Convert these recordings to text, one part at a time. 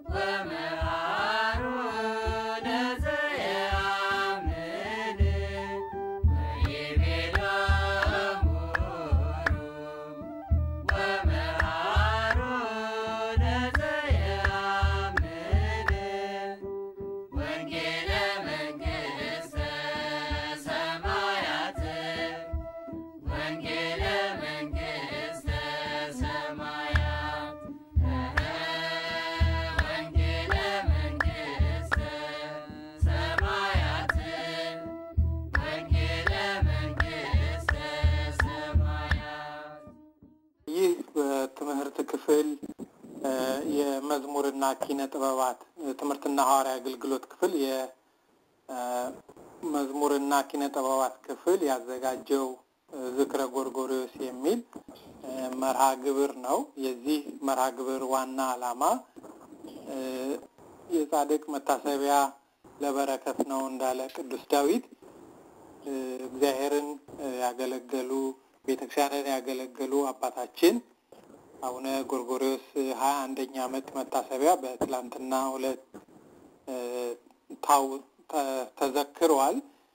ይህ በትምህርት ክፍል የመዝሙርና ኪነ ጥበባት ትምህርትና ሐዋርያ አገልግሎት ክፍል የመዝሙርና ኪነ ጥበባት ክፍል ያዘጋጀው ዝክረ ጎርጎሪዎስ የሚል መርሃ ግብር ነው። የዚህ መርሃ ግብር ዋና ዓላማ የጻድቅ መታሰቢያ ለበረከት ነው እንዳለ ቅዱስ ዳዊት እግዚአብሔርን ያገለገሉ ቤተክርስቲያንን ያገለገሉ አባታችን አቡነ ጎርጎሪዎስ ሀያ አንደኛ ዓመት መታሰቢያ በትላንትና ሁለት ታው ተዘክሯል።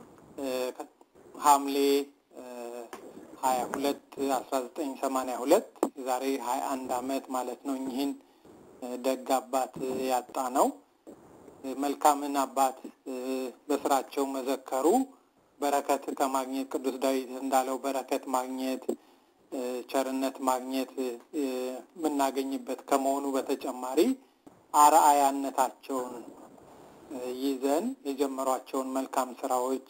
ሐምሌ ሀያ ሁለት አስራ ዘጠኝ ሰማንያ ሁለት ዛሬ ሀያ አንድ ዓመት ማለት ነው። እኚህን ደግ አባት ያጣ ነው። መልካምን አባት በስራቸው መዘከሩ በረከት ከማግኘት ቅዱስ ዳዊት እንዳለው በረከት ማግኘት ቸርነት ማግኘት የምናገኝበት ከመሆኑ በተጨማሪ አርአያነታቸውን ይዘን የጀመሯቸውን መልካም ስራዎች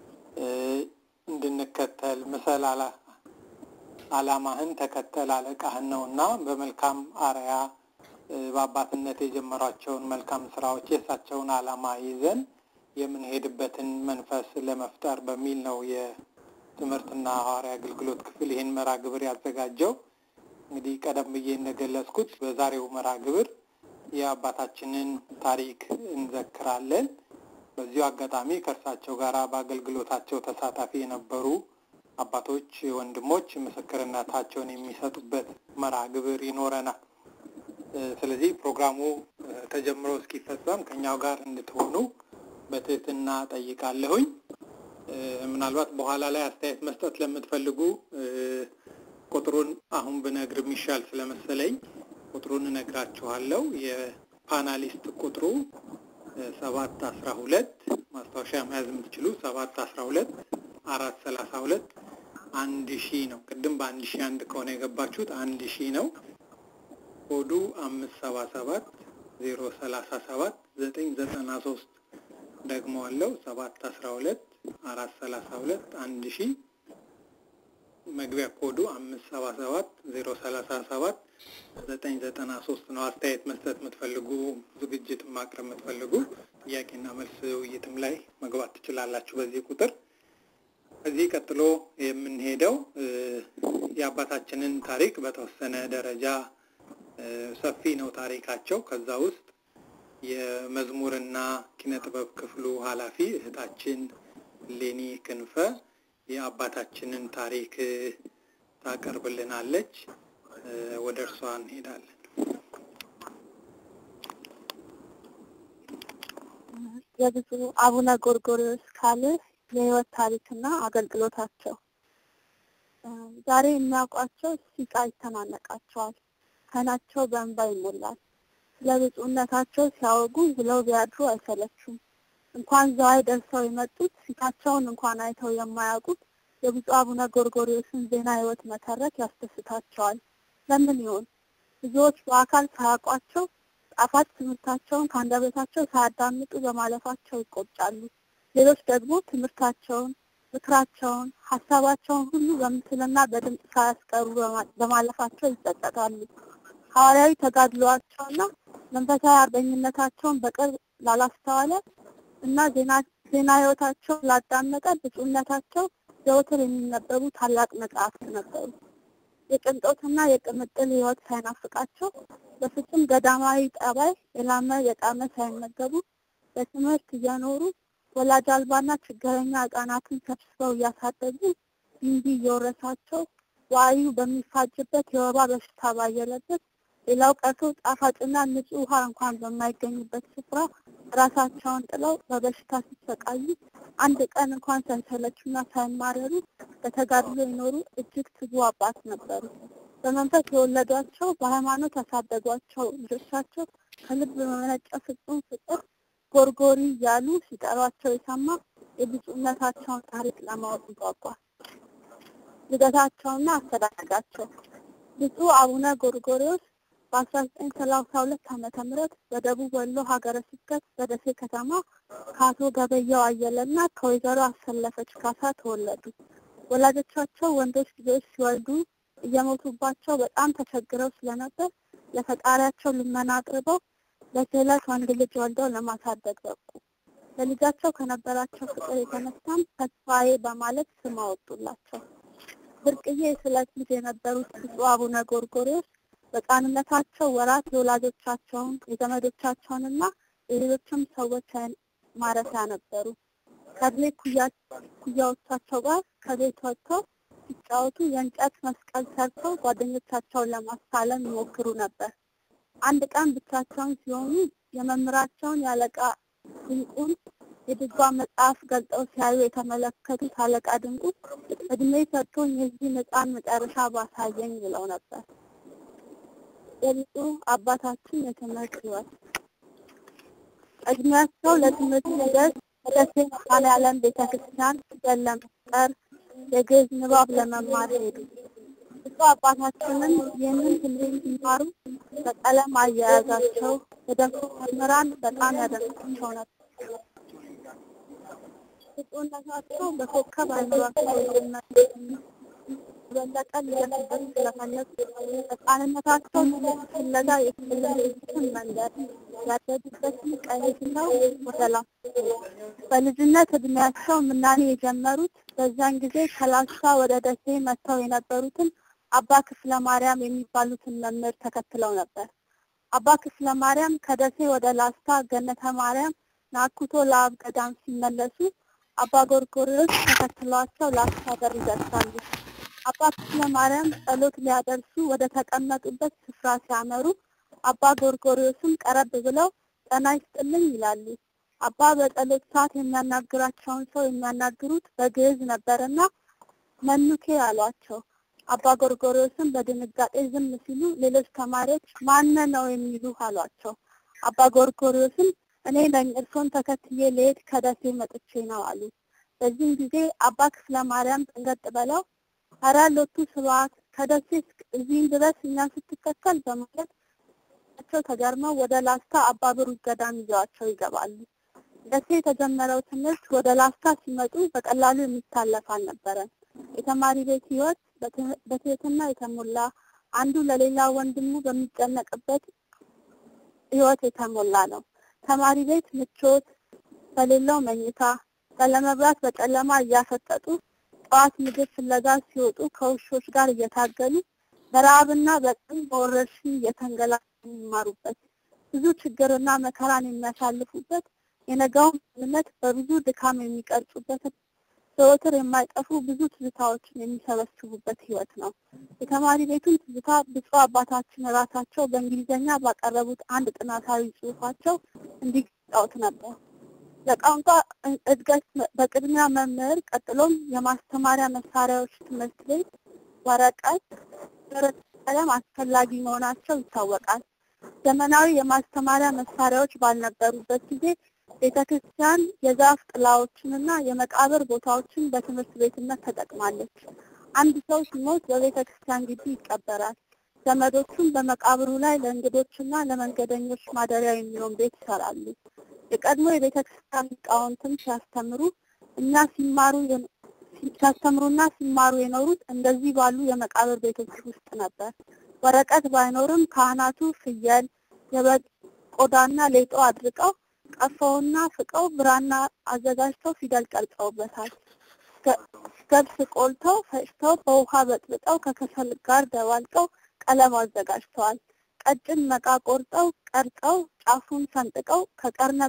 እንድንከተል ምሰል አላማህን ተከተል አለቃህን ነው እና በመልካም አርያ በአባትነት የጀመሯቸውን መልካም ስራዎች የእሳቸውን አላማ ይዘን የምንሄድበትን መንፈስ ለመፍጠር በሚል ነው የትምህርትና ሐዋርያ አገልግሎት ክፍል ይህን መርሃ ግብር ያዘጋጀው። እንግዲህ ቀደም ብዬ እንደገለጽኩት በዛሬው መርሃ ግብር የአባታችንን ታሪክ እንዘክራለን። በዚሁ አጋጣሚ ከእርሳቸው ጋር በአገልግሎታቸው ተሳታፊ የነበሩ አባቶች፣ ወንድሞች ምስክርነታቸውን የሚሰጡበት መርሃ ግብር ይኖረናል። ስለዚህ ፕሮግራሙ ተጀምሮ እስኪፈጸም ከኛው ጋር እንድትሆኑ በትህትና ጠይቃለሁኝ። ምናልባት በኋላ ላይ አስተያየት መስጠት ለምትፈልጉ ቁጥሩን አሁን ብነግር የሚሻል ስለመሰለኝ ቁጥሩን እነግራችኋለሁ። የፓናሊስት ቁጥሩ ሰባት አስራ ሁለት ማስታወሻ መያዝ የምትችሉ ሰባት አስራ ሁለት አራት ሰላሳ ሁለት አንድ ሺህ ነው። ቅድም በአንድ ሺህ አንድ ከሆነ የገባችሁት አንድ ሺህ ነው። ኮዱ አምስት ሰባ ሰባት ዜሮ ሰላሳ ሰባት ዘጠኝ ዘጠና ሶስት ደግሞ አለው ሰባት አስራ ሁለት አራት ሰላሳ ሁለት አንድ ሺህ መግቢያ ኮዱ አምስት ሰባ ሰባት ዜሮ ሰላሳ ሰባት ዘጠኝ ዘጠና ሶስት ነው። አስተያየት መስጠት የምትፈልጉ ዝግጅት ማቅረብ የምትፈልጉ ጥያቄና መልስ ውይይትም ላይ መግባት ትችላላችሁ በዚህ ቁጥር። ከዚህ ቀጥሎ የምንሄደው የአባታችንን ታሪክ በተወሰነ ደረጃ ሰፊ ነው ታሪካቸው። ከዛ ውስጥ የመዝሙርና ኪነ ጥበብ ክፍሉ ኃላፊ እህታችን ሌኒ ክንፈ የአባታችንን ታሪክ ታቀርብልናለች። ወደ እርሷ እንሄዳለን። የብፁዕ አቡነ ጎርጎርዮስ ካል የህይወት ታሪክና አገልግሎታቸው ዛሬ የሚያውቋቸው ሲቃ ይተናነቃቸዋል። አይናቸው በእንባ ይሞላል። ስለ ብፁዕነታቸው ሲያወጉ ውለው ቢያድሩ አይሰለቹም። እንኳን ዘዋይ ደርሰው የመጡት ፊታቸውን እንኳን አይተው የማያውቁት የብፁዕ አቡነ ጎርጎርዮስን ዜና ህይወት መተረክ ያስደስታቸዋል። ለምን ይሆን? ብዙዎች በአካል ሳያውቋቸው ጣፋጭ ትምህርታቸውን ከአንደበታቸው ሳያዳምጡ በማለፋቸው ይቆጫሉ። ሌሎች ደግሞ ትምህርታቸውን፣ ምክራቸውን፣ ሀሳባቸውን ሁሉ በምስልና በድምፅ ሳያስቀሩ በማለፋቸው ይጸጸታሉ። ሐዋርያዊ ተጋድሏቸውና መንፈሳዊ አርበኝነታቸውን በቅርብ ላላስተዋለ እና ዜና ህይወታቸውን ላዳመጠ ብፁዕነታቸው ዘወትር የሚነበቡ ታላቅ መጽሐፍት ነበሩ። የቅንጦትና የቅምጥል ህይወት ሳይናፍቃቸው በፍጹም ገዳማዊ ጠባይ የላመ የጣመ ሳይመገቡ በትምህርት እየኖሩ ወላጅ አልባና ችግረኛ ህጻናትን ሰብስበው እያሳደጉ ቢንቢ እየወረሳቸው ዋዩ በሚፋጅበት የወባ በሽታ ባየለበት ሌላው ቀርቶ ጣፋጭና ንጹህ ውሃ እንኳን በማይገኙበት ስፍራ ራሳቸውን ጥለው በበሽታ ሲሰቃዩ አንድ ቀን እንኳን ሳይሰለቹና ሳይማረሩ በተጋድሎ የኖሩ እጅግ ትጉ አባት ነበሩ። በመንፈስ የወለዷቸው በሃይማኖት ያሳደጓቸው ልጆቻቸው ከልብ በመነጨ ፍጹም ፍቅር ጎርጎሪ እያሉ ሲጠሯቸው የሰማ የብፁዕነታቸውን ታሪክ ለማወቅ ይጓጓል። ልደታቸውና አስተዳደጋቸው ብፁዕ አቡነ ጎርጎሪዎስ በአስራ ዘጠኝ ሰላሳ ሁለት ዓመተ ምህረት በደቡብ ወሎ ሀገረ ስብከት በደሴ ከተማ ከአቶ ገበያው አየለና ከወይዘሮ አሰለፈች ካሳ ተወለዱ። ወላጆቻቸው ወንዶች ልጆች ሲወልዱ እየሞቱባቸው በጣም ተቸግረው ስለነበር ለፈጣሪያቸው ልመና አቅርበው በስዕለት ወንድ ልጅ ወልደው ለማሳደግ በቁ። ለልጃቸው ከነበራቸው ፍቅር የተነሳም ተስፋዬ በማለት ስም አወጡላቸው። ብርቅዬ የስዕለት ልጅ የነበሩት ብፁዕ አቡነ ጎርጎሪዎስ በሕፃንነታቸው ወራት የወላጆቻቸውን የዘመዶቻቸውንና የሌሎችም ሰዎች ማረፊያ ነበሩ። ከእድሜ ኩያዎቻቸው ጋር ከቤት ወጥተው ሲጫወቱ የእንጨት መስቀል ሰርተው ጓደኞቻቸውን ለማሳለም ይሞክሩ ነበር። አንድ ቀን ብቻቸውን ሲሆኑ የመምህራቸውን የአለቃ ድንቁን የድጓ መጽሐፍ ገልጠው ሲያዩ የተመለከቱት አለቃ ድንቁ እድሜ ሰጥቶኝ የዚህ ሕፃን መጨረሻ ባሳየኝ ብለው ነበር። የብፁዕ አባታችን የትምህርት ሕይወት እድሜያቸው ለትምህርት ሲደርስ ደሴ መድኃኔዓለም ቤተ ክርስቲያን ፊደል ለመፍጠር የግዕዝ ንባብ ለመማር ሄዱ። ብፁዕ አባታችንም ይህንን ትምህርት ሲማሩ በቀለም አያያዛቸው የደንሱ መምህራን በጣም ያደንቃቸው ነበር። ብፁዕነታቸው በኮከብ አይምሯቸው በለጠ ሊደርሱበት ስለፈለጉ ሕፃንነታቸው ትምህርት ፍለጋ የተለዩትን መንገድ ያደጉበትን ቀይ ትተው ወደ ላስታ በልጅነት እድሜያቸው ምናኔ የጀመሩት በዚያን ጊዜ ከላስታ ወደ ደሴ መጥተው የነበሩትን አባ ክፍለ ማርያም የሚባሉትን መምህር ተከትለው ነበር። አባ ክፍለ ማርያም ከደሴ ወደ ላስታ ገነተ ማርያም ናኩቶ ለአብ ገዳም ሲመለሱ አባ ጎርጎሪዎስ ተከትለዋቸው ላስታ በር ይደርሳሉ። አባ ክፍለ ማርያም ጸሎት ሊያደርሱ ወደ ተቀመጡበት ስፍራ ሲያመሩ አባ ጎርጎሪዎስም ቀረብ ብለው ጤና ይስጥልኝ ይላሉ። አባ በጸሎት ሰዓት የሚያናግራቸውን ሰው የሚያናግሩት በግዕዝ ነበርና መኑኬ አሏቸው። አባ ጎርጎሪዎስም በድንጋጤ ዝም ሲሉ ሌሎች ተማሪዎች ማነ ነው የሚሉ አሏቸው። አባ ጎርጎሪዎስም እኔ ነኝ እርሶን ተከትዬ ልሄድ ከደሴ መጥቼ ነው አሉ። በዚህም ጊዜ አባ ክፍለ ማርያም ጥንገጥ በለው ኧረ ሎቱ ስብሐት ከደሴ እዚህም ድረስ እኛን ስትከተል በማለት ቸው ተገርመው ወደ ላስታ አባ ብሩክ ገዳም ይዘዋቸው ይገባሉ። ደሴ የተጀመረው ትምህርት ወደ ላስታ ሲመጡ በቀላሉ የሚታለፍ አልነበረም። የተማሪ ቤት ህይወት በትህትና የተሞላ አንዱ ለሌላ ወንድሙ በሚጨነቅበት ህይወት የተሞላ ነው። ተማሪ ቤት ምቾት በሌለው መኝታ ባለመብራት በጨለማ እያፈጠጡ ጠዋት ምግብ ፍለጋ ሲወጡ ከውሾች ጋር እየታገሉ በረሃብና በጥም በወረርሽኝ እየተንገላቱ የሚማሩበት ብዙ ችግርና መከራን የሚያሳልፉበት የነገውን ማንነት በብዙ ድካም የሚቀርጹበት ዘወትር የማይጠፉ ብዙ ትዝታዎችን የሚሰበስቡበት ህይወት ነው። የተማሪ ቤቱን ትዝታ ብፁዕ አባታችን ራሳቸው በእንግሊዝኛ ባቀረቡት አንድ ጥናታዊ ጽሑፋቸው እንዲገልጸውት ነበር። ለቋንቋ እድገት በቅድሚያ መምህር፣ ቀጥሎም የማስተማሪያ መሳሪያዎች ትምህርት ቤት፣ ወረቀት፣ ብዕር፣ ቀለም አስፈላጊ መሆናቸው ይታወቃል። ዘመናዊ የማስተማሪያ መሳሪያዎች ባልነበሩበት ጊዜ ቤተ ክርስቲያን የዛፍ ጥላዎችንና የመቃብር ቦታዎችን በትምህርት ቤትነት ተጠቅማለች። አንድ ሰው ሲሞት በቤተ ክርስቲያን ግቢ ይቀበራል። ዘመዶቹም በመቃብሩ ላይ ለእንግዶችና ለመንገደኞች ማደሪያ የሚሆን ቤት ይሰራሉ። የቀድሞ የቤተ ክርስቲያን ሊቃውንትም ሲያስተምሩ እኛ ሲማሩ ሲያስተምሩና ሲማሩ የኖሩት እንደዚህ ባሉ የመቃብር ቤቶች ውስጥ ነበር። ወረቀት ባይኖርም ካህናቱ ፍየል፣ የበግ ቆዳና ሌጦ አድርቀው ቀፈውና ፍቀው ብራና አዘጋጅተው ፊደል ቀርጸውበታል። ገብስ ቆልተው ፈጭተው በውሃ በጥብጠው ከከሰል ጋር ደባልቀው ቀለም አዘጋጅተዋል። ቀጭን መቃ ቆርጠው ቀርጸው ጫፉን ሰንጥቀው ከቀርነ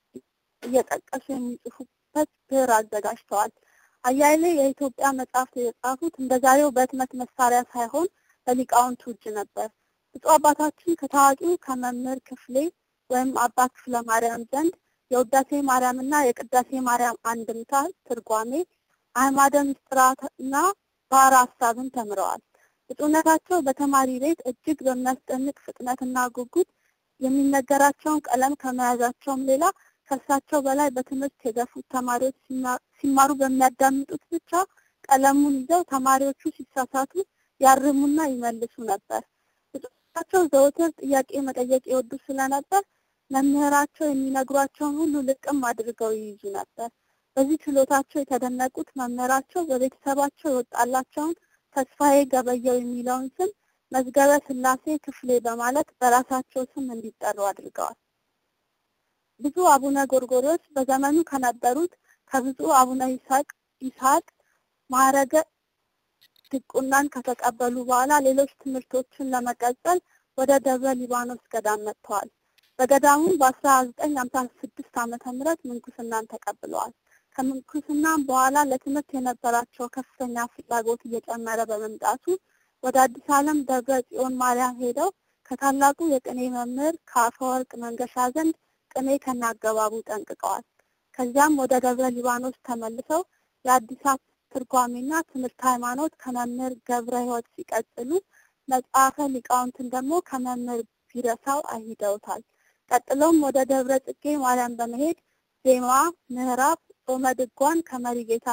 እየጠቀሱ የሚጽፉበት ብዕር አዘጋጅተዋል። አያሌ የኢትዮጵያ መጽሐፍት የጻፉት እንደ ዛሬው በህትመት መሳሪያ ሳይሆን በሊቃውንቱ እጅ ነበር። ብፁዕ አባታችን ከታዋቂው ከመምህር ክፍሌ ወይም አባ ክፍለ ማርያም ዘንድ የውዳሴ ማርያም እና የቅዳሴ ማርያም አንድምታ ትርጓሜ፣ አዕማደ ምስጢራትና ባሕረ ሐሳብን ተምረዋል። ብፁዕነታቸው በተማሪ ቤት እጅግ በሚያስደንቅ ፍጥነትና ጉጉት የሚነገራቸውን ቀለም ከመያዛቸውም ሌላ ከእርሳቸው በላይ በትምህርት የገፉት ተማሪዎች ሲማሩ በሚያዳምጡት ብቻ ቀለሙን ይዘው ተማሪዎቹ ሲሳሳቱ ያርሙና ይመልሱ ነበር። ብፁዕነታቸው ዘወትር ጥያቄ መጠየቅ የወዱ ስለነበር መምህራቸው የሚነግሯቸውን ሁሉ ልቅም አድርገው ይይዙ ነበር። በዚህ ችሎታቸው የተደነቁት መምህራቸው በቤተሰባቸው የወጣላቸውን ተስፋዬ ገበየው የሚለውን ስም መዝገበ ሥላሴ ክፍሌ በማለት በራሳቸው ስም እንዲጠሩ አድርገዋል። ብፁዕ አቡነ ጎርጎርዮስ በዘመኑ ከነበሩት ከብፁዕ አቡነ ይስሐቅ ይስሐቅ ማዕረገ ድቁናን ከተቀበሉ በኋላ ሌሎች ትምህርቶችን ለመቀጠል ወደ ደብረ ሊባኖስ ገዳም መጥተዋል። በገዳሙ በአስራ ዘጠኝ ሀምሳ ስድስት ዓመተ ምህረት ምንኩስናን ተቀብለዋል። ከምንኩስናም በኋላ ለትምህርት የነበራቸው ከፍተኛ ፍላጎት እየጨመረ በመምጣቱ ወደ አዲስ ዓለም ደብረ ጽዮን ማርያም ሄደው ከታላቁ የቅኔ መምህር ከአፈወርቅ መንገሻ ዘንድ ቅኔ ከናገባቡ ጠንቅቀዋል። ከዚያም ወደ ደብረ ሊባኖስ ተመልሰው የአዲሳት ትርጓሜና ትምህርት ሃይማኖት ከመምህር ገብረ ሕይወት ሲቀጥሉ መጽሐፈ ሊቃውንትን ደግሞ ከመምህር ቢረሳው አይሂደውታል። ቀጥሎም ወደ ደብረ ጽጌ ማርያም በመሄድ ዜማ፣ ምዕራፍ፣ ጾመ ድጓን ከመሪ ጌታ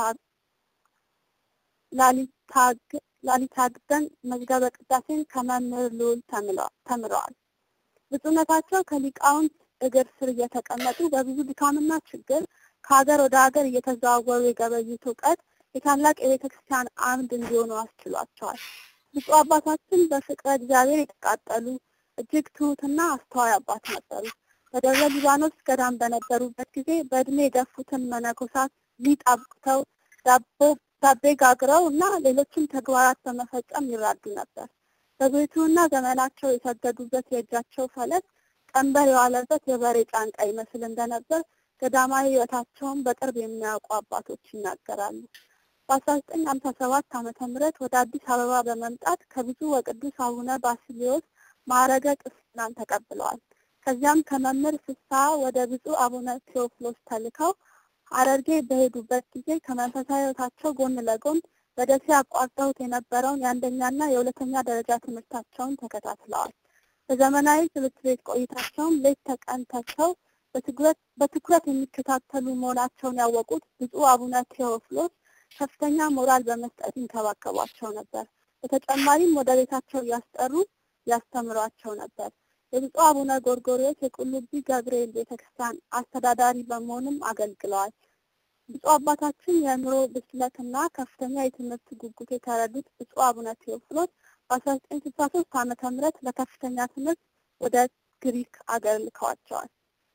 ላሊታግደን መዝገበ ቅዳሴን ከመምህር ልዑል ተምረዋል። ብፁዕነታቸው ከሊቃውንት እግር ስር እየተቀመጡ በብዙ ድካምና ችግር ከሀገር ወደ ሀገር እየተዘዋወሩ የገበዩት እውቀት የታላቅ የቤተ ክርስቲያን አምድ እንዲሆኑ አስችሏቸዋል። ብፁዕ አባታችን በፍቅረ እግዚአብሔር የተቃጠሉ እጅግ ትሁትና አስተዋይ አባት ነበሩ። በደብረ ሊባኖስ ገዳም በነበሩበት ጊዜ በእድሜ የገፉትን መነኮሳት ሊጥ አብቅተው ዳቦ ዳቤ ጋግረው እና ሌሎችም ተግባራት በመፈጸም ይራዱ ነበር። በብሕትውና ዘመናቸው የሰገዱበት የእጃቸው ፈለስ ቀንበር የዋለበት የበሬ ጫንቃ ይመስል እንደነበር ገዳማዊ ሕይወታቸውን በቅርብ የሚያውቁ አባቶች ይናገራሉ። በአስራ ዘጠኝ ሀምሳ ሰባት ዓመተ ምህረት ወደ አዲስ አበባ በመምጣት ከብፁዕ ወቅዱስ አቡነ ባስልዮስ ማዕረገ ቅስናን ተቀብለዋል። ከዚያም ከመምህር ፍስሐ ወደ ብፁዕ አቡነ ቴዎፍሎስ ተልከው ሐረርጌ በሄዱበት ጊዜ ከመንፈሳዊ ሕይወታቸው ጎን ለጎን በደሴ አቋርጠውት የነበረውን የአንደኛና የሁለተኛ ደረጃ ትምህርታቸውን ተከታትለዋል። በዘመናዊ ትምህርት ቤት ቆይታቸውም ሌት ተቀን ተግተው በትኩረት የሚከታተሉ መሆናቸውን ያወቁት ብፁዕ አቡነ ቴዎፍሎስ ከፍተኛ ሞራል በመስጠት ይንከባከቧቸው ነበር። በተጨማሪም ወደ ቤታቸው እያስጠሩ ያስተምሯቸው ነበር። የብፁዕ አቡነ ጎርጎርዮስ የቁልቢ ገብርኤል ቤተክርስቲያን አስተዳዳሪ በመሆንም አገልግለዋል። ብፁዕ አባታችን የአእምሮ ብስለትና ከፍተኛ የትምህርት ጉጉት የተረዱት ብፁዕ አቡነ ቴዎፍሎስ በአስራ ዘጠኝ ስልሳ ሶስት ዓመተ ምህረት ለከፍተኛ ትምህርት ወደ ግሪክ አገር ልከዋቸዋል።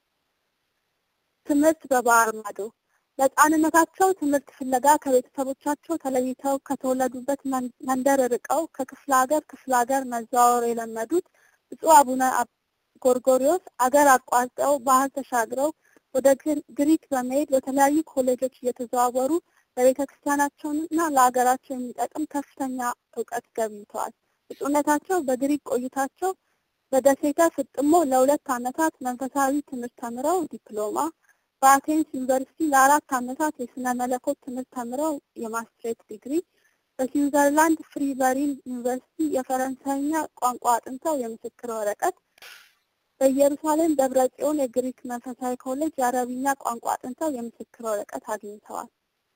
ትምህርት በባህር ማዶ ለሕፃንነታቸው ትምህርት ፍለጋ ከቤተሰቦቻቸው ተለይተው ከተወለዱበት መንደር ርቀው ከክፍለ ሀገር ክፍለ ሀገር መዘዋወር የለመዱት ብፁዕ አቡነ ጎርጎርዮስ አገር አቋርጠው ባህር ተሻግረው ወደ ግሪክ በመሄድ በተለያዩ ኮሌጆች እየተዘዋወሩ ለቤተ ክርስቲያናቸውንና ለሀገራቸው የሚጠቅም ከፍተኛ እውቀት ገብይተዋል። ብፁዕነታቸው በግሪክ ቆይታቸው በደሴተ ፍጥሞ ለሁለት ዓመታት መንፈሳዊ ትምህርት ተምረው ዲፕሎማ በአቴንስ ዩኒቨርሲቲ ለአራት ዓመታት የስነ መለኮት ትምህርት ተምረው የማስትሬት ዲግሪ፣ በስዊዘርላንድ ፍሪ በሪን ዩኒቨርሲቲ የፈረንሳይኛ ቋንቋ አጥንተው የምስክር ወረቀት፣ በኢየሩሳሌም ደብረ ጽዮን የግሪክ መንፈሳዊ ኮሌጅ የአረብኛ ቋንቋ አጥንተው የምስክር ወረቀት አግኝተዋል።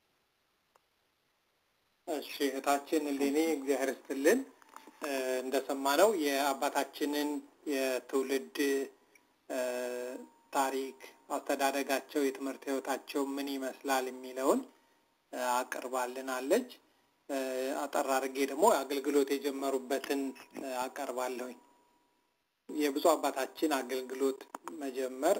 እሺ እህታችን እሌኒ እግዚአብሔር ይስጥልን። እንደሰማነው የአባታችንን የትውልድ ታሪክ አስተዳደጋቸው፣ የትምህርት ህይወታቸው ምን ይመስላል የሚለውን አቅርባልናለች። አጠር አድርጌ ደግሞ አገልግሎት የጀመሩበትን አቀርባለሁኝ። የብፁዕ አባታችን አገልግሎት መጀመር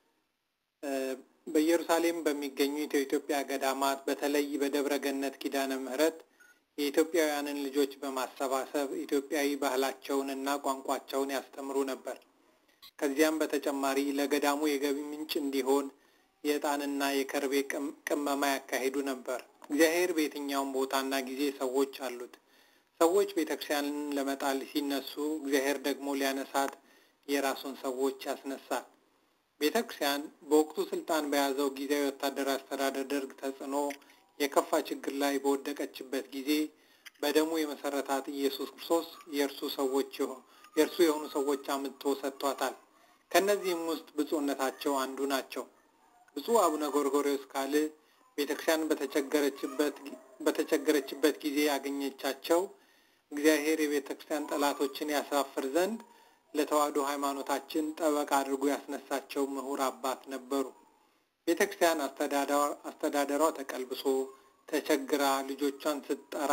በኢየሩሳሌም በሚገኙት የኢትዮጵያ ገዳማት በተለይ በደብረ ገነት ኪዳነ ምሕረት የኢትዮጵያውያንን ልጆች በማሰባሰብ ኢትዮጵያዊ ባህላቸውን እና ቋንቋቸውን ያስተምሩ ነበር። ከዚያም በተጨማሪ ለገዳሙ የገቢ ምንጭ እንዲሆን የዕጣንና የከርቤ ቅመማ ያካሂዱ ነበር። እግዚአብሔር በየትኛውም ቦታና ጊዜ ሰዎች አሉት። ሰዎች ቤተክርስቲያንን ለመጣል ሲነሱ እግዚአብሔር ደግሞ ሊያነሳት የራሱን ሰዎች ያስነሳል። ቤተክርስቲያን በወቅቱ ስልጣን በያዘው ጊዜያዊ ወታደራዊ አስተዳደር ደርግ ተጽዕኖ የከፋ ችግር ላይ በወደቀችበት ጊዜ በደሙ የመሰረታት ኢየሱስ ክርስቶስ የእርሱ ሰዎች የእርሱ የሆኑ ሰዎች አምጥቶ ሰጥቷታል። ከእነዚህም ውስጥ ብፁዕነታቸው አንዱ ናቸው። ብፁዕ አቡነ ጎርጎርዮስ ካል ቤተክርስቲያን በተቸገረችበት በተቸገረችበት ጊዜ ያገኘቻቸው እግዚአብሔር የቤተክርስቲያን ጠላቶችን ያሳፍር ዘንድ ለተዋሕዶ ሃይማኖታችን ጠበቃ አድርጎ ያስነሳቸው ምሁር አባት ነበሩ። ቤተክርስቲያን አስተዳደሯ ተቀልብሶ ተቸግራ ልጆቿን ስትጠራ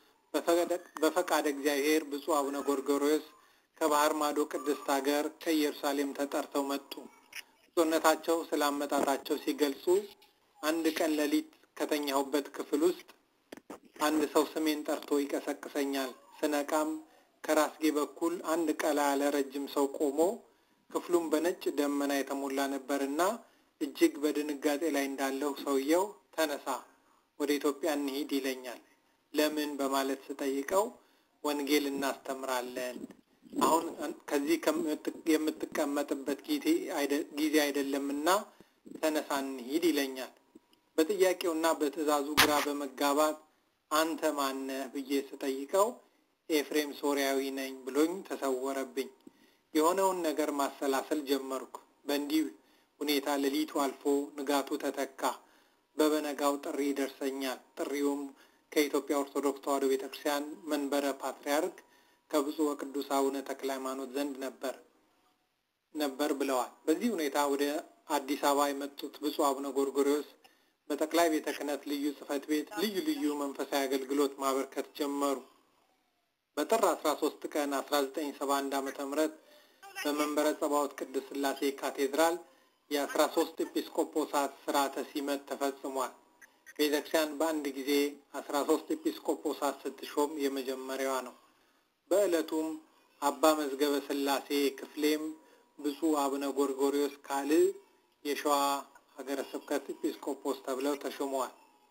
በፈቃደ እግዚአብሔር ብፁዕ አቡነ ጎርጎርዮስ ከባህር ማዶ ቅድስት ሀገር ከኢየሩሳሌም ተጠርተው መጡ። ብፁዕነታቸው ስለ አመጣጣቸው ሲገልጹ አንድ ቀን ሌሊት ከተኛሁበት ክፍል ውስጥ አንድ ሰው ስሜን ጠርቶ ይቀሰቅሰኛል። ስነቃም ከራስጌ በኩል አንድ ቀላ ያለ ረጅም ሰው ቆሞ ክፍሉም በነጭ ደመና የተሞላ ነበርና እጅግ በድንጋጤ ላይ እንዳለሁ ሰውየው ተነሳ፣ ወደ ኢትዮጵያ እንሂድ ይለኛል። ለምን በማለት ስጠይቀው ወንጌል እናስተምራለን፣ አሁን ከዚህ የምትቀመጥበት ጊዜ አይደለምና ተነሳ እንሂድ ይለኛል። በጥያቄውና በትዕዛዙ ግራ በመጋባት አንተ ማነህ ብዬ ስጠይቀው ኤፍሬም ሶሪያዊ ነኝ ብሎኝ ተሰወረብኝ። የሆነውን ነገር ማሰላሰል ጀመርኩ። በእንዲህ ሁኔታ ሌሊቱ አልፎ ንጋቱ ተተካ። በበነጋው ጥሪ ይደርሰኛል። ጥሪውም ከኢትዮጵያ ኦርቶዶክስ ተዋሕዶ ቤተክርስቲያን መንበረ ፓትርያርክ ከብፁዕ ወቅዱስ አቡነ ተክለ ሃይማኖት ዘንድ ነበር ነበር ብለዋል። በዚህ ሁኔታ ወደ አዲስ አበባ የመጡት ብፁዕ አቡነ ጎርጎርዮስ በጠቅላይ ቤተ ክህነት ልዩ ጽሕፈት ቤት ልዩ ልዩ መንፈሳዊ አገልግሎት ማበርከት ጀመሩ። በጥር 13 ቀን 1971 ዓ.ም በመንበረ ጸባዖት ቅድስት ሥላሴ ካቴድራል የ13 ኤጲስቆጶሳት ስርዓተ ሲመት ተፈጽሟል። ቤተክርስቲያን በአንድ ጊዜ 13 ኤጲስቆጶሳት ስትሾም የመጀመሪያዋ ነው። በዕለቱም አባ መዝገበ ሥላሴ ክፍሌም ብፁዕ አቡነ ጎርጎርዮስ ካልዕ የሸዋ ሀገረ ስብከት ኤጲስቆጶስ ተብለው ተሾመዋል።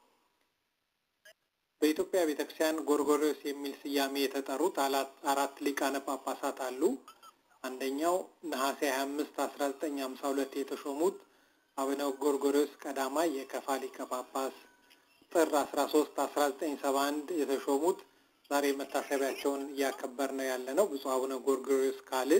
በኢትዮጵያ ቤተክርስቲያን ጎርጎርዮስ የሚል ስያሜ የተጠሩት አራት ሊቃነ ጳጳሳት አሉ። አንደኛው ነሐሴ 25 1952 የተሾሙት አቡነ ጎርጎርዮስ ቀዳማይ የከፋ ሊቀ ጳጳስ፣ ጥር 13 1971 የተሾሙት ዛሬ መታሰቢያቸውን እያከበር ነው ያለ ነው ብፁዕ አቡነ ጎርጎርዮስ ካልዕ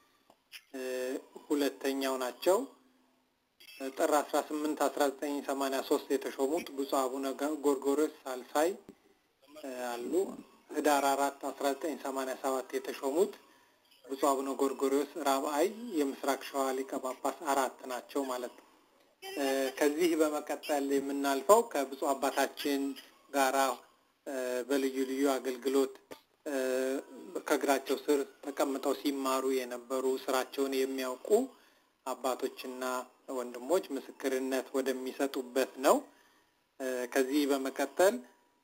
ሁለተኛው ናቸው። ጥር 18 1983 የተሾሙት ብፁዕ አቡነ ጎርጎርዮስ ሳልሳይ አሉ። ህዳር 4 1987 የተሾሙት ብፁዕ አቡነ ጎርጎርዮስ ራብአይ የምስራቅ ሸዋ ሊቀ ጳጳስ አራት ናቸው ማለት ነው። ከዚህ በመቀጠል የምናልፈው ከብፁዕ አባታችን ጋራ በልዩ ልዩ አገልግሎት ከእግራቸው ስር ተቀምጠው ሲማሩ የነበሩ ስራቸውን የሚያውቁ አባቶችና ወንድሞች ምስክርነት ወደሚሰጡበት ነው። ከዚህ በመቀጠል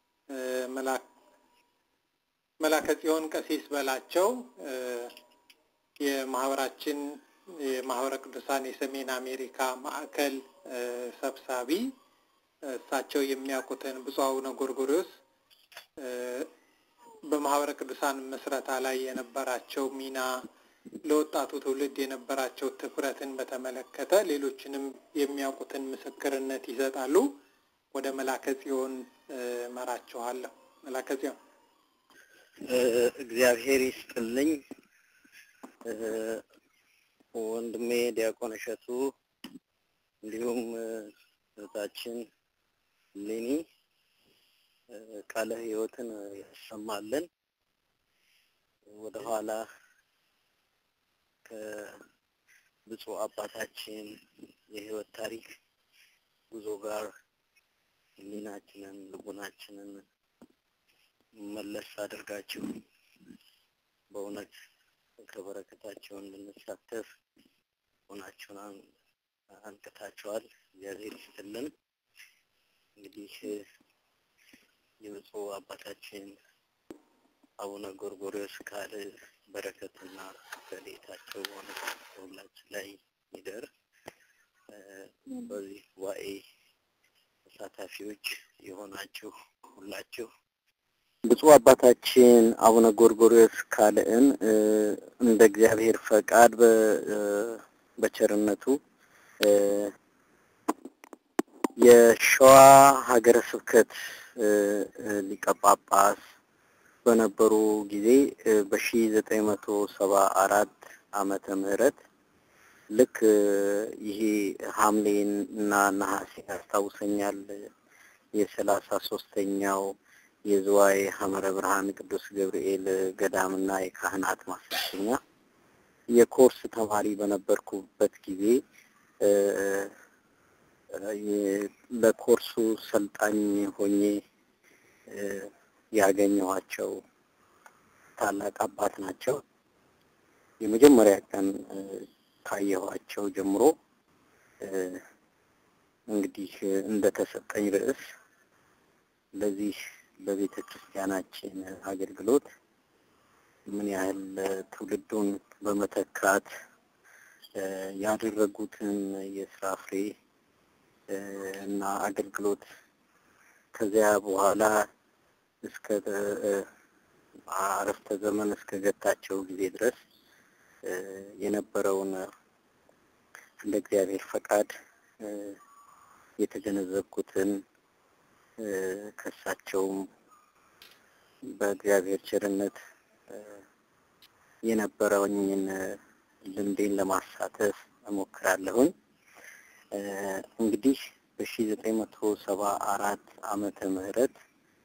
መላከ ጽዮን ቀሲስ በላቸው የማህበራችን የማህበረ ቅዱሳን የሰሜን አሜሪካ ማዕከል ሰብሳቢ እሳቸው የሚያውቁትን ብፁዕ አቡነ ጎርጎርዮስ በማህበረ ቅዱሳን ምስረታ ላይ የነበራቸው ሚና ለወጣቱ ትውልድ የነበራቸው ትኩረትን በተመለከተ ሌሎችንም የሚያውቁትን ምስክርነት ይሰጣሉ። ወደ መላከ ጽዮን መራችኋለሁ። መላከ ጽዮን እግዚአብሔር ይስጥልኝ። ወንድሜ ዲያቆን እሸቱ እንዲሁም እህታችን ሌኒ ቃለ ሕይወትን ያሰማልን። ወደኋላ ከብፁዕ አባታችን የሕይወት ታሪክ ጉዞ ጋር ሕሊናችንን ልቡናችንን መለስ አድርጋችሁ በእውነት ከበረከታቸው እንድንሳተፍ ሆናችሁን አንቅታችኋል። እግዚአብሔር ይስጥልን። እንግዲህ የብፁዕ አባታችን አቡነ ጎርጎርዮስ ካልዕ በረከትና ረድኤታቸው በእውነት በሁላችን ላይ ይደር። በዚህ ጉባኤ ተሳታፊዎች የሆናችሁ ሁላችሁ ብፁዕ አባታችን አቡነ ጎርጎርዮስ ካልዕን እንደ እግዚአብሔር ፈቃድ በቸርነቱ የሸዋ ሀገረ ስብከት ሊቀ ጳጳስ በነበሩ ጊዜ በሺ ዘጠኝ መቶ ሰባ አራት ዓመተ ምህረት ልክ ይሄ ሐምሌን እና ነሐሴ ያስታውሰኛል የሰላሳ ሶስተኛው የዝዋይ ሐመረ ብርሃን ቅዱስ ገብርኤል ገዳምና የካህናት ማሰልጠኛ የኮርስ ተማሪ በነበርኩበት ጊዜ ለኮርሱ ሰልጣኝ ሆኜ ያገኘኋቸው ታላቅ አባት ናቸው። የመጀመሪያ ቀን ካየኋቸው ጀምሮ እንግዲህ እንደተሰጠኝ ርዕስ ለዚህ በቤተ ክርስቲያናችን አገልግሎት ምን ያህል ትውልዱን በመተካት ያደረጉትን የስራ ፍሬ እና አገልግሎት ከዚያ በኋላ እስከ አረፍተ ዘመን እስከ ገታቸው ጊዜ ድረስ የነበረውን እንደ እግዚአብሔር ፈቃድ የተገነዘብኩትን ከሳቸውም በእግዚአብሔር ቸርነት የነበረውኝን ልምዴን ለማሳተፍ እሞክራለሁኝ። እንግዲህ በሺ ዘጠኝ መቶ ሰባ አራት ዓመተ ምህረት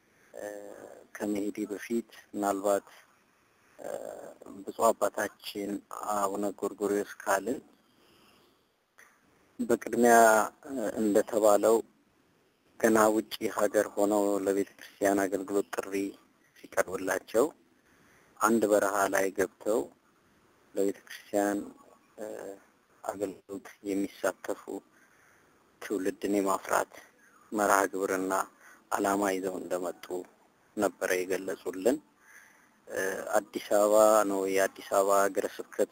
ከመሄዴ በፊት ምናልባት ብፁዕ አባታችን አቡነ ጎርጎርዮስ ካልን በቅድሚያ እንደተባለው ገና ውጪ ሀገር ሆነው ለቤተ ክርስቲያን አገልግሎት ጥሪ ሲቀርብላቸው አንድ በረሃ ላይ ገብተው ለቤተ ክርስቲያን አገልግሎት የሚሳተፉ ትውልድን የማፍራት መርሃ ግብርና ዓላማ ይዘው እንደመጡ ነበረ የገለጹልን። አዲስ አበባ ነው የአዲስ አበባ ሀገረ ስብከት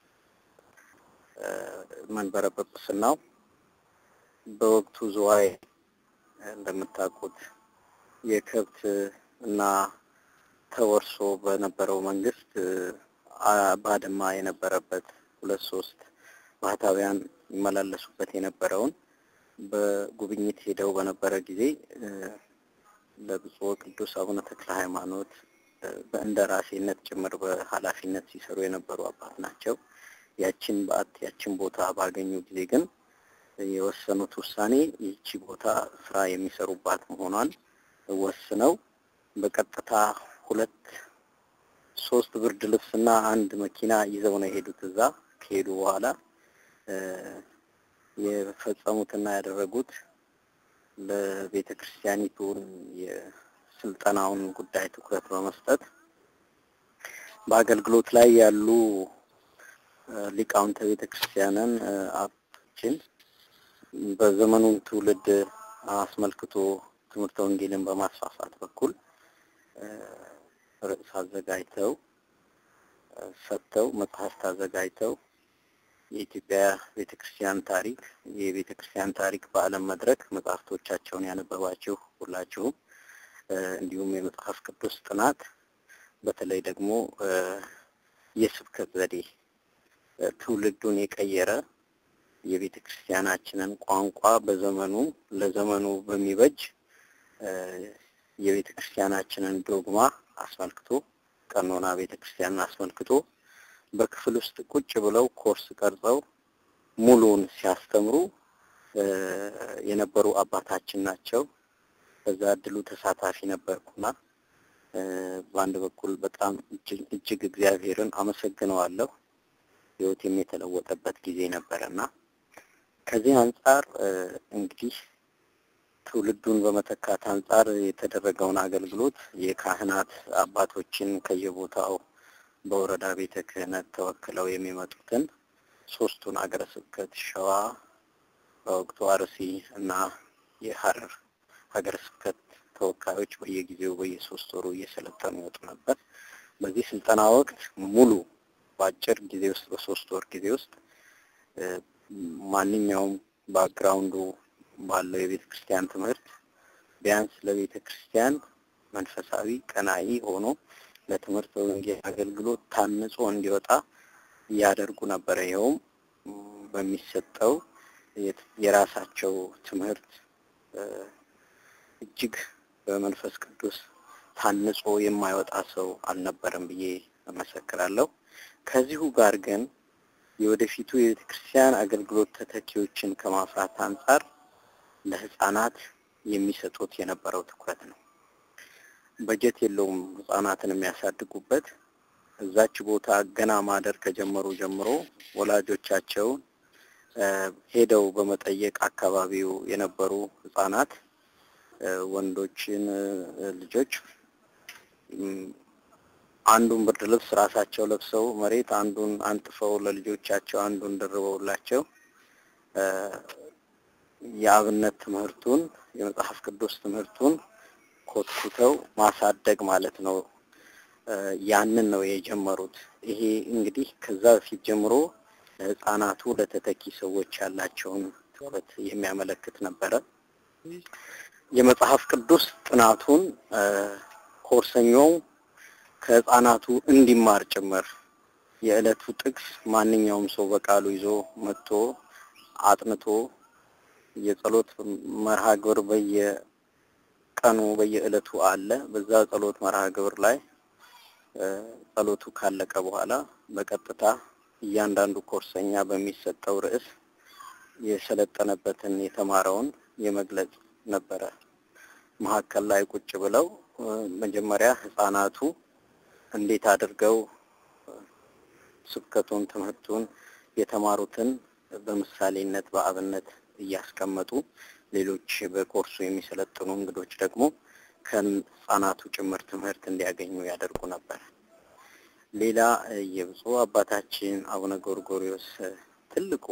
መንበረ ጵጵስናው በወቅቱ ዝዋይ እንደምታውቁት የከብት እና ተወርሶ በነበረው መንግስት ባድማ የነበረበት ሁለት ሶስት ባህታውያን ይመላለሱበት የነበረውን በጉብኝት ሄደው በነበረ ጊዜ ለብፁዕ ቅዱስ አቡነ ተክለ ሃይማኖት በእንደራሴነት ጭምር በኃላፊነት ሲሰሩ የነበሩ አባት ናቸው። ያችን በዓት ያችን ቦታ ባገኙ ጊዜ ግን የወሰኑት ውሳኔ ይቺ ቦታ ስራ የሚሰሩባት መሆኗን ወስነው በቀጥታ ሁለት ሶስት ብርድ ልብስና አንድ መኪና ይዘው ነው የሄዱት። እዛ ከሄዱ በኋላ የፈጸሙትና ያደረጉት ለቤተ ክርስቲያኒቱን የስልጠናውን ጉዳይ ትኩረት በመስጠት በአገልግሎት ላይ ያሉ ሊቃውንተ ቤተ ክርስቲያንን አባቶችን በዘመኑን ትውልድ አስመልክቶ ትምህርተ ወንጌልን በማስፋፋት በኩል ርዕስ አዘጋጅተው ሰጥተው መጽሐፍት አዘጋጅተው የኢትዮጵያ ቤተ ክርስቲያን ታሪክ የቤተ ክርስቲያን ታሪክ በዓለም መድረክ መጽሐፍቶቻቸውን ያነበባችሁ ሁላችሁም እንዲሁም የመጽሐፍ ቅዱስ ጥናት በተለይ ደግሞ የስብከት ዘዴ ትውልዱን የቀየረ የቤተ ክርስቲያናችንን ቋንቋ በዘመኑ ለዘመኑ በሚበጅ የቤተ ክርስቲያናችንን ዶግማ አስመልክቶ ቀኖና ቤተ ክርስቲያንን አስመልክቶ በክፍል ውስጥ ቁጭ ብለው ኮርስ ቀርጸው ሙሉውን ሲያስተምሩ የነበሩ አባታችን ናቸው። በዛ እድሉ ተሳታፊ ነበርኩና በአንድ በኩል በጣም እጅግ እግዚአብሔርን አመሰግነዋለሁ። ህይወቴም የተለወጠበት ጊዜ ነበረና ከዚህ አንጻር እንግዲህ ትውልዱን በመተካት አንጻር የተደረገውን አገልግሎት የካህናት አባቶችን ከየቦታው በወረዳ ቤተ ክህነት ተወክለው የሚመጡትን ሶስቱን አገረ ስብከት ሸዋ፣ በወቅቱ አርሲ እና የሀረር ሀገረ ስብከት ተወካዮች በየጊዜው በየሶስት ወሩ እየሰለጠኑ ይወጡ ነበር። በዚህ ስልጠና ወቅት ሙሉ በአጭር ጊዜ ውስጥ በሶስት ወር ጊዜ ውስጥ ማንኛውም ባክግራውንዱ ባለው የቤተ ክርስቲያን ትምህርት ቢያንስ ለቤተ ክርስቲያን መንፈሳዊ ቀናኢ ሆኖ ለትምህርት ወንጌል አገልግሎት ታንጾ እንዲወጣ ያደርጉ ነበረ። ይኸውም በሚሰጠው የራሳቸው ትምህርት እጅግ በመንፈስ ቅዱስ ታንጾ የማይወጣ ሰው አልነበረም ብዬ እመሰክራለሁ። ከዚሁ ጋር ግን የወደፊቱ የቤተ ክርስቲያን አገልግሎት ተተኪዎችን ከማፍራት አንጻር ለህፃናት የሚሰጡት የነበረው ትኩረት ነው። በጀት የለውም ህፃናትን የሚያሳድጉበት። እዛች ቦታ ገና ማደር ከጀመሩ ጀምሮ ወላጆቻቸውን ሄደው በመጠየቅ አካባቢው የነበሩ ህፃናት ወንዶችን ልጆች አንዱን ብርድ ልብስ ራሳቸው ለብሰው መሬት አንዱን አንጥፈው ለልጆቻቸው አንዱን ደርበውላቸው የአብነት ትምህርቱን የመጽሐፍ ቅዱስ ትምህርቱን ኮትኩተው ማሳደግ ማለት ነው። ያንን ነው የጀመሩት። ይሄ እንግዲህ ከዛ በፊት ጀምሮ ለህፃናቱ ለተተኪ ሰዎች ያላቸውን ትኩረት የሚያመለክት ነበረ። የመጽሐፍ ቅዱስ ጥናቱን ኮርሰኛው ከህፃናቱ እንዲማር ጭምር የዕለቱ ጥቅስ ማንኛውም ሰው በቃሉ ይዞ መጥቶ አጥንቶ የጸሎት መርሃ ግብር በየቀኑ በየዕለቱ አለ። በዛ ጸሎት መርሃ ግብር ላይ ጸሎቱ ካለቀ በኋላ በቀጥታ እያንዳንዱ ኮርሰኛ በሚሰጠው ርዕስ የሰለጠነበትን የተማረውን የመግለጽ ነበረ። መሀከል ላይ ቁጭ ብለው መጀመሪያ ህፃናቱ እንዴት አድርገው ስብከቱን፣ ትምህርቱን የተማሩትን በምሳሌነት በአብነት እያስቀመጡ ሌሎች በኮርሱ የሚሰለጥኑ እንግዶች ደግሞ ከህፃናቱ ጭምር ትምህርት እንዲያገኙ ያደርጉ ነበር። ሌላ የብፁዕ አባታችን አቡነ ጎርጎሪዎስ ትልቁ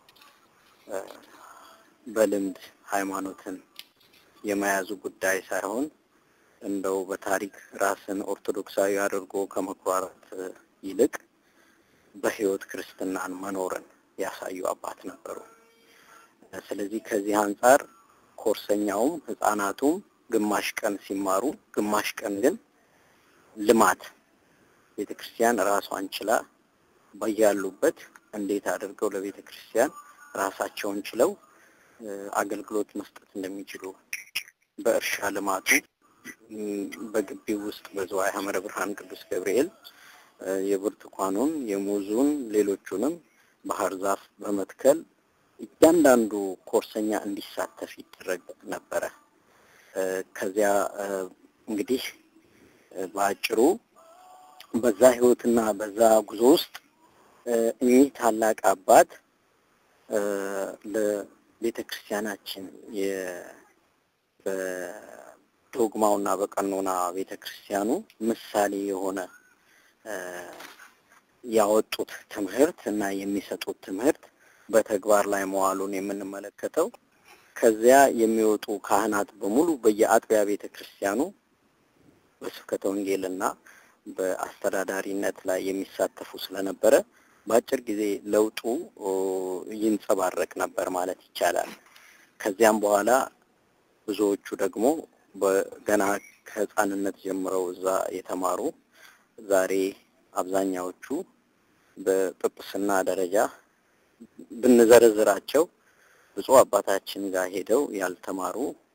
በልምድ ሃይማኖትን የመያዙ ጉዳይ ሳይሆን እንደው በታሪክ ራስን ኦርቶዶክሳዊ አድርጎ ከመኩራራት ይልቅ በህይወት ክርስትናን መኖርን ያሳዩ አባት ነበሩ። ስለዚህ ከዚህ አንጻር ኮርሰኛውም ህፃናቱም ግማሽ ቀን ሲማሩ፣ ግማሽ ቀን ግን ልማት ቤተ ክርስቲያን ራሷን ችላ በያሉበት እንዴት አድርገው ለቤተ ክርስቲያን ራሳቸውን ችለው አገልግሎት መስጠት እንደሚችሉ በእርሻ ልማቱ በግቢው ውስጥ በዝዋይ ሐመረ ብርሃን ቅዱስ ገብርኤል የብርቱካኑን፣ የሙዙን፣ ሌሎቹንም ባህር ዛፍ በመትከል እያንዳንዱ ኮርሰኛ እንዲሳተፍ ይደረግ ነበረ። ከዚያ እንግዲህ በአጭሩ በዛ ህይወትና በዛ ጉዞ ውስጥ እኚህ ታላቅ አባት ለቤተ ክርስቲያናችን በዶግማውና በቀኖና ቤተ ክርስቲያኑ ምሳሌ የሆነ ያወጡት ትምህርት እና የሚሰጡት ትምህርት በተግባር ላይ መዋሉን የምንመለከተው ከዚያ የሚወጡ ካህናት በሙሉ በየአጥቢያ ቤተ ክርስቲያኑ በስብከተ ወንጌልና በአስተዳዳሪነት ላይ የሚሳተፉ ስለነበረ በአጭር ጊዜ ለውጡ ይንጸባረቅ ነበር ማለት ይቻላል። ከዚያም በኋላ ብዙዎቹ ደግሞ በገና ከህፃንነት ጀምረው እዛ የተማሩ ዛሬ አብዛኛዎቹ በጵጵስና ደረጃ ብንዘረዝራቸው ብፁዕ አባታችን ጋር ሄደው ያልተማሩ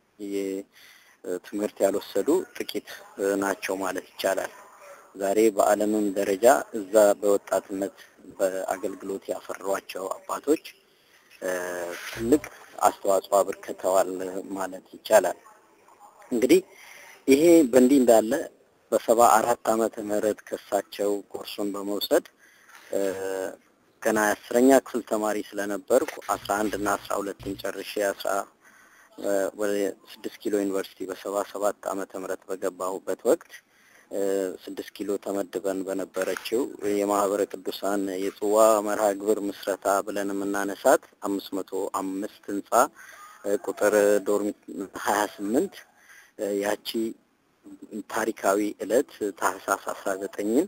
ትምህርት ያልወሰዱ ጥቂት ናቸው ማለት ይቻላል። ዛሬ በዓለምም ደረጃ እዛ በወጣትነት በአገልግሎት ያፈሯቸው አባቶች ትልቅ አስተዋጽኦ አበርክተዋል ማለት ይቻላል። እንግዲህ ይሄ በእንዲህ እንዳለ በሰባ አራት ዓመተ ምህረት ከሳቸው ኮርሱን በመውሰድ ገና የአስረኛ ክፍል ተማሪ ስለነበርኩ አስራ አንድ እና አስራ ሁለትን ጨርሼ አስራ ወደ ስድስት ኪሎ ዩኒቨርሲቲ በሰባ ሰባት ዓመተ ምህረት በገባሁበት ወቅት ስድስት ኪሎ ተመድበን በነበረችው የማህበረ ቅዱሳን የጽዋ መርሃ ግብር ምስረታ ብለን የምናነሳት አምስት መቶ አምስት ህንጻ ቁጥር ዶርሚ ሀያ ስምንት ያቺ ታሪካዊ እለት ታህሳስ አስራ ዘጠኝን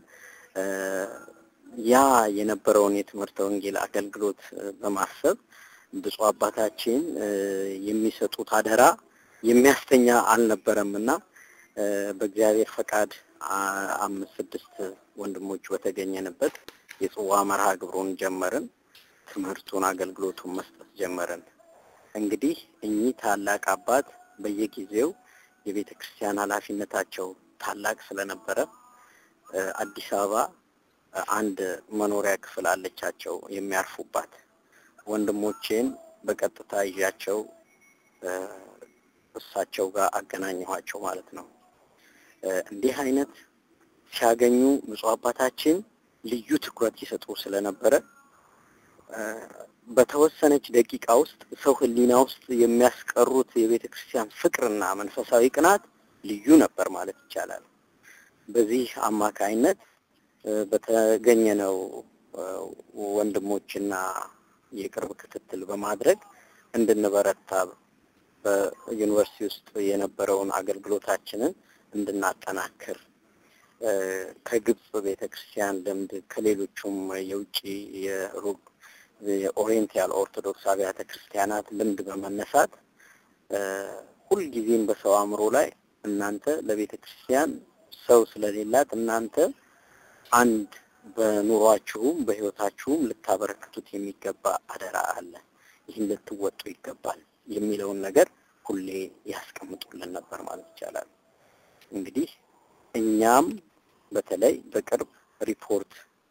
ያ የነበረውን የትምህርተ ወንጌል አገልግሎት በማሰብ ብፁዕ አባታችን የሚሰጡት አደራ የሚያስተኛ አልነበረም እና በእግዚአብሔር ፈቃድ አምስት ስድስት ወንድሞች በተገኘንበት የጽዋ መርሃ ግብሩን ጀመርን። ትምህርቱን አገልግሎቱን መስጠት ጀመርን። እንግዲህ እኚህ ታላቅ አባት በየጊዜው የቤተ ክርስቲያን ኃላፊነታቸው ታላቅ ስለነበረ አዲስ አበባ አንድ መኖሪያ ክፍል አለቻቸው የሚያርፉባት። ወንድሞቼን በቀጥታ ይዣቸው እሳቸው ጋር አገናኘኋቸው ማለት ነው። እንዲህ አይነት ሲያገኙ ብፁዕ አባታችን ልዩ ትኩረት ይሰጡ ስለነበረ በተወሰነች ደቂቃ ውስጥ ሰው ሕሊና ውስጥ የሚያስቀሩት የቤተ ክርስቲያን ፍቅርና መንፈሳዊ ቅናት ልዩ ነበር ማለት ይቻላል። በዚህ አማካይነት በተገኘነው ወንድሞችና የቅርብ ክትትል በማድረግ እንድንበረታ በዩኒቨርሲቲ ውስጥ የነበረውን አገልግሎታችንን እንድናጠናክር ከግብጽ ቤተክርስቲያን ልምድ ከሌሎቹም የውጭ የሩቅ የኦሪየንታል ኦርቶዶክስ አብያተ ክርስቲያናት ልምድ በመነሳት ሁልጊዜም በሰው አእምሮ ላይ እናንተ ለቤተ ክርስቲያን ሰው ስለሌላት እናንተ አንድ በኑሯችሁም በህይወታችሁም ልታበረክቱት የሚገባ አደራ አለ፣ ይህን ልትወጡ ይገባል የሚለውን ነገር ሁሌ ያስቀምጡልን ነበር ማለት ይቻላል። እንግዲህ እኛም በተለይ በቅርብ ሪፖርት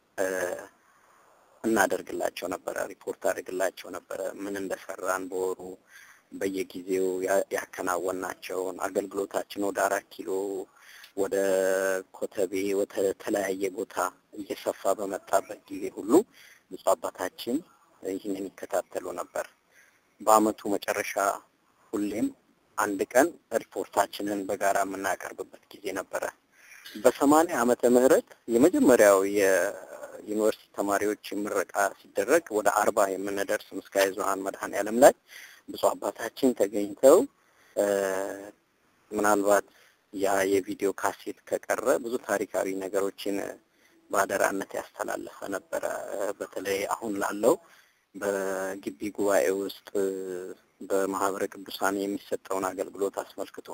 እናደርግላቸው ነበረ፣ ሪፖርት አድርግላቸው ነበረ ምን እንደሰራን በወሩ በየጊዜው ያከናወናቸውን አገልግሎታችን ወደ አራት ኪሎ ወደ ኮተቤ ወደ ተለያየ ቦታ እየሰፋ በመጣበት ጊዜ ሁሉ ብፁዕ አባታችን ይህንን ይከታተሉ ነበር። በአመቱ መጨረሻ ሁሌም አንድ ቀን ሪፖርታችንን በጋራ የምናቀርብበት ጊዜ ነበረ። በሰማንያ ዓመተ ምህረት የመጀመሪያው የዩኒቨርሲቲ ተማሪዎች ምረቃ ሲደረግ ወደ አርባ የምንደርስ ምስካየ ኅዙኃን መድኃኔዓለም ላይ ብፁዕ አባታችን ተገኝተው ምናልባት ያ የቪዲዮ ካሴት ከቀረ ብዙ ታሪካዊ ነገሮችን በአደራነት ያስተላለፈ ነበረ። በተለይ አሁን ላለው በግቢ ጉባኤ ውስጥ በማህበረ ቅዱሳን የሚሰጠውን አገልግሎት አስመልክቶ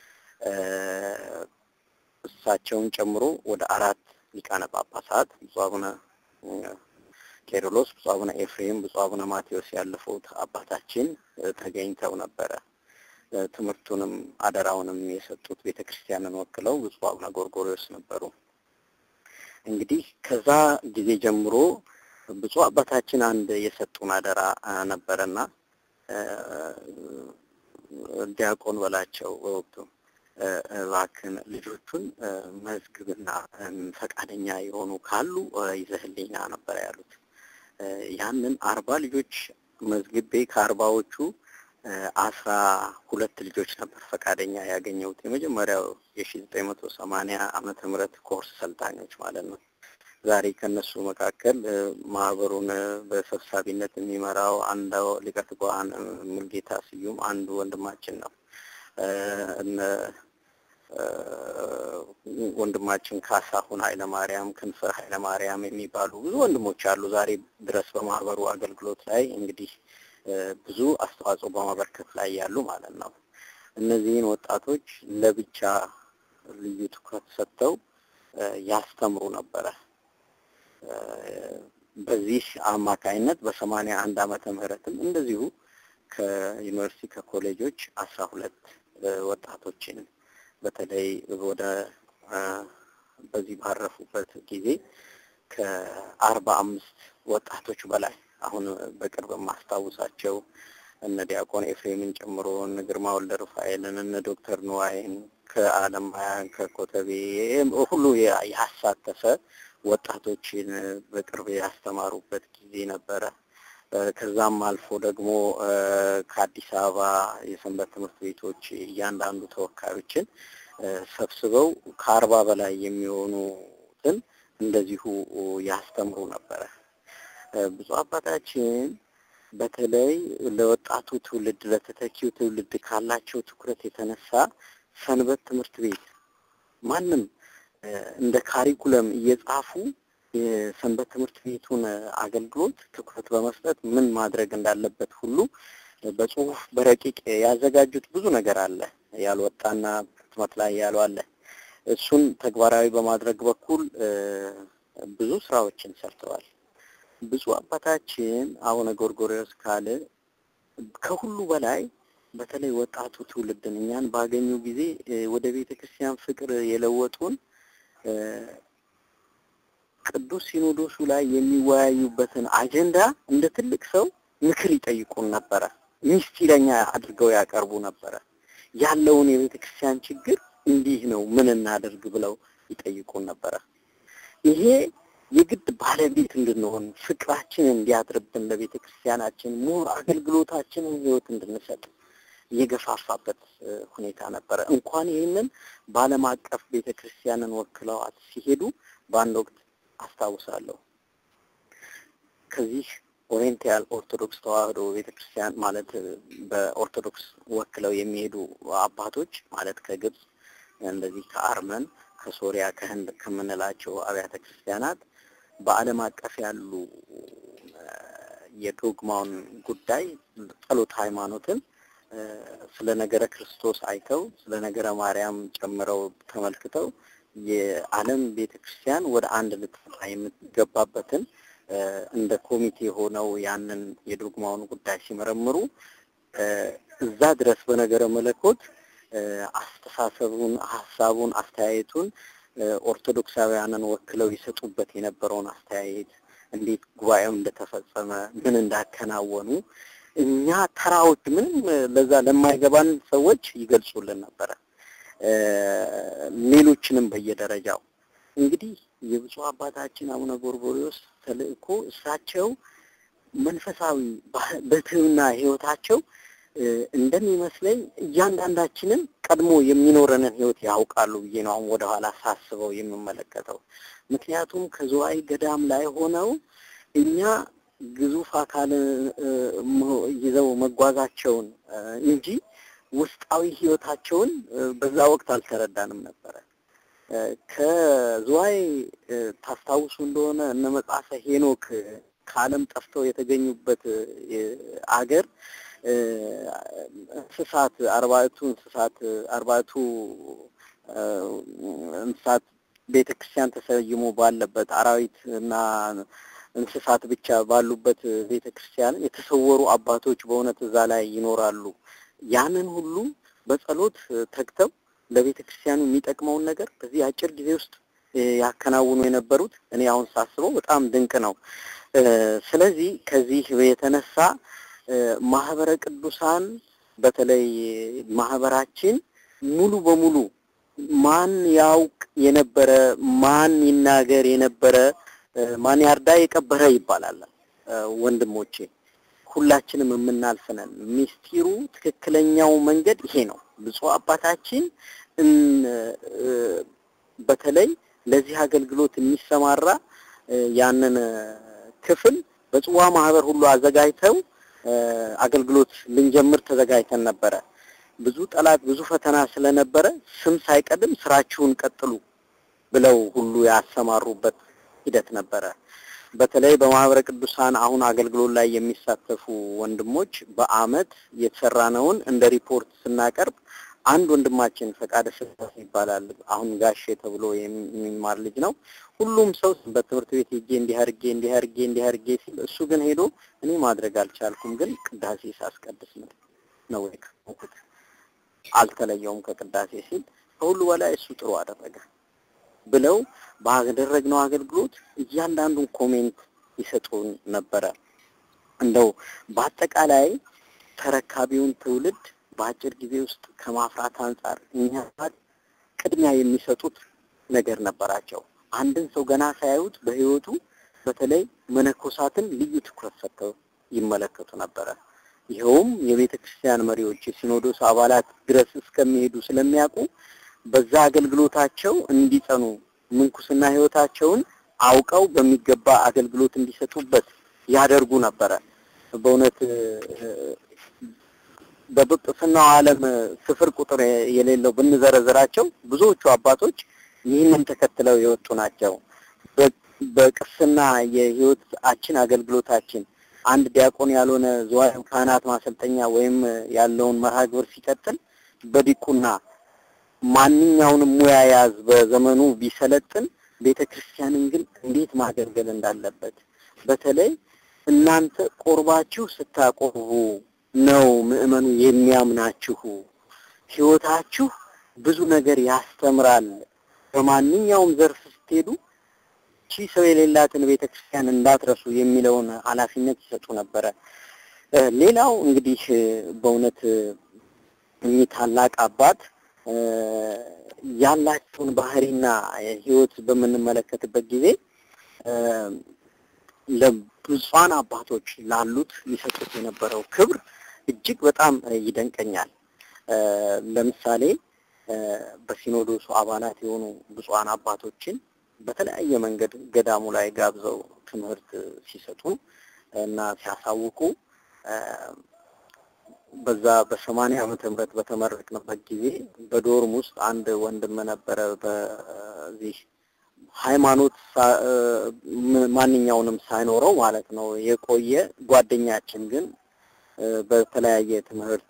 እሳቸውን ጨምሮ ወደ አራት ሊቃነ ጳጳሳት ብፁዕ አቡነ ቄርሎስ፣ ብፁዕ አቡነ ኤፍሬም፣ ብፁዕ አቡነ ማቴዎስ ያለፉት አባታችን ተገኝተው ነበረ። ትምህርቱንም አደራውንም የሰጡት ቤተ ክርስቲያንን ወክለው ብፁዕ አቡነ ጎርጎርዮስ ነበሩ። እንግዲህ ከዛ ጊዜ ጀምሮ ብፁዕ አባታችን አንድ የሰጡን አደራ ነበረና ዲያቆን በላቸው በወቅቱ እባክን ልጆቹን መዝግብና ፈቃደኛ የሆኑ ካሉ ይዘህልኝና ነበር ያሉት። ያንን አርባ ልጆች መዝግቤ ከአርባዎቹ አስራ ሁለት ልጆች ነበር ፈቃደኛ ያገኘሁት። የመጀመሪያው የሺ ዘጠኝ መቶ ሰማንያ ዓመተ ምህረት ኮርስ ሰልጣኞች ማለት ነው። ዛሬ ከነሱ መካከል ማህበሩን በሰብሳቢነት የሚመራው አንዱ ሊቀ ትጉሃን ሙልጌታ ስዩም አንዱ ወንድማችን ነው። እነ ወንድማችን ካሳሁን ኃይለማርያም፣ ክንፈ ኃይለማርያም የሚባሉ ብዙ ወንድሞች አሉ ዛሬ ድረስ በማህበሩ አገልግሎት ላይ እንግዲህ ብዙ አስተዋጽኦ በማበርከት ላይ ያሉ ማለት ነው። እነዚህን ወጣቶች ለብቻ ልዩ ትኩረት ሰጥተው ያስተምሩ ነበረ። በዚህ አማካይነት በሰማንያ አንድ ዓመተ ምህረትም እንደዚሁ ከዩኒቨርሲቲ ከኮሌጆች አስራ ሁለት ወጣቶችን በተለይ ወደ በዚህ ባረፉበት ጊዜ ከአርባ አምስት ወጣቶች በላይ አሁን በቅርብ የማስታውሳቸው እነ ዲያቆን ኤፍሬምን ጨምሮ እነ ግርማ ወልደ ሩፋኤልን እነ ዶክተር ንዋይን ከአለማያን ከኮተቤ ሁሉ ያሳተፈ ወጣቶችን በቅርብ ያስተማሩበት ጊዜ ነበረ። ከዛም አልፎ ደግሞ ከአዲስ አበባ የሰንበት ትምህርት ቤቶች እያንዳንዱ ተወካዮችን ሰብስበው ከአርባ በላይ የሚሆኑትን እንደዚሁ ያስተምሩ ነበረ። ብፁዕ አባታችን በተለይ ለወጣቱ ትውልድ ለተተኪው ትውልድ ካላቸው ትኩረት የተነሳ ሰንበት ትምህርት ቤት ማንም እንደ ካሪኩለም እየጻፉ የሰንበት ትምህርት ቤቱን አገልግሎት ትኩረት በመስጠት ምን ማድረግ እንዳለበት ሁሉ በጽሁፍ በረቂቅ ያዘጋጁት ብዙ ነገር አለ። ያልወጣና ህትመት ላይ ያለው አለ። እሱን ተግባራዊ በማድረግ በኩል ብዙ ስራዎችን ሰርተዋል። ብፁዕ አባታችን አቡነ ጎርጎርዮስ ካለ ከሁሉ በላይ በተለይ ወጣቱ ትውልድን እኛን ባገኙ ጊዜ ወደ ቤተ ክርስቲያን ፍቅር የለወጡን ቅዱስ ሲኖዶሱ ላይ የሚወያዩበትን አጀንዳ እንደ ትልቅ ሰው ምክር ይጠይቁን ነበረ። ሚስጢረኛ አድርገው ያቀርቡ ነበረ። ያለውን የቤተ ክርስቲያን ችግር እንዲህ ነው፣ ምን እናደርግ ብለው ይጠይቁን ነበረ። ይሄ የግድ ባለቤት እንድንሆን ፍቅራችን እንዲያድርብን ለቤተ ክርስቲያናችን ሞር አገልግሎታችንን ህይወት እንድንሰጥ የገፋፋበት ሁኔታ ነበረ። እንኳን ይህንን በዓለም አቀፍ ቤተ ክርስቲያንን ወክለዋት ሲሄዱ በአንድ ወቅት አስታውሳለሁ ከዚህ ኦሪየንታል ኦርቶዶክስ ተዋህዶ ቤተክርስቲያን ማለት በኦርቶዶክስ ወክለው የሚሄዱ አባቶች ማለት ከግብጽ እንደዚህ ከአርመን ከሶሪያ ከህንድ ከምንላቸው አብያተ ክርስቲያናት በዓለም አቀፍ ያሉ የዶግማውን ጉዳይ ጸሎት ሃይማኖትን ስለ ነገረ ክርስቶስ አይተው ስለ ነገረ ማርያም ጨምረው ተመልክተው የዓለም ቤተክርስቲያን ወደ አንድ ልትመጣ የምትገባበትን እንደ ኮሚቴ ሆነው ያንን የዶግማውን ጉዳይ ሲመረምሩ እዛ ድረስ በነገረ መለኮት አስተሳሰቡን፣ ሀሳቡን፣ አስተያየቱን ኦርቶዶክሳውያንን ወክለው ይሰጡበት የነበረውን አስተያየት እንዴት ጉባኤው እንደተፈጸመ ምን እንዳከናወኑ እኛ ተራዎች ምንም ለዛ ለማይገባን ሰዎች ይገልጹልን ነበረ። ሌሎችንም በየደረጃው እንግዲህ የብፁዕ አባታችን አቡነ ጎርጎርዮስ ተልእኮ እሳቸው መንፈሳዊ በትህትና ህይወታቸው እንደሚመስለኝ እያንዳንዳችንን ቀድሞ የሚኖረንን ህይወት ያውቃሉ ብዬ ነው አሁን ወደኋላ ሳስበው የምመለከተው። ምክንያቱም ከዝዋይ ገዳም ላይ ሆነው እኛ ግዙፍ አካል ይዘው መጓዛቸውን እንጂ ውስጣዊ ህይወታቸውን በዛ ወቅት አልተረዳንም ነበረ። ከዝዋይ ታስታውሱ እንደሆነ እነ መጽሐፈ ሄኖክ ከዓለም ጠፍተው የተገኙበት አገር እንስሳት አርባዕቱ እንስሳት አርባዕቱ እንስሳት ቤተ ክርስቲያን ተሰይሞ ባለበት አራዊት እና እንስሳት ብቻ ባሉበት ቤተ ክርስቲያን የተሰወሩ አባቶች በእውነት እዛ ላይ ይኖራሉ። ያንን ሁሉ በጸሎት ተግተው ለቤተ ክርስቲያኑ የሚጠቅመውን ነገር በዚህ አጭር ጊዜ ውስጥ ያከናውኑ የነበሩት እኔ አሁን ሳስበው በጣም ድንቅ ነው። ስለዚህ ከዚህ የተነሳ ማህበረ ቅዱሳን በተለይ ማህበራችን ሙሉ በሙሉ ማን ያውቅ የነበረ ማን ይናገር የነበረ ማን ያርዳ የቀበረ ይባላል። ወንድሞቼ ሁላችንም የምናልፍ ነን። ሚስጢሩ ትክክለኛው መንገድ ይሄ ነው። ብፁዕ አባታችን በተለይ ለዚህ አገልግሎት የሚሰማራ ያንን ክፍል በጽዋ ማህበር ሁሉ አዘጋጅተው አገልግሎት ልንጀምር ተዘጋጅተን ነበረ። ብዙ ጠላት ብዙ ፈተና ስለነበረ ስም ሳይቀድም ስራችሁን ቀጥሉ ብለው ሁሉ ያሰማሩበት ሂደት ነበረ። በተለይ በማህበረ ቅዱሳን አሁን አገልግሎት ላይ የሚሳተፉ ወንድሞች በአመት የተሰራነውን እንደ ሪፖርት ስናቀርብ አንድ ወንድማችን ፈቃደ ስላሴ ይባላል። አሁን ጋሼ ተብሎ የሚማር ልጅ ነው። ሁሉም ሰው በትምህርት ቤት ሄጄ እንዲህ አድርጌ እንዲህ አድርጌ እንዲህ አድርጌ ሲል እሱ ግን ሄዶ እኔ ማድረግ አልቻልኩም፣ ግን ቅዳሴ ሳስቀድስ ነው ነው የከፈኩት አልተለየውም ከቅዳሴ ሲል ከሁሉ በላይ እሱ ጥሩ አደረገ ብለው ባደረግነው አገልግሎት እያንዳንዱን ኮሜንት ይሰጡን ነበረ። እንደው በአጠቃላይ ተረካቢውን ትውልድ በአጭር ጊዜ ውስጥ ከማፍራት አንጻር እኛ ቅድሚያ የሚሰጡት ነገር ነበራቸው። አንድን ሰው ገና ሳያዩት በህይወቱ በተለይ መነኮሳትን ልዩ ትኩረት ሰጥተው ይመለከቱ ነበረ። ይኸውም የቤተ ክርስቲያን መሪዎች የሲኖዶስ አባላት ድረስ እስከሚሄዱ ስለሚያውቁ በዛ አገልግሎታቸው እንዲጸኑ ምንኩስና ህይወታቸውን አውቀው በሚገባ አገልግሎት እንዲሰጡበት ያደርጉ ነበረ። በእውነት በጵጵስናው ዓለም ስፍር ቁጥር የሌለው ብንዘረዝራቸው ብዙዎቹ አባቶች ይህንን ተከትለው የወጡ ናቸው። በቅስና የህይወታችን አገልግሎታችን አንድ ዲያቆን ያልሆነ ዝዋይ ካህናት ማሰልጠኛ ወይም ያለውን መርሃ ግብር ሲቀጥል በዲቁና ማንኛውንም ሙያ ያዝ በዘመኑ ቢሰለጥን ቤተ ክርስቲያንን ግን እንዴት ማገልገል እንዳለበት በተለይ እናንተ ቆርባችሁ ስታቆርቡ ነው ምእመኑ የሚያምናችሁ። ህይወታችሁ ብዙ ነገር ያስተምራል። በማንኛውም ዘርፍ ስትሄዱ ቺ ሰው የሌላትን ቤተ ክርስቲያን እንዳትረሱ የሚለውን ኃላፊነት ይሰጡ ነበረ። ሌላው እንግዲህ በእውነት እኚህ ታላቅ አባት ያላቸውን ባህሪና ህይወት በምንመለከትበት ጊዜ ለብፁዓን አባቶች ላሉት ይሰጡት የነበረው ክብር እጅግ በጣም ይደንቀኛል። ለምሳሌ በሲኖዶሱ አባላት የሆኑ ብፁዓን አባቶችን በተለያየ መንገድ ገዳሙ ላይ ጋብዘው ትምህርት ሲሰጡ እና ሲያሳውቁ በዛ በሰማንያ ዓመተ ምህረት በተመረቅንበት ጊዜ በዶርም ውስጥ አንድ ወንድም ነበረ። በዚህ ሃይማኖት ማንኛውንም ሳይኖረው ማለት ነው የቆየ ጓደኛችን ግን በተለያየ ትምህርት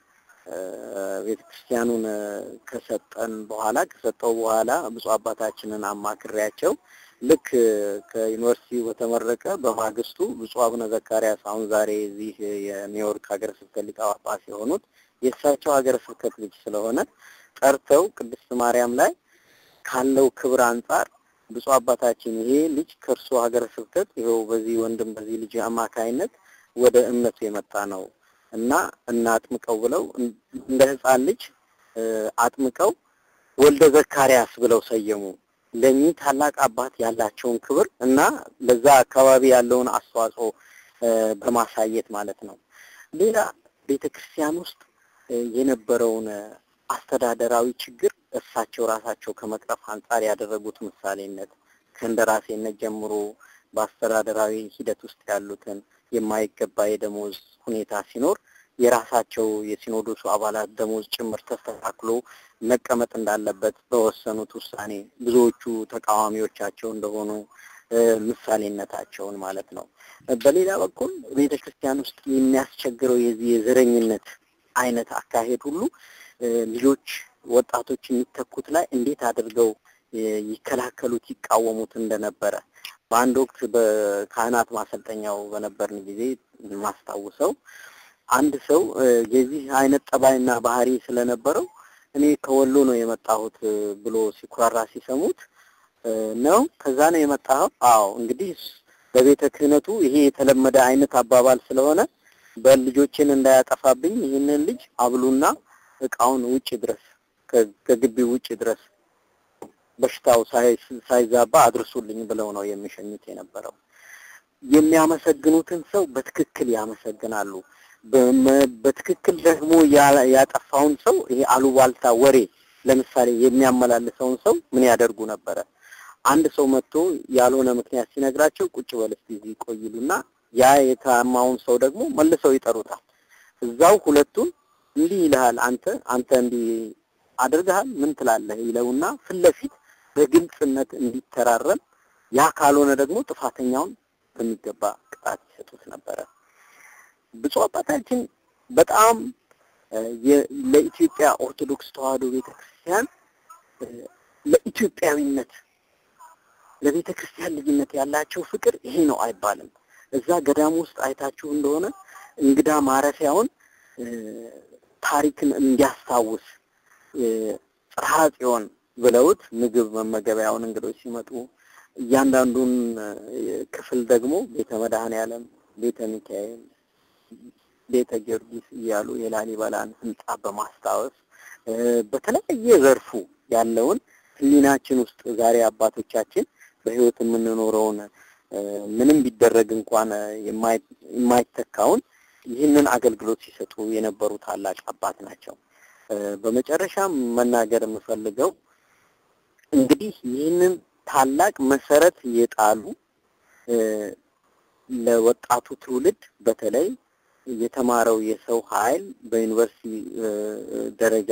ቤተክርስቲያኑን ከሰጠን በኋላ ከሰጠው በኋላ ብፁዕ አባታችንን አማክሬያቸው ልክ ከዩኒቨርሲቲ በተመረቀ በማግስቱ ብፁዕ አቡነ ዘካርያስ አሁን ዛሬ እዚህ የኒውዮርክ ሀገረ ስብከት ሊቀ ጳጳስ የሆኑት የእሳቸው ሀገረ ስብከት ልጅ ስለሆነ ጠርተው ቅድስት ማርያም ላይ ካለው ክብር አንጻር ብፁዕ አባታችን ይሄ ልጅ ከእርሱ ሀገረ ስብከት ይኸው በዚህ ወንድም በዚህ ልጅ አማካይነት ወደ እምነቱ የመጣ ነው እና እናጥምቀው ብለው እንደ ሕፃን ልጅ አጥምቀው ወልደ ዘካርያስ ብለው ሰየሙ። ለኚህ ታላቅ አባት ያላቸውን ክብር እና ለዛ አካባቢ ያለውን አስተዋጽኦ በማሳየት ማለት ነው። ሌላ ቤተ ክርስቲያን ውስጥ የነበረውን አስተዳደራዊ ችግር እሳቸው ራሳቸው ከመቅረፍ አንጻር ያደረጉት ምሳሌነት ከእንደራሴነት ጀምሮ በአስተዳደራዊ ሂደት ውስጥ ያሉትን የማይገባ የደሞዝ ሁኔታ ሲኖር የራሳቸው የሲኖዶሱ አባላት ደሞዝ ጭምር ተስተካክሎ መቀመጥ እንዳለበት በወሰኑት ውሳኔ ብዙዎቹ ተቃዋሚዎቻቸው እንደሆኑ ምሳሌነታቸውን ማለት ነው። በሌላ በኩል ቤተ ክርስቲያን ውስጥ የሚያስቸግረው የዚህ የዘረኝነት አይነት አካሄድ ሁሉ ልጆች ወጣቶች የሚተኩት ላይ እንዴት አድርገው ይከላከሉት ይቃወሙት እንደነበረ በአንድ ወቅት በካህናት ማሰልጠኛው በነበርን ጊዜ ማስታውሰው አንድ ሰው የዚህ አይነት ጠባይና ባህሪ ስለነበረው እኔ ከወሎ ነው የመጣሁት ብሎ ሲኩራራ ሲሰሙት ነው ከዛ ነው የመጣኸው? አዎ እንግዲህ በቤተ ክህነቱ ይሄ የተለመደ አይነት አባባል ስለሆነ በልጆችን እንዳያጠፋብኝ ይህንን ልጅ አብሉና እቃውን ውጭ ድረስ ከግቢው ውጭ ድረስ በሽታው ሳይዛባ አድርሱልኝ ብለው ነው የሚሸኙት የነበረው። የሚያመሰግኑትን ሰው በትክክል ያመሰግናሉ። በትክክል ደግሞ ያጠፋውን ሰው ይሄ አሉባልታ ወሬ ለምሳሌ የሚያመላልሰውን ሰው ምን ያደርጉ ነበረ? አንድ ሰው መጥቶ ያልሆነ ምክንያት ሲነግራቸው ቁጭ በል እስቲ እዚህ ቆይሉና ያ የታማውን ሰው ደግሞ መልሰው ይጠሩታል። እዛው ሁለቱን እንዲህ ይልሃል አንተ አንተ እንዲህ አድርገሃል ምን ትላለህ ይለውና ፊት ለፊት በግልጽነት እንዲተራረም ያ ካልሆነ ደግሞ ጥፋተኛውን በሚገባ ቅጣት ይሰጡት ነበረ። ብፁዕ አባታችን በጣም ለኢትዮጵያ ኦርቶዶክስ ተዋሕዶ ቤተክርስቲያን ለኢትዮጵያዊነት ለቤተ ክርስቲያን ልጅነት ያላቸው ፍቅር ይሄ ነው አይባልም። እዛ ገዳም ውስጥ አይታችሁ እንደሆነ እንግዳ ማረፊያውን ታሪክን እንዲያስታውስ ጽርሐ ጽዮን ብለውት ምግብ መመገቢያውን እንግዶች ሲመጡ እያንዳንዱን ክፍል ደግሞ ቤተ መድኃኔዓለም፣ ቤተ ሚካኤል፣ ቤተ ጊዮርጊስ እያሉ የላሊበላን ሕንጻ በማስታወስ በተለያየ ዘርፉ ያለውን ሕሊናችን ውስጥ ዛሬ አባቶቻችን በሕይወት የምንኖረውን ምንም ቢደረግ እንኳን የማይተካውን ይህንን አገልግሎት ሲሰጡ የነበሩ ታላቅ አባት ናቸው። በመጨረሻም መናገር የምፈልገው እንግዲህ ይህንን ታላቅ መሰረት የጣሉ ለወጣቱ ትውልድ በተለይ የተማረው የሰው ኃይል በዩኒቨርሲቲ ደረጃ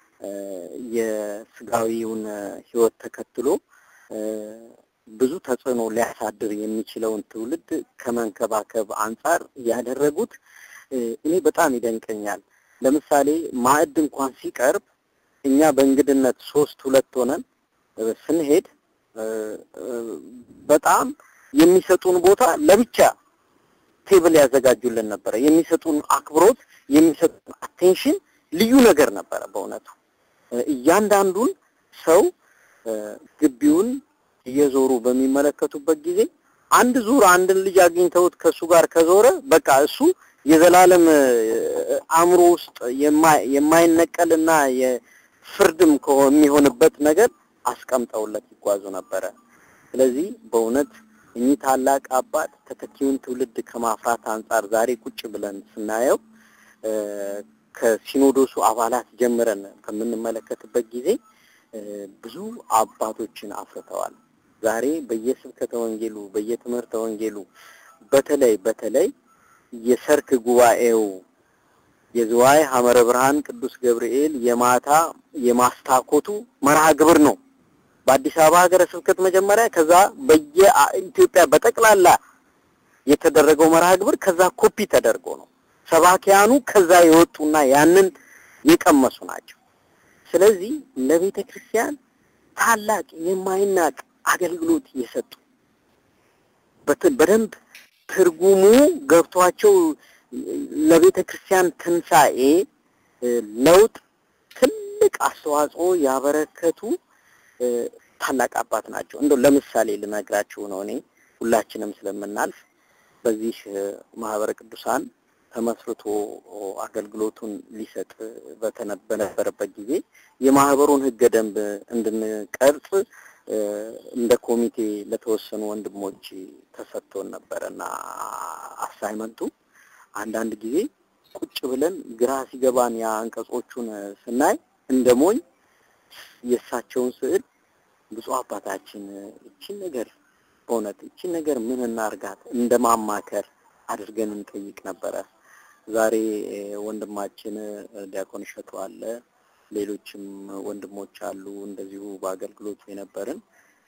የስጋዊውን ህይወት ተከትሎ ብዙ ተጽዕኖ ሊያሳድር የሚችለውን ትውልድ ከመንከባከብ አንጻር ያደረጉት እኔ በጣም ይደንቀኛል። ለምሳሌ ማዕድ እንኳን ሲቀርብ እኛ በእንግድነት ሶስት ሁለት ሆነን ስንሄድ በጣም የሚሰጡን ቦታ ለብቻ ቴብል ያዘጋጁልን ነበረ። የሚሰጡን አክብሮት፣ የሚሰጡን አቴንሽን ልዩ ነገር ነበረ በእውነቱ እያንዳንዱን ሰው ግቢውን እየዞሩ በሚመለከቱበት ጊዜ አንድ ዙር አንድን ልጅ አግኝተውት ከሱ ጋር ከዞረ በቃ እሱ የዘላለም አእምሮ ውስጥ የማይነቀልና የፍርድም የሚሆንበት ነገር አስቀምጠውለት ይጓዙ ነበረ። ስለዚህ በእውነት እኚህ ታላቅ አባት ተተኪውን ትውልድ ከማፍራት አንጻር ዛሬ ቁጭ ብለን ስናየው ከሲኖዶሱ አባላት ጀምረን በምንመለከትበት ጊዜ ብዙ አባቶችን አፍርተዋል። ዛሬ በየስብከተ ወንጌሉ በየትምህርተ ወንጌሉ በተለይ በተለይ የሰርክ ጉባኤው የዝዋይ ሐመረ ብርሃን ቅዱስ ገብርኤል የማታ የማስታኮቱ መርሃ ግብር ነው። በአዲስ አበባ ሀገረ ስብከት መጀመሪያ፣ ከዛ በየኢትዮጵያ በጠቅላላ የተደረገው መርሃ ግብር ከዛ ኮፒ ተደርጎ ነው። ሰባኪያኑ ከዛ የወጡና ያንን የቀመሱ ናቸው። ስለዚህ ለቤተ ክርስቲያን ታላቅ የማይናቅ አገልግሎት የሰጡ በደንብ ትርጉሙ ገብቷቸው ለቤተ ክርስቲያን ትንሣኤ ለውጥ ትልቅ አስተዋጽኦ ያበረከቱ ታላቅ አባት ናቸው። እንደው ለምሳሌ ልነግራችሁ ነው። እኔ ሁላችንም ስለምናልፍ በዚህ ማህበረ ቅዱሳን ተመስርቶ አገልግሎቱን ሊሰጥ በነበረበት ጊዜ የማህበሩን ሕገ ደንብ እንድንቀርጽ እንደ ኮሚቴ ለተወሰኑ ወንድሞች ተሰጥቶን ነበረና አሳይመንቱ አንዳንድ ጊዜ ቁጭ ብለን ግራ ሲገባን ያ አንቀጾቹን ስናይ እንደ ሞኝ የእሳቸውን ስዕል ብፁዕ አባታችን እቺን ነገር በእውነት እቺን ነገር ምን እናርጋት እንደማማከር አድርገን እንጠይቅ ነበረ። ዛሬ ወንድማችን ዲያቆን እሸቱ አለ፣ ሌሎችም ወንድሞች አሉ እንደዚሁ በአገልግሎቱ የነበርን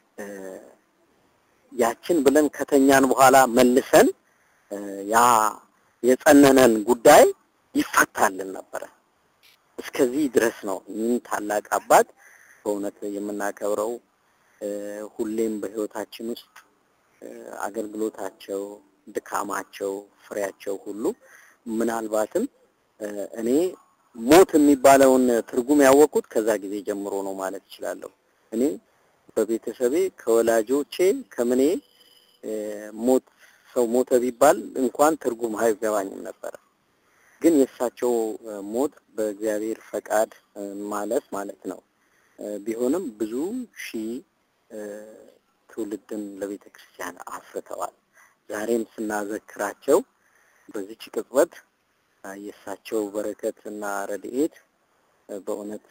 ያችን ብለን ከተኛን በኋላ መልሰን ያ የጸነነን ጉዳይ ይፈታልን ነበረ። እስከዚህ ድረስ ነው። ይህን ታላቅ አባት በእውነት የምናከብረው ሁሌም በህይወታችን ውስጥ አገልግሎታቸው፣ ድካማቸው፣ ፍሬያቸው ሁሉ ምናልባትም እኔ ሞት የሚባለውን ትርጉም ያወቅኩት ከዛ ጊዜ ጀምሮ ነው ማለት እችላለሁ። እኔ በቤተሰቤ ከወላጆቼ ከምኔ ሞት ሰው ሞተ ቢባል እንኳን ትርጉም አይገባኝም ነበረ። ግን የእሳቸው ሞት በእግዚአብሔር ፈቃድ ማለፍ ማለት ነው ቢሆንም ብዙ ሺህ ትውልድን ለቤተ ክርስቲያን አፍርተዋል። ዛሬም ስናዘክራቸው በዚች ቅጽበት የእሳቸው በረከት እና ረድኤት በእውነት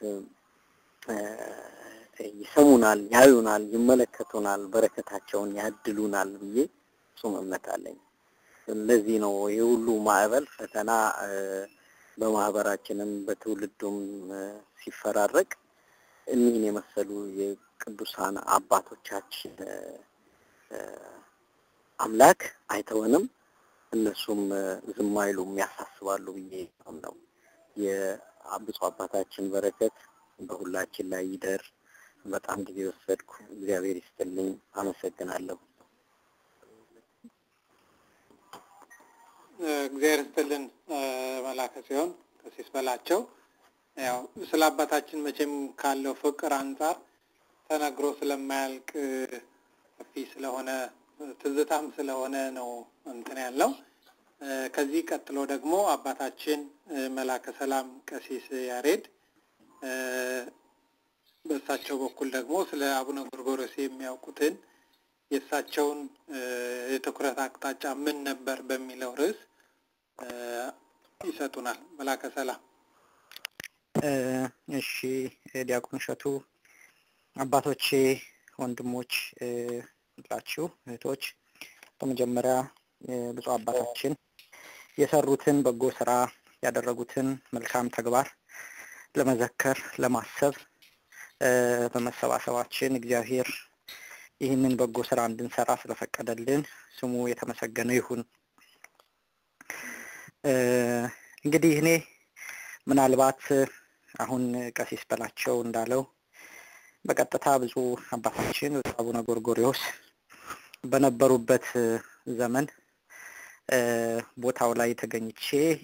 ይሰሙናል፣ ያዩናል፣ ይመለከቱናል፣ በረከታቸውን ያድሉናል ብዬ ፍጹም እምነት አለኝ። ለዚህ ነው የሁሉ ማዕበል ፈተና በማህበራችንም በትውልዱም ሲፈራረቅ እኒህን የመሰሉ የቅዱሳን አባቶቻችን አምላክ አይተወንም፣ እነሱም ዝም አይሉም፣ ያሳስባሉ ብዬ ነው። የብፁዕ አባታችን በረከት በሁላችን ላይ ይደር። በጣም ጊዜ ወሰድኩ። እግዚአብሔር ይስጥልኝ። አመሰግናለሁ። እግዚአብሔር ይስጥልን መላከ ሲሆን ቀሲስ በላቸው ያው ስለ አባታችን መቼም ካለው ፍቅር አንጻር ተነግሮ ስለማያልቅ ሰፊ ስለሆነ ትዝታም ስለሆነ ነው እንትን ያለው። ከዚህ ቀጥሎ ደግሞ አባታችን መላከ ሰላም ቀሲስ ያሬድ በእሳቸው በኩል ደግሞ ስለ አቡነ ጎርጎሮስ የሚያውቁትን የእሳቸውን የትኩረት አቅጣጫ ምን ነበር በሚለው ርዕስ ይሰጡናል። መላከ ሰላም። እሺ፣ ዲያቆን እሸቱ፣ አባቶቼ፣ ወንድሞች ሁላችሁ እህቶች፣ በመጀመሪያ ብፁዕ አባታችን የሰሩትን በጎ ስራ ያደረጉትን መልካም ተግባር ለመዘከር ለማሰብ በመሰባሰባችን እግዚአብሔር ይህንን በጎ ስራ እንድንሰራ ስለፈቀደልን ስሙ የተመሰገነ ይሁን። እንግዲህ እኔ ምናልባት አሁን ቀሲስ በላቸው እንዳለው በቀጥታ ብፁዕ አባታችን ብፁዕ አቡነ ጎርጎሪዎስ በነበሩበት ዘመን ቦታው ላይ ተገኝቼ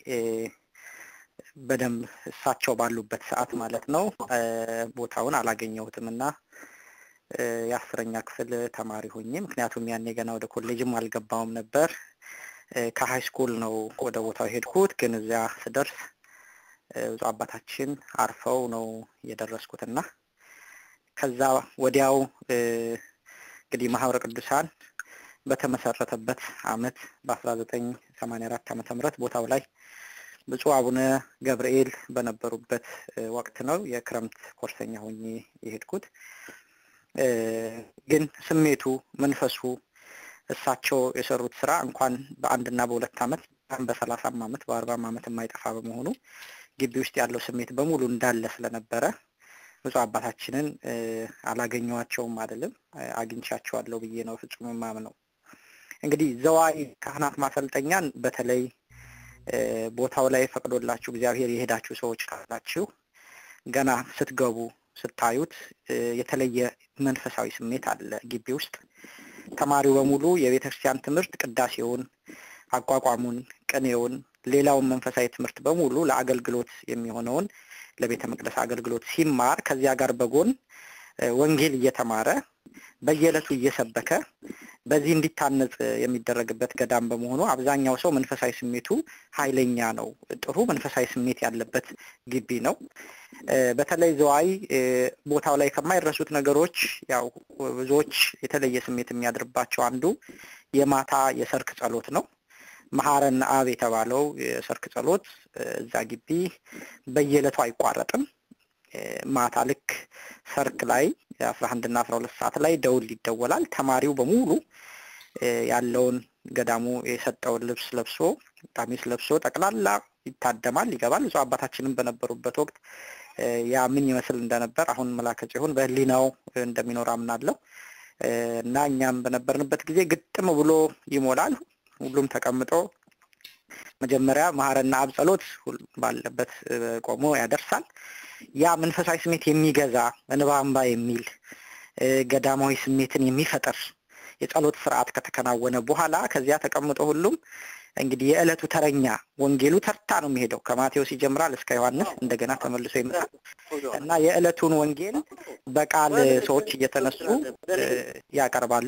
በደንብ እሳቸው ባሉበት ሰዓት ማለት ነው ቦታውን አላገኘሁትም እና የአስረኛ ክፍል ተማሪ ሆኜ ምክንያቱም ያኔ ገና ወደ ኮሌጅም አልገባውም ነበር። ከሀይ ስኩል ነው ወደ ቦታው ሄድኩት። ግን እዚያ ስደርስ ብፁዕ አባታችን አርፈው ነው የደረስኩትና ከዛ ወዲያው እንግዲህ ማህበረ ቅዱሳን በተመሰረተበት አመት በአስራ ዘጠኝ ሰማንያ አራት ዓመተ ምህረት ቦታው ላይ ብፁዕ አቡነ ገብርኤል በነበሩበት ወቅት ነው የክረምት ኮርሰኛ ሆኜ የሄድኩት። ግን ስሜቱ መንፈሱ እሳቸው የሰሩት ስራ እንኳን በአንድና በሁለት ዓመት በሰላሳም ዓመት በአርባም ዓመት የማይጠፋ በመሆኑ ግቢ ውስጥ ያለው ስሜት በሙሉ እንዳለ ስለነበረ ብፁዕ አባታችንን አላገኘኋቸውም አይደለም አግኝቻቸዋለሁ ብዬ ነው ፍጹም የማምነው። እንግዲህ ዘዋይ ካህናት ማሰልጠኛን በተለይ ቦታው ላይ ፈቅዶላችሁ እግዚአብሔር የሄዳችሁ ሰዎች ካላችሁ ገና ስትገቡ ስታዩት የተለየ መንፈሳዊ ስሜት አለ ግቢ ውስጥ። ተማሪው በሙሉ የቤተ ክርስቲያን ትምህርት ቅዳሴውን፣ አቋቋሙን፣ ቅኔውን፣ ሌላውን መንፈሳዊ ትምህርት በሙሉ ለአገልግሎት የሚሆነውን ለቤተ መቅደስ አገልግሎት ሲማር ከዚያ ጋር በጎን ወንጌል እየተማረ በየዕለቱ እየሰበከ በዚህ እንዲታነጽ የሚደረግበት ገዳም በመሆኑ አብዛኛው ሰው መንፈሳዊ ስሜቱ ኃይለኛ ነው። ጥሩ መንፈሳዊ ስሜት ያለበት ግቢ ነው። በተለይ ዘዋይ ቦታው ላይ ከማይረሱት ነገሮች ያው ብዙዎች የተለየ ስሜት የሚያድርባቸው አንዱ የማታ የሰርክ ጸሎት ነው። መሐረነ አብ የተባለው የሰርክ ጸሎት እዛ ግቢ በየዕለቱ አይቋረጥም። ማታ ልክ ሰርክ ላይ አስራ አንድ እና አስራ ሁለት ሰዓት ላይ ደውል ይደወላል። ተማሪው በሙሉ ያለውን ገዳሙ የሰጠውን ልብስ ለብሶ ቀሚስ ለብሶ ጠቅላላ ይታደማል፣ ይገባል። ብፁዕ አባታችንም በነበሩበት ወቅት ያ ምን ይመስል እንደነበር አሁን መላከ ጽዮን በሕሊናው እንደሚኖር አምናለሁ እና እኛም በነበርንበት ጊዜ ግጥም ብሎ ይሞላል። ሁሉም ተቀምጦ መጀመሪያ መሐረነ አብ ጸሎት ባለበት ቆሞ ያደርሳል። ያ መንፈሳዊ ስሜት የሚገዛ እንባ እንባ የሚል ገዳማዊ ስሜትን የሚፈጥር የጸሎት ስርዓት ከተከናወነ በኋላ ከዚያ ተቀምጦ ሁሉም እንግዲህ የዕለቱ ተረኛ ወንጌሉ ተርታ ነው የሚሄደው። ከማቴዎስ ይጀምራል እስከ ዮሐንስ እንደገና ተመልሶ ይመጣል እና የዕለቱን ወንጌል በቃል ሰዎች እየተነሱ ያቀርባሉ።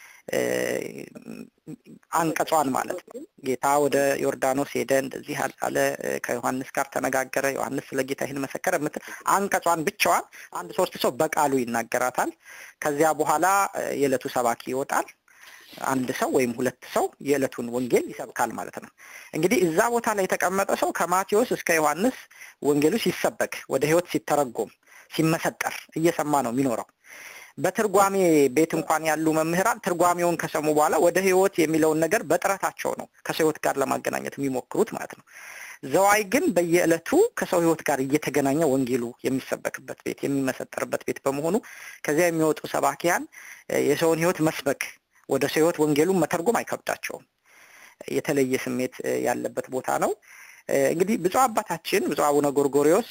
አንቀጿን ማለት ነው። ጌታ ወደ ዮርዳኖስ ሄደ፣ እንደዚህ አለ፣ ከዮሐንስ ጋር ተነጋገረ፣ ዮሐንስ ስለ ጌታ ይህን መሰከረ የምትል አንቀጿን ብቻዋን አንድ ሶስት ሰው በቃሉ ይናገራታል። ከዚያ በኋላ የዕለቱ ሰባኪ ይወጣል። አንድ ሰው ወይም ሁለት ሰው የዕለቱን ወንጌል ይሰብካል ማለት ነው። እንግዲህ እዛ ቦታ ላይ የተቀመጠ ሰው ከማቴዎስ እስከ ዮሐንስ ወንጌሉ ሲሰበክ ወደ ሕይወት ሲተረጎም ሲመሰጠር እየሰማ ነው የሚኖረው። በትርጓሜ ቤት እንኳን ያሉ መምህራን ትርጓሜውን ከሰሙ በኋላ ወደ ሕይወት የሚለውን ነገር በጥረታቸው ነው ከሰው ሕይወት ጋር ለማገናኘት የሚሞክሩት ማለት ነው። ዘዋይ ግን በየዕለቱ ከሰው ሕይወት ጋር እየተገናኘ ወንጌሉ የሚሰበክበት ቤት የሚመሰጠርበት ቤት በመሆኑ ከዚያ የሚወጡ ሰባኪያን የሰውን ሕይወት መስበክ ወደ ሰው ሕይወት ወንጌሉን መተርጎም አይከብዳቸውም። የተለየ ስሜት ያለበት ቦታ ነው። እንግዲህ ብፁዕ አባታችን ብፁዕ አቡነ ጎርጎሪዎስ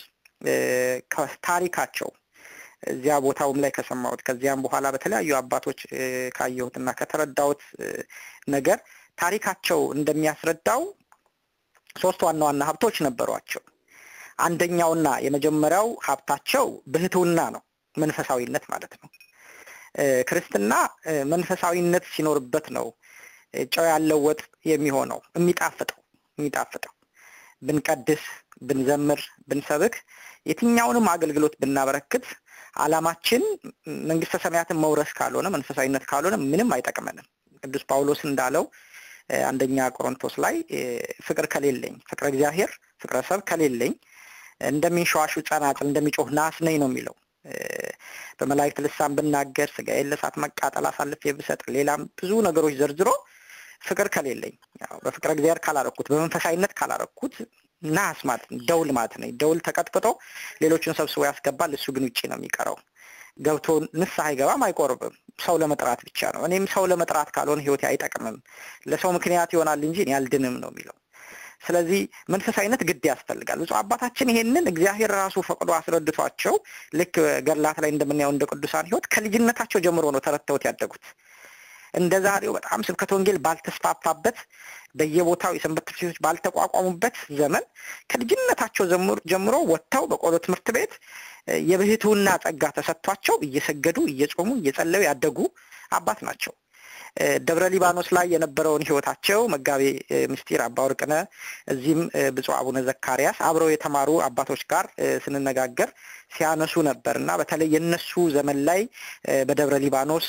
ከታሪካቸው እዚያ ቦታውም ላይ ከሰማሁት ከዚያም በኋላ በተለያዩ አባቶች ካየሁትና ከተረዳሁት ነገር ታሪካቸው እንደሚያስረዳው ሶስት ዋና ዋና ሀብቶች ነበሯቸው። አንደኛውና የመጀመሪያው ሀብታቸው ብህትውና ነው፣ መንፈሳዊነት ማለት ነው። ክርስትና መንፈሳዊነት ሲኖርበት ነው ጨው ያለው ወጥ የሚሆነው የሚጣፍጠው የሚጣፍጠው ብንቀድስ፣ ብንዘምር፣ ብንሰብክ የትኛውንም አገልግሎት ብናበረክት ዓላማችን መንግስተ ሰማያትን መውረስ ካልሆነ መንፈሳዊነት ካልሆነ ምንም አይጠቅመንም። ቅዱስ ጳውሎስ እንዳለው አንደኛ ቆሮንቶስ ላይ ፍቅር ከሌለኝ ፍቅረ እግዚአብሔር ፍቅረ ሰብ ከሌለኝ እንደሚንሸዋሹ ጸናጽል እንደሚጮህ ናስ ነኝ ነው የሚለው። በመላእክት ልሳን ብናገር ስጋዬን ለእሳት መቃጠል አሳልፌ ብሰጥ ሌላም ብዙ ነገሮች ዘርዝሮ ፍቅር ከሌለኝ በፍቅረ እግዚአብሔር ካላረኩት በመንፈሳዊነት ካላረኩት ናስ ማለት ነው፣ ደውል ማለት ነው። ደውል ተቀጥቅጦ ሌሎችን ሰብስቦ ያስገባል። እሱ ግን ውጭ ነው የሚቀረው። ገብቶ ንስሐ አይገባም፣ አይቆርብም። ሰው ለመጥራት ብቻ ነው። እኔም ሰው ለመጥራት ካልሆነ ህይወቴ አይጠቅምም፣ ለሰው ምክንያት ይሆናል እንጂ እኔ አልድንም ነው የሚለው። ስለዚህ መንፈሳዊነት ግድ ያስፈልጋል። ብፁዕ አባታችን ይሄንን እግዚአብሔር ራሱ ፈቅዶ አስረድቷቸው ልክ ገድላት ላይ እንደምናየው እንደ ቅዱሳን ሕይወት ከልጅነታቸው ጀምሮ ነው ተረድተውት ያደጉት። እንደ ዛሬው በጣም ስብከተ ወንጌል ባልተስፋፋበት በየቦታው የሰንበት ትምህርት ቤቶች ባልተቋቋሙበት ዘመን ከልጅነታቸው ጀምሮ ወጥተው በቆሎ ትምህርት ቤት የብህትውና ጸጋ ተሰጥቷቸው እየሰገዱ እየጾሙ እየጸለዩ ያደጉ አባት ናቸው። ደብረ ሊባኖስ ላይ የነበረውን ህይወታቸው መጋቤ ምስጢር አባ ወርቅነ እዚህም ብፁዕ አቡነ ዘካርያስ አብረው የተማሩ አባቶች ጋር ስንነጋገር ሲያነሱ ነበር እና በተለይ የነሱ ዘመን ላይ በደብረ ሊባኖስ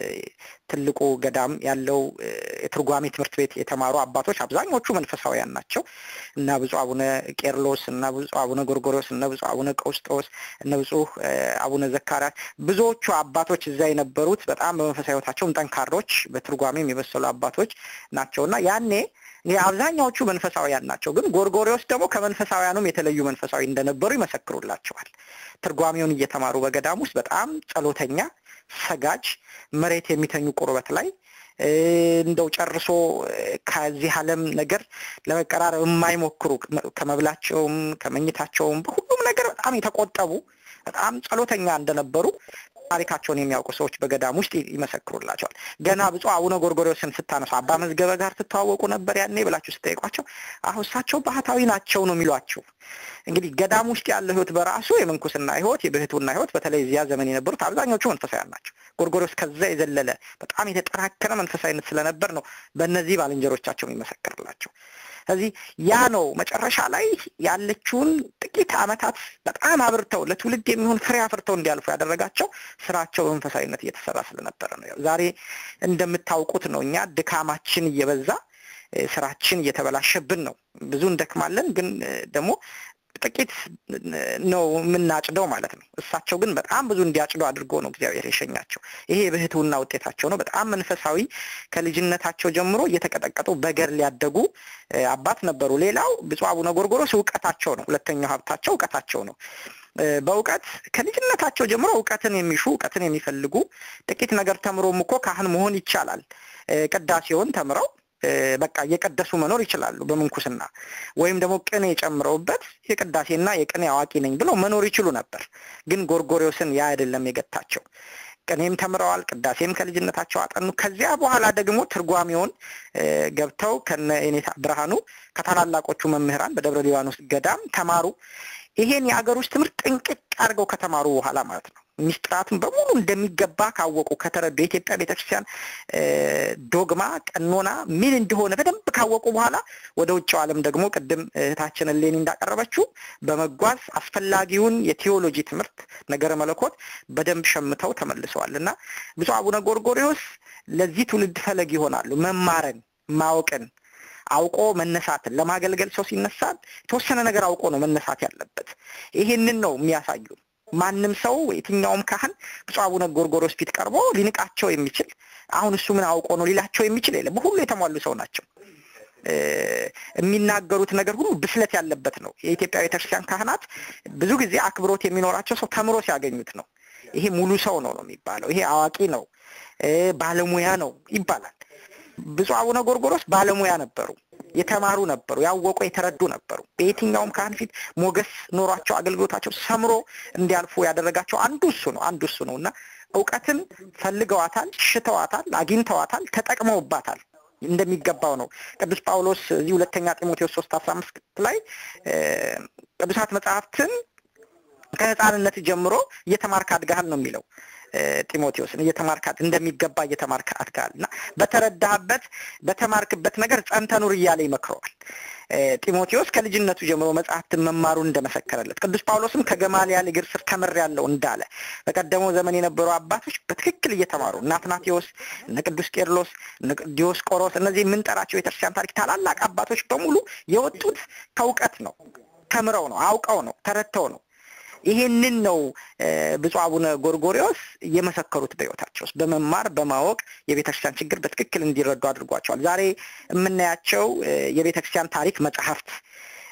ትልቁ ገዳም ያለው የትርጓሜ ትምህርት ቤት የተማሩ አባቶች አብዛኞቹ መንፈሳውያን ናቸው እና ብፁዕ አቡነ ቄርሎስ እና ብፁዕ አቡነ ጎርጎሮስ እና ብፁዕ አቡነ ቀውስጦስ እነ ብፁዕ አቡነ ዘካርያስ ብዙዎቹ አባቶች እዛ የነበሩት በጣም በመንፈሳዊ ህይወታቸውም ጠንካሮች በትርጓሜም የበሰሉ አባቶች ናቸው እና ያኔ አብዛኛዎቹ መንፈሳውያን ናቸው። ግን ጎርጎሪዎስ ደግሞ ከመንፈሳውያኑም የተለዩ መንፈሳዊ እንደነበሩ ይመሰክሩላቸዋል። ትርጓሜውን እየተማሩ በገዳም ውስጥ በጣም ጸሎተኛ፣ ሰጋጅ፣ መሬት የሚተኙ ቁርበት ላይ እንደው ጨርሶ ከዚህ ዓለም ነገር ለመቀራረብ የማይሞክሩ ከመብላቸውም ከመኝታቸውም በሁሉም ነገር በጣም የተቆጠቡ በጣም ጸሎተኛ እንደነበሩ ታሪካቸውን የሚያውቁ ሰዎች በገዳም ውስጥ ይመሰክሩላቸዋል። ገና ብፁዕ አቡነ ጎርጎርዮስን ስታነሱ አባ መዝገበ ጋር ትተዋወቁ ነበር ያኔ ብላችሁ ስጠይቋቸው አሁ እሳቸው ባህታዊ ናቸው ነው የሚሏችሁ። እንግዲህ ገዳም ውስጥ ያለው ህይወት በራሱ የምንኩስና ህይወት፣ የብህቱና ህይወት በተለይ እዚያ ዘመን የነበሩት አብዛኞቹ መንፈሳውያን ናቸው። ጎርጎርዮስ ከዛ የዘለለ በጣም የተጠናከረ መንፈሳዊነት ስለነበር ነው በእነዚህ ባልንጀሮቻቸው የሚመሰክርላቸው። ስለዚህ ያ ነው መጨረሻ ላይ ያለችውን ጥቂት ዓመታት በጣም አብርተው ለትውልድ የሚሆን ፍሬ አፍርተው እንዲያልፉ ያደረጋቸው ስራቸው በመንፈሳዊነት እየተሰራ ስለነበረ ነው። ዛሬ እንደምታውቁት ነው እኛ ድካማችን እየበዛ ስራችን እየተበላሸብን ነው። ብዙ እንደክማለን፣ ግን ደግሞ ጥቂት ነው የምናጭደው ማለት ነው። እሳቸው ግን በጣም ብዙ እንዲያጭዱ አድርጎ ነው እግዚአብሔር የሸኛቸው። ይሄ የብህትውና ውጤታቸው ነው። በጣም መንፈሳዊ ከልጅነታቸው ጀምሮ እየተቀጠቀጡ በገር ሊያደጉ አባት ነበሩ። ሌላው ብፁዕ አቡነ ጎርጎሮስ እውቀታቸው ነው። ሁለተኛው ሀብታቸው እውቀታቸው ነው። በእውቀት ከልጅነታቸው ጀምሮ እውቀትን የሚሹ እውቀትን የሚፈልጉ ጥቂት ነገር ተምሮም እኮ ካህን መሆን ይቻላል። ቅዳሴውን ተምረው በቃ እየቀደሱ መኖር ይችላሉ በምንኩስና ወይም ደግሞ ቅኔ ጨምረውበት የቅዳሴና የቅኔ አዋቂ ነኝ ብለው መኖር ይችሉ ነበር። ግን ጎርጎሪዎስን ያ አይደለም የገታቸው። ቅኔም ተምረዋል፣ ቅዳሴም ከልጅነታቸው አጠኑ። ከዚያ በኋላ ደግሞ ትርጓሜውን ገብተው ከነ የኔታ ብርሃኑ ከታላላቆቹ መምህራን በደብረ ሊባኖስ ገዳም ተማሩ። ይሄን የአገር ውስጥ ትምህርት ጥንቅቅ አድርገው ከተማሩ በኋላ ማለት ነው ሚስጥራቱን በሙሉ እንደሚገባ ካወቁ ከተረዱ የኢትዮጵያ ቤተክርስቲያን ዶግማ ቀኖና ምን እንደሆነ በደንብ ካወቁ በኋላ ወደ ውጭው ዓለም ደግሞ ቅድም እህታችን ሌኒ እንዳቀረበችው በመጓዝ አስፈላጊውን የቴዎሎጂ ትምህርት ነገረ መለኮት በደንብ ሸምተው ተመልሰዋል እና ብፁዕ አቡነ ጎርጎሪዎስ ለዚህ ትውልድ ፈለግ ይሆናሉ። መማርን፣ ማወቅን አውቆ መነሳትን ለማገልገል ሰው ሲነሳል የተወሰነ ነገር አውቆ ነው መነሳት ያለበት። ይሄንን ነው የሚያሳዩ ማንም ሰው የትኛውም ካህን ብፁዕ አቡነ ጎርጎርዮስ ፊት ቀርቦ ሊንቃቸው የሚችል አሁን እሱ ምን አውቆ ነው ሊላቸው የሚችል የለም። በሁሉ የተሟሉ ሰው ናቸው። የሚናገሩት ነገር ሁሉ ብስለት ያለበት ነው። የኢትዮጵያ ቤተክርስቲያን ካህናት ብዙ ጊዜ አክብሮት የሚኖራቸው ሰው ተምሮ ሲያገኙት ነው። ይሄ ሙሉ ሰው ነው ነው የሚባለው። ይሄ አዋቂ ነው፣ ባለሙያ ነው ይባላል። ብፁዕ አቡነ ጎርጎርዮስ ባለሙያ ነበሩ። የተማሩ ነበሩ፣ ያወቁ የተረዱ ነበሩ። በየትኛውም ካህን ፊት ሞገስ ኖሯቸው አገልግሎታቸው ሰምሮ እንዲያልፉ ያደረጋቸው አንዱ እሱ ነው አንዱ እሱ ነው እና እውቀትን ፈልገዋታል፣ ሽተዋታል፣ አግኝተዋታል፣ ተጠቅመውባታል እንደሚገባው ነው። ቅዱስ ጳውሎስ እዚህ ሁለተኛ ጢሞቴዎስ ሶስት አስራ አምስት ላይ ቅዱሳት መጽሐፍትን ከህፃንነት ጀምሮ እየተማርክ አድጋሃል ነው የሚለው ጢሞቴዎስን እየተማርክ እንደሚገባ እየተማርክ አድጋሃል እና በተረዳህበት በተማርክበት ነገር ጸንተህ ኑር እያለ ይመክረዋል። ጢሞቴዎስ ከልጅነቱ ጀምሮ መጽሐፍትን መማሩን እንደመሰከረለት ቅዱስ ጳውሎስም ከገማልያል እግር ስር ተምሬያለሁ እንዳለ በቀደመው ዘመን የነበሩ አባቶች በትክክል እየተማሩ እነ አትናቴዎስ፣ እነ ቅዱስ ቄርሎስ፣ እነ ዲዮስቆሮስ እነዚህ የምንጠራቸው ቤተክርስቲያን ታሪክ ታላላቅ አባቶች በሙሉ የወጡት ከእውቀት ነው፣ ተምረው ነው፣ አውቀው ነው፣ ተረድተው ነው። ይሄንን ነው ብፁዕ አቡነ ጎርጎሪዎስ የመሰከሩት በሕይወታቸው ውስጥ በመማር በማወቅ የቤተክርስቲያን ችግር በትክክል እንዲረዱ አድርጓቸዋል። ዛሬ የምናያቸው የቤተክርስቲያን ታሪክ መጽሐፍት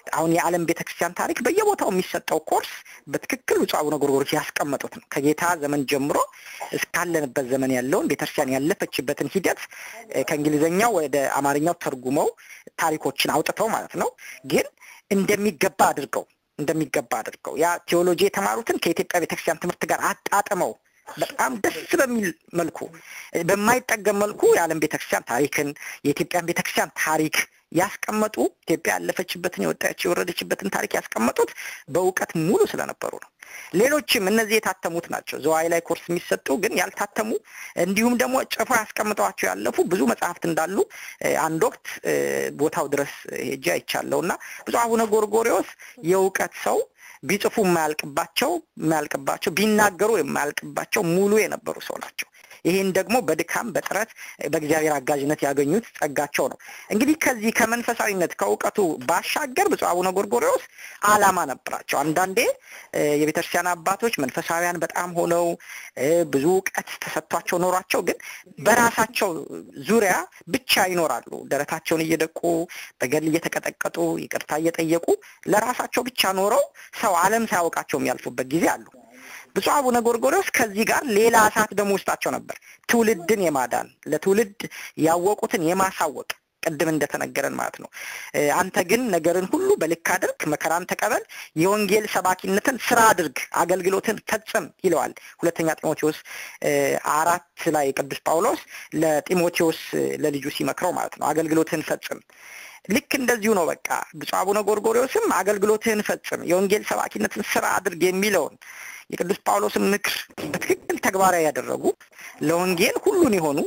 አሁን የዓለም ቤተክርስቲያን ታሪክ በየቦታው የሚሰጠው ኮርስ በትክክል ብፁዕ አቡነ ጎርጎርዮስ ያስቀመጡት ነው። ከጌታ ዘመን ጀምሮ እስካለንበት ዘመን ያለውን ቤተክርስቲያን ያለፈችበትን ሂደት ከእንግሊዝኛው ወደ አማርኛው ተርጉመው ታሪኮችን አውጥተው ማለት ነው ግን እንደሚገባ አድርገው እንደሚገባ አድርገው ያ ቴዎሎጂ የተማሩትን ከኢትዮጵያ ቤተክርስቲያን ትምህርት ጋር አጣጥመው በጣም ደስ በሚል መልኩ በማይጠገም መልኩ የዓለም ቤተክርስቲያን ታሪክን የኢትዮጵያን ቤተክርስቲያን ታሪክ ያስቀመጡ ኢትዮጵያ ያለፈችበትን የወጣች የወረደችበትን ታሪክ ያስቀመጡት በእውቀት ሙሉ ስለነበሩ ነው። ሌሎችም እነዚህ የታተሙት ናቸው። ዘዋይ ላይ ኮርስ የሚሰጡ ግን ያልታተሙ እንዲሁም ደግሞ ጭፎ ያስቀምጠዋቸው ያለፉ ብዙ መጽሐፍት እንዳሉ አንድ ወቅት ቦታው ድረስ ሄጄ አይቻለሁ እና ብፁዕ አቡነ ጎርጎሪዎስ የእውቀት ሰው ቢጽፉ የማያልቅባቸው የማያልቅባቸው ቢናገሩ የማያልቅባቸው ሙሉ የነበሩ ሰው ናቸው። ይህን ደግሞ በድካም በጥረት በእግዚአብሔር አጋዥነት ያገኙት ጸጋቸው ነው። እንግዲህ ከዚህ ከመንፈሳዊነት ከእውቀቱ ባሻገር ብፁዕ አቡነ ጎርጎሪዎስ ዓላማ ነበራቸው። አንዳንዴ የቤተክርስቲያን አባቶች መንፈሳዊያን በጣም ሆነው ብዙ እውቀት ተሰጥቷቸው ኖሯቸው ግን በራሳቸው ዙሪያ ብቻ ይኖራሉ። ደረታቸውን እየደቁ በገድል እየተቀጠቀጡ ይቅርታ እየጠየቁ ለራሳቸው ብቻ ኖረው ሰው ዓለም ሳያውቃቸው የሚያልፉበት ጊዜ አሉ። ብፁዕ አቡነ ጎርጎሪዎስ ከዚህ ጋር ሌላ እሳት ደግሞ ውስጣቸው ነበር። ትውልድን የማዳን ለትውልድ ያወቁትን የማሳወቅ ቅድም እንደተነገረን ማለት ነው። አንተ ግን ነገርን ሁሉ በልክ አድርግ፣ መከራን ተቀበል፣ የወንጌል ሰባኪነትን ስራ አድርግ፣ አገልግሎትን ፈጽም ይለዋል። ሁለተኛ ጢሞቴዎስ አራት ላይ ቅዱስ ጳውሎስ ለጢሞቴዎስ ለልጁ ሲመክረው ማለት ነው። አገልግሎትን ፈጽም ልክ እንደዚሁ ነው። በቃ ብፁዕ አቡነ ጎርጎሪዎስም አገልግሎትህን ፈጽም፣ የወንጌል ሰባኪነትን ስራ አድርግ የሚለውን የቅዱስ ጳውሎስን ምክር በትክክል ተግባራዊ ያደረጉ ለወንጌል ሁሉን የሆኑ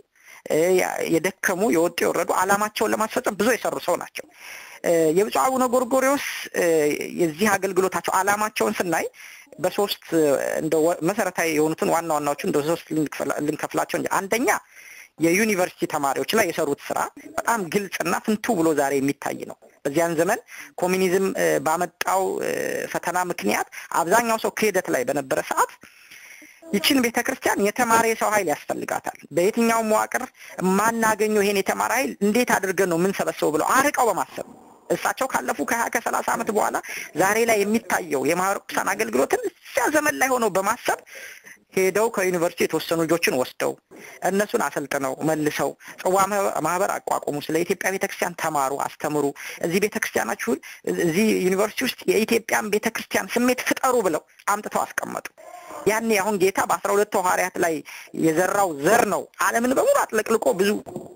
የደከሙ የወጡ የወረዱ ዓላማቸውን ለማስፈጸም ብዙ የሰሩ ሰው ናቸው። የብፁዕ አቡነ ጎርጎሪዎስ የዚህ አገልግሎታቸው ዓላማቸውን ስናይ በሶስት እንደ መሰረታዊ የሆኑትን ዋና ዋናዎቹ እንደ ሶስት ልንከፍላቸው እንጂ አንደኛ የዩኒቨርሲቲ ተማሪዎች ላይ የሰሩት ስራ በጣም ግልጽና ፍንቱ ብሎ ዛሬ የሚታይ ነው። በዚያን ዘመን ኮሚኒዝም ባመጣው ፈተና ምክንያት አብዛኛው ሰው ክህደት ላይ በነበረ ሰዓት ይችን ቤተ ክርስቲያን የተማረ የሰው ኃይል ያስፈልጋታል። በየትኛው መዋቅር የማናገኘው ይሄን የተማረ ኃይል እንዴት አድርገን ነው የምንሰበሰበው ብለው አርቀው በማሰብ እሳቸው ካለፉ ከሀያ ከሰላሳ ዓመት በኋላ ዛሬ ላይ የሚታየው የማህበረ ቅዱሳን አገልግሎትን እዚያ ዘመን ላይ ሆነው በማሰብ ሄደው ከዩኒቨርሲቲ የተወሰኑ ልጆችን ወስደው እነሱን አሰልጥነው መልሰው ጽዋ ማህበር አቋቁሙ፣ ስለ ኢትዮጵያ ቤተክርስቲያን ተማሩ፣ አስተምሩ፣ እዚህ ቤተክርስቲያናችሁን እዚህ ዩኒቨርሲቲ ውስጥ የኢትዮጵያን ቤተክርስቲያን ስሜት ፍጠሩ ብለው አምጥተው አስቀመጡ። ያኔ አሁን ጌታ በአስራ ሁለቱ ሐዋርያት ላይ የዘራው ዘር ነው ዓለምን በሙሉ አጥለቅልቆ ብዙ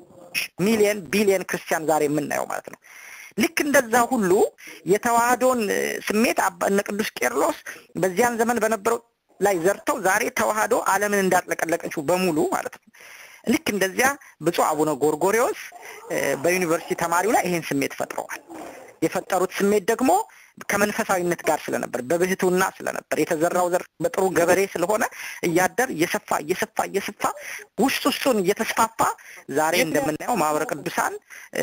ሚሊየን ቢሊየን ክርስቲያን ዛሬ የምናየው ማለት ነው። ልክ እንደዛ ሁሉ የተዋህዶን ስሜት እነ ቅዱስ ቄርሎስ በዚያን ዘመን በነበረው ላይ ዘርተው ዛሬ ተዋህዶ ዓለምን እንዳጥለቀለቀችው በሙሉ ማለት ነው። ልክ እንደዚያ ብፁዕ አቡነ ጎርጎሪዎስ በዩኒቨርሲቲ ተማሪው ላይ ይሄን ስሜት ፈጥረዋል። የፈጠሩት ስሜት ደግሞ ከመንፈሳዊነት ጋር ስለነበር በብህቱና ስለነበር የተዘራው ዘር በጥሩ ገበሬ ስለሆነ እያደር እየሰፋ እየሰፋ እየሰፋ ውስጥ ውስጡን እየተስፋፋ ዛሬ እንደምናየው ማህበረ ቅዱሳን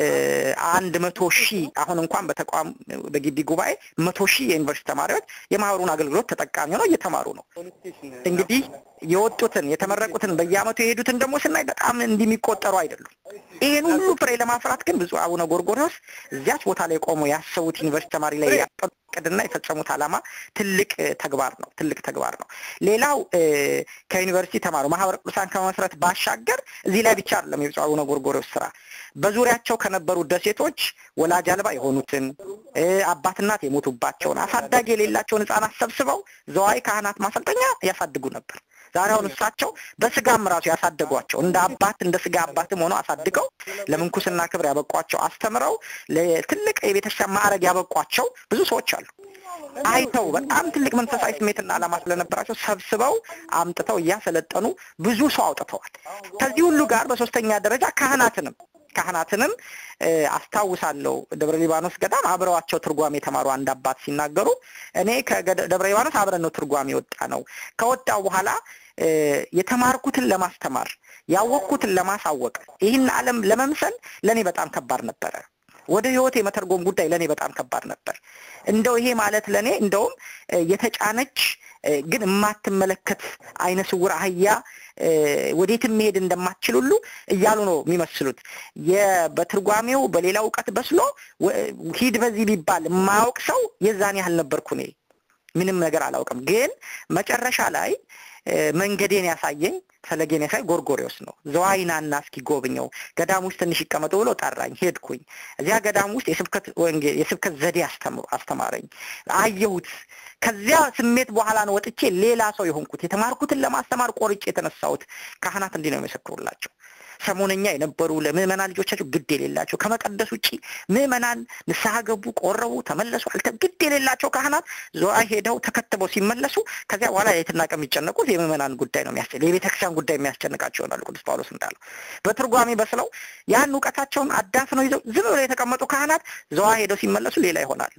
አንድ መቶ ሺህ አሁን እንኳን በተቋም በግቢ ጉባኤ መቶ ሺህ የዩኒቨርሲቲ ተማሪዎች የማህበሩን አገልግሎት ተጠቃሚ ሆነው እየተማሩ ነው። እንግዲህ የወጡትን የተመረቁትን በየአመቱ የሄዱትን ደግሞ ስናይ በጣም እንዲህ የሚቆጠሩ አይደሉም። ይህን ሁሉ ፍሬ ለማፍራት ግን ብፁዕ አቡነ ጎርጎሪዎስ እዚያች ቦታ ላይ ቆመው ያሰቡት ዩኒቨርሲቲ ተማሪ ላይ ያቀዱና የፈጸሙት ዓላማ ትልቅ ተግባር ነው። ትልቅ ተግባር ነው። ሌላው ከዩኒቨርሲቲ ተማሩ ማህበረ ቅዱሳን ከመመስረት ባሻገር እዚህ ላይ ብቻ አይደለም የብፁዕ አቡነ ጎርጎሪዎስ ስራ በዙሪያቸው ከነበሩ ደሴቶች ወላጅ አልባ የሆኑትን አባት እናት የሞቱባቸውን አሳዳጊ የሌላቸውን ህጻናት ሰብስበው ዘዋይ ካህናት ማሰልጠኛ ያሳድጉ ነበር። ዛሬ አሁን እሳቸው በስጋም ራሱ ያሳደጓቸው እንደ አባት እንደ ስጋ አባትም ሆነው አሳድገው ለምንኩስና ክብር ያበቋቸው አስተምረው ለትልቅ የቤተክርስቲያን ማዕረግ ያበቋቸው ብዙ ሰዎች አሉ። አይተው በጣም ትልቅ መንፈሳዊ ስሜትና ዓላማ ስለነበራቸው ሰብስበው አምጥተው እያሰለጠኑ ብዙ ሰው አውጥተዋል። ከዚህ ሁሉ ጋር በሶስተኛ ደረጃ ካህናትንም ካህናትንም አስታውሳለሁ። ደብረ ሊባኖስ ገዳም አብረዋቸው ትርጓሜ የተማሩ አንድ አባት ሲናገሩ እኔ ከደብረ ሊባኖስ አብረን ነው ትርጓሜ የወጣ ነው። ከወጣው በኋላ የተማርኩትን ለማስተማር ያወቅኩትን ለማሳወቅ ይህን ዓለም ለመምሰል ለእኔ በጣም ከባድ ነበረ። ወደ ህይወት የመተርጎም ጉዳይ ለእኔ በጣም ከባድ ነበር። እንደው ይሄ ማለት ለእኔ እንደውም የተጫነች ግን የማትመለከት አይነ ስውር አህያ ወዴትም መሄድ እንደማትችል ሁሉ እያሉ ነው የሚመስሉት። በትርጓሜው በሌላ እውቀት በስሎ ሂድ በዚህ ቢባል የማያውቅ ሰው የዛን ያህል ነበርኩ እኔ። ምንም ነገር አላውቅም። ግን መጨረሻ ላይ መንገዴን ያሳየኝ ፈለጌን ያሳይ ጎርጎሪዎስ ነው። ዘዋይናና እስኪ ጎብኘው ገዳም ውስጥ ትንሽ ይቀመጡ ብሎ ጠራኝ። ሄድኩኝ። እዚያ ገዳም ውስጥ የስብከት ወንጌል የስብከት ዘዴ አስተማረኝ። አየሁት። ከዚያ ስሜት በኋላ ነው ወጥቼ ሌላ ሰው የሆንኩት። የተማርኩትን ለማስተማር ቆርጬ የተነሳሁት። ካህናት እንዲህ ነው የሚመሰክሩላቸው። ሰሞነኛ የነበሩ ለምዕመናን ልጆቻቸው ግድ የሌላቸው ከመቀደስ ውጭ ምዕመናን ንስሐ ገቡ፣ ቆረቡ፣ ተመለሱ አልተ ግድ የሌላቸው ካህናት ዘዋይ ሄደው ተከትበው ሲመለሱ ከዚያ በኋላ ሌትና ቀን የሚጨነቁት የምዕመናን ጉዳይ ነው የሚያስጨ የቤተክርስቲያን ጉዳይ የሚያስጨንቃቸው ይሆናሉ። ቅዱስ ጳውሎስ እንዳለው በትርጓሜ በስለው ያን እውቀታቸውን አዳፍነው ይዘው ዝም ብለው የተቀመጡ ካህናት ዘዋ ሄደው ሲመለሱ ሌላ ይሆናሉ።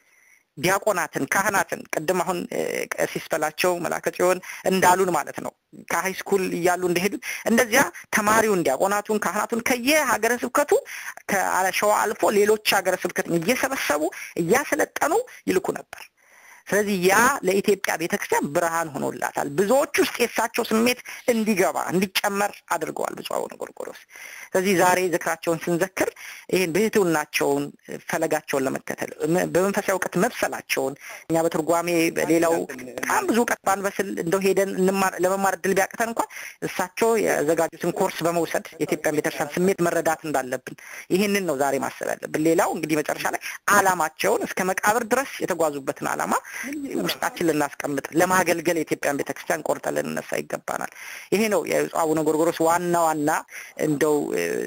ዲያቆናትን ካህናትን ቅድም አሁን ቀሲስ በላቸው መላከ ጽዮን እንዳሉን ማለት ነው ከሀይ ስኩል እያሉ እንደሄዱት እንደዚያ ተማሪውን ዲያቆናቱን ካህናቱን ከየሀገረ ስብከቱ ከሸዋ አልፎ ሌሎች ሀገረ ስብከትን እየሰበሰቡ እያሰለጠኑ ይልኩ ነበር። ስለዚህ ያ ለኢትዮጵያ ቤተክርስቲያን ብርሃን ሆኖላታል። ብዙዎች ውስጥ የእሳቸው ስሜት እንዲገባ እንዲጨመር አድርገዋል ብፁዕ አቡነ ጎርጎርዮስ። ስለዚህ ዛሬ ዝክራቸውን ስንዘክር ይህን ብህትውናቸውን፣ ፈለጋቸውን ለመከተል በመንፈሳዊ እውቀት መብሰላቸውን እኛ በትርጓሜ በሌላው በጣም ብዙ እውቀት ባንበስል እንደው ሄደን ለመማር እድል ቢያቅተን እንኳን እሳቸው ያዘጋጁትን ኮርስ በመውሰድ የኢትዮጵያን ቤተክርስቲያን ስሜት መረዳት እንዳለብን ይህንን ነው ዛሬ ማሰብ ያለብን። ሌላው እንግዲህ መጨረሻ ላይ አላማቸውን እስከ መቃብር ድረስ የተጓዙበትን አላማ ውስጣችን ልናስቀምጥ ለማገልገል የኢትዮጵያን ቤተክርስቲያን ቆርጠ ልንነሳ ይገባናል። ይሄ ነው የብፁዕ አቡነ ጎርጎርዮስ ዋና ዋና እንደው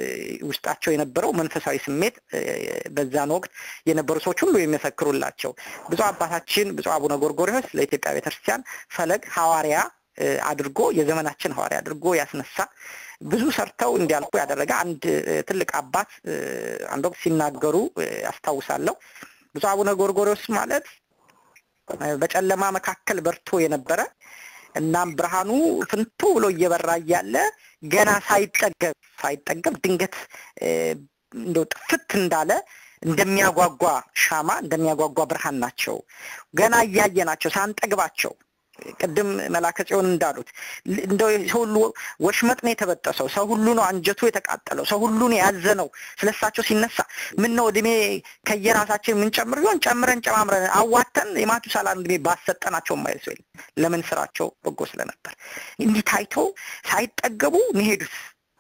ውስጣቸው የነበረው መንፈሳዊ ስሜት በዛን ወቅት የነበሩ ሰዎች ሁሉ የሚመሰክሩላቸው ብፁዕ አባታችን ብፁዕ አቡነ ጎርጎርዮስ ለኢትዮጵያ ቤተክርስቲያን ፈለግ ሐዋርያ አድርጎ የዘመናችን ሐዋርያ አድርጎ ያስነሳ ብዙ ሰርተው እንዲያልፉ ያደረገ አንድ ትልቅ አባት አንድ ወቅት ሲናገሩ አስታውሳለሁ። ብፁዕ አቡነ ጎርጎርዮስ ማለት በጨለማ መካከል በርቶ የነበረ እናም ብርሃኑ ፍንቱ ብሎ እየበራ እያለ ገና ሳይጠገብ ሳይጠገብ ድንገት እንደው ጥፍት እንዳለ እንደሚያጓጓ ሻማ እንደሚያጓጓ ብርሃን ናቸው። ገና እያየ ናቸው ሳንጠግባቸው ቅድም መላከ ጽዮን እንዳሉት እንደው ሰው ሁሉ ወሽመጥ ነው የተበጠሰው፣ ሰው ሁሉ ነው አንጀቱ የተቃጠለው፣ ሰው ሁሉ ነው ያዘነው። ስለሳቸው ሲነሳ ምን ነው እድሜ ከየራሳችን የምንጨምር ቢሆን ጨምረን ጨማምረን አዋተን የማቱሳላን እድሜ ባሰጠናቸው ማይል ሰው ለምን ስራቸው በጎ ስለነበር እንዲህ ታይተው ሳይጠገቡ ነው የሄዱት።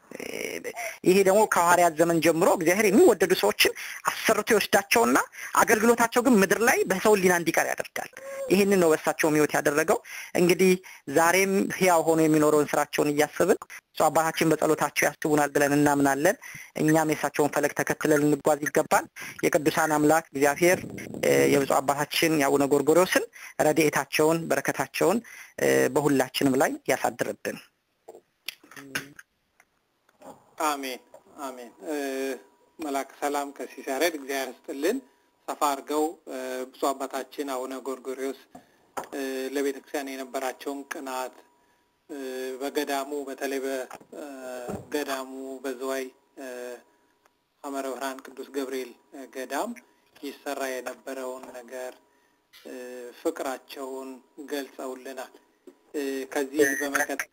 ይሄ ደግሞ ከሐዋርያት ዘመን ጀምሮ እግዚአብሔር የሚወደዱ ሰዎችን አሰርቶ ይወስዳቸውና አገልግሎታቸው ግን ምድር ላይ በሰው ሊና እንዲቀር ያደርጋል። ይህንን ነው በእሳቸው ሕይወት ያደረገው። እንግዲህ ዛሬም ሕያው ሆኖ የሚኖረውን ስራቸውን እያስብን እሱ አባታችን በጸሎታቸው ያስቡናል ብለን እናምናለን። እኛም የእሳቸውን ፈለግ ተከትለን ልንጓዝ ይገባል። የቅዱሳን አምላክ እግዚአብሔር የብፁዕ አባታችን የአቡነ ጎርጎርዮስን ረድኤታቸውን በረከታቸውን በሁላችንም ላይ ያሳድርብን። አሜን አሜን። መላክ ሰላም ቀሲስ ያሬድ እግዚአብሔር ስጥልን። ሰፋ አድርገው ብፁዕ አባታችን አቡነ ጎርጎርዮስ ለቤተ ክርስቲያን የነበራቸውን ቅናት በገዳሙ በተለይ በገዳሙ በዝዋይ ሐመረ ብርሃን ቅዱስ ገብርኤል ገዳም ይሰራ የነበረውን ነገር ፍቅራቸውን ገልጸውልናል። ከዚህ በመቀጠል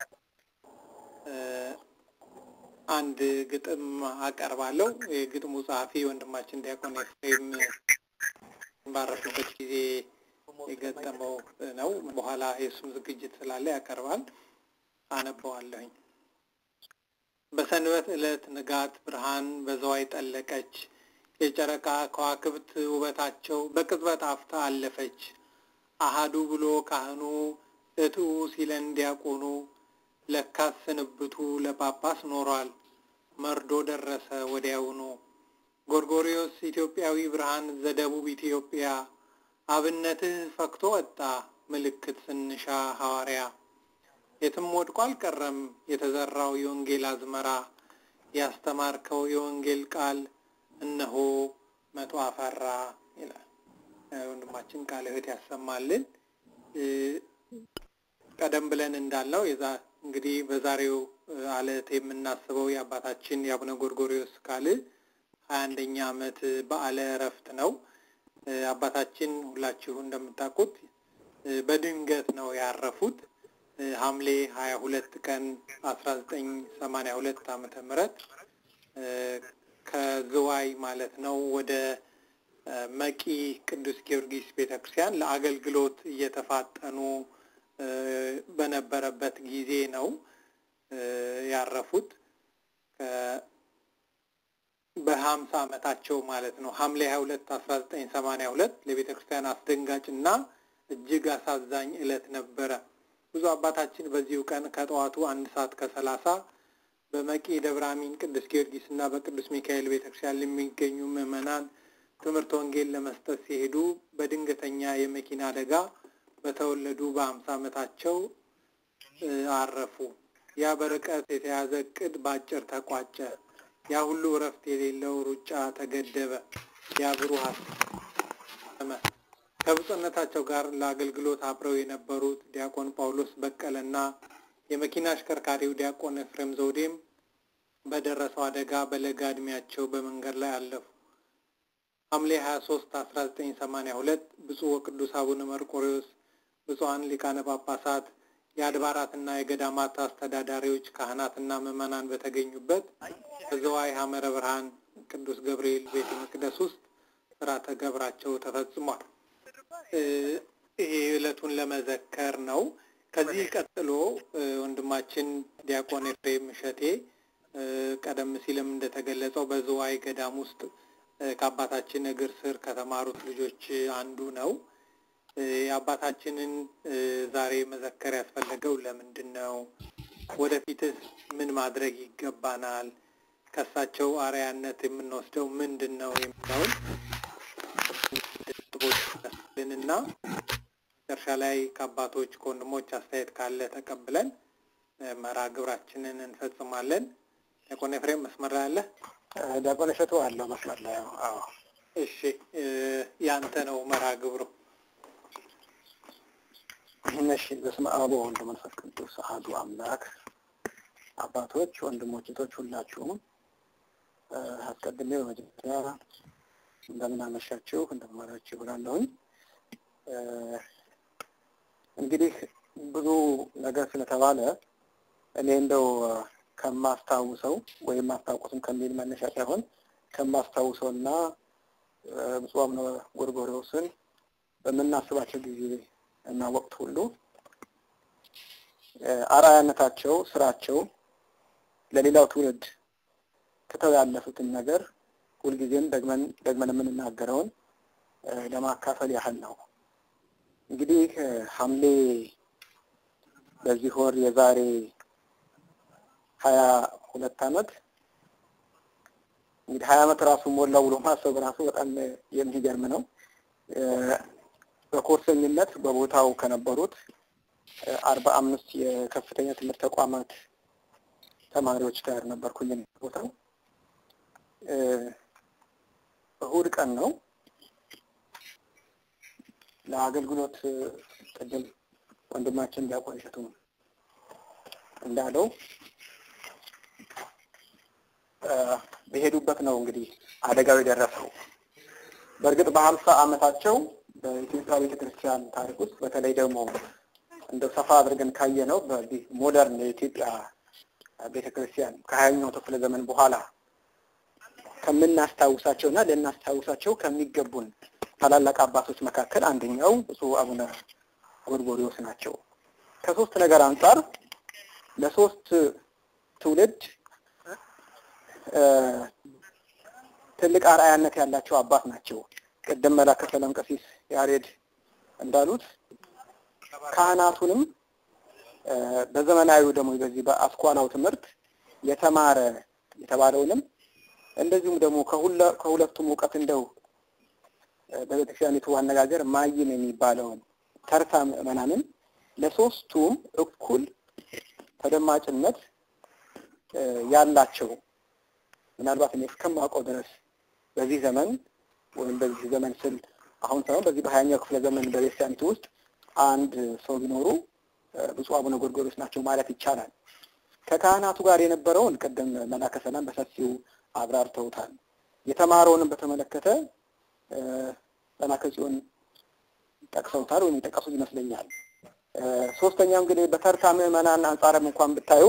አንድ ግጥም አቀርባለሁ። የግጥሙ ጸሐፊ ወንድማችን ዲያቆን ኤፍሬም ባረፉበት ጊዜ የገጠመው ነው። በኋላ የእሱም ዝግጅት ስላለ ያቀርባል። አነበዋለሁኝ። በሰንበት ዕለት ንጋት ብርሃን በዘዋይ ጠለቀች። የጨረቃ ከዋክብት ውበታቸው በቅጽበት አፍታ አለፈች። አሃዱ ብሎ ካህኑ እትኡ ሲለን ዲያቆኑ ለካስ ስንብቱ ለጳጳስ ኖሯል። መርዶ ደረሰ ወዲያውኑ። ጎርጎርዮስ ኢትዮጵያዊ ብርሃን ዘደቡብ ኢትዮጵያ አብነትህ ፈክቶ ወጣ ምልክት ስንሻ ሐዋርያ የትም ወድቆ አልቀረም የተዘራው የወንጌል አዝመራ ያስተማርከው የወንጌል ቃል እነሆ መቶ አፈራ ይላል። ወንድማችን ቃለ ሕይወት ያሰማልን። ቀደም ብለን እንዳለው የዛ እንግዲህ በዛሬው ዕለት የምናስበው የአባታችን የአቡነ ጎርጎርዮስ ቃል ሀያ አንደኛ ዓመት በዓለ እረፍት ነው። አባታችን ሁላችሁ እንደምታውቁት በድንገት ነው ያረፉት። ሐምሌ ሀያ ሁለት ቀን አስራ ዘጠኝ ሰማንያ ሁለት ዓመተ ምህረት ከዝዋይ ማለት ነው ወደ መቂ ቅዱስ ጊዮርጊስ ቤተክርስቲያን ለአገልግሎት እየተፋጠኑ በነበረበት ጊዜ ነው ያረፉት። በሀምሳ ዓመታቸው ማለት ነው። ሐምሌ ሀያ ሁለት አስራ ዘጠኝ ሰማንያ ሁለት ለቤተ ክርስቲያን አስደንጋጭ እና እጅግ አሳዛኝ ዕለት ነበረ። ብዙ አባታችን በዚሁ ቀን ከጠዋቱ አንድ ሰዓት ከሰላሳ በመቂ ደብረ አሚን ቅዱስ ጊዮርጊስ እና በቅዱስ ሚካኤል ቤተክርስቲያን ለሚገኙ ምዕመናን ትምህርት ወንጌል ለመስጠት ሲሄዱ በድንገተኛ የመኪና አደጋ በተወለዱ በሀምሳ ዓመታቸው አረፉ። ያ በርቀት የተያዘ እቅድ በአጭር ተቋጨ። ያ ሁሉ እረፍት የሌለው ሩጫ ተገደበ። ያ ብሩህ ከብፁዕነታቸው ጋር ለአገልግሎት አብረው የነበሩት ዲያቆን ጳውሎስ በቀለና የመኪና አሽከርካሪው ዲያቆን ኤፍሬም ዘውዴም በደረሰው አደጋ በለጋ ዕድሜያቸው በመንገድ ላይ አለፉ። ሐምሌ 23 1982 ብፁዕ ወቅዱስ አቡነ መርቆሬዎስ፣ ብፁዓን ሊቃነ ጳጳሳት፣ የአድባራትና የገዳማት አስተዳዳሪዎች፣ ካህናትና ምዕመናን በተገኙበት በዘዋይ ሐመረ ብርሃን ቅዱስ ገብርኤል ቤተ መቅደስ ውስጥ ስርዓተ ገብራቸው ተፈጽሟል። ይሄ ዕለቱን ለመዘከር ነው። ከዚህ ቀጥሎ ወንድማችን ዲያቆን ኤፍሬም እሸቴ ቀደም ሲልም እንደተገለጸው በዝዋይ ገዳም ውስጥ ከአባታችን እግር ስር ከተማሩት ልጆች አንዱ ነው። የአባታችንን ዛሬ መዘከር ያስፈለገው ለምንድን ነው? ወደፊትስ ምን ማድረግ ይገባናል? ከእሳቸው አርያነት የምንወስደው ምንድን ነው የሚለውን ልንና መጨረሻ ላይ ከአባቶች ከወንድሞች አስተያየት ካለ ተቀብለን መርሃ ግብራችንን እንፈጽማለን። ዲያቆን ኤፍሬም መስመር ላይ አለ? ዲያቆን እሸቱ አለው መስመር ላይ። አዎ፣ እሺ፣ ያንተ ነው መርሃ ግብሩ። እሺ። በስመ አብ ወወልድ ወመንፈስ ቅዱስ አሐዱ አምላክ። አባቶች፣ ወንድሞች፣ እህቶች ሁላችሁም አስቀድሜ በመጀመሪያ እንደምን አመሻችሁ እንደምን ዋላችሁ ብላለሁኝ። እንግዲህ ብዙ ነገር ስለተባለ እኔ እንደው ከማስታውሰው ወይም ማስታወቁትም ከሚል መነሻ ሳይሆን ከማስታውሰው እና ብፁዕ አቡነ ጎርጎርዮስን በምናስባቸው ጊዜ እና ወቅት ሁሉ አርአያነታቸው፣ ስራቸው ለሌላው ትውልድ ትተው ያለፉትን ነገር ሁልጊዜም ደግመን ደግመን የምንናገረውን ለማካፈል ያህል ነው። እንግዲህ ሐምሌ በዚህ ወር የዛሬ ሀያ ሁለት ዓመት እንግዲህ ሀያ ዓመት ራሱ ሞላው ብሎ ማሰብ ራሱ በጣም የሚገርም ነው። በኮርሰኝነት በቦታው ከነበሩት አርባ አምስት የከፍተኛ ትምህርት ተቋማት ተማሪዎች ጋር ነበርኩኝ ቦታው እሁድ ቀን ነው። ለአገልግሎት ቅድም ወንድማችን ዲያቆን እሸቱ እንዳለው በሄዱበት ነው እንግዲህ አደጋው የደረሰው። በእርግጥ በሀምሳ ዓመታቸው በኢትዮጵያ ቤተክርስቲያን ታሪክ ውስጥ በተለይ ደግሞ እንደው ሰፋ አድርገን ካየ ነው በዚህ ሞደርን የኢትዮጵያ ቤተክርስቲያን ከሀያኛው ክፍለ ዘመን በኋላ ከምናስታውሳቸው እና ልናስታውሳቸው ከሚገቡን ታላላቅ አባቶች መካከል አንደኛው ብፁዕ አቡነ ጎርጎርዮስ ናቸው። ከሶስት ነገር አንጻር ለሶስት ትውልድ ትልቅ አርአያነት ያላቸው አባት ናቸው። ቅድም መላከ ሰላም ቀሲስ ያሬድ እንዳሉት ካህናቱንም በዘመናዊው ደግሞ በዚህ በአስኳላው ትምህርት የተማረ የተባለውንም እንደዚሁም ደግሞ ከሁለቱም እውቀት እንደው በቤተክርስቲያኒቱ አነጋገር ማይም የሚባለውን ተርታ ምዕመናንን ለሶስቱም እኩል ተደማጭነት ያላቸው ምናልባት እኔ እስከማውቀው ድረስ በዚህ ዘመን ወይም በዚህ ዘመን ስል አሁን ሳይሆን በዚህ በሀያኛው ክፍለ ዘመን በቤተክርስቲያኒቱ ውስጥ አንድ ሰው ቢኖሩ ብፁዕ አቡነ ጎርጎርዮስ ናቸው ማለት ይቻላል። ከካህናቱ ጋር የነበረውን ቅድም መላከ ሰላም በሰፊው አብራርተውታል። የተማረውንም በተመለከተ ጠናከ ጽዮን ጠቅሰውታል ወይም የጠቀሱት ይመስለኛል። ሶስተኛው እንግዲህ በተርታ ምዕመናን አንጻርም እንኳን ብታዩ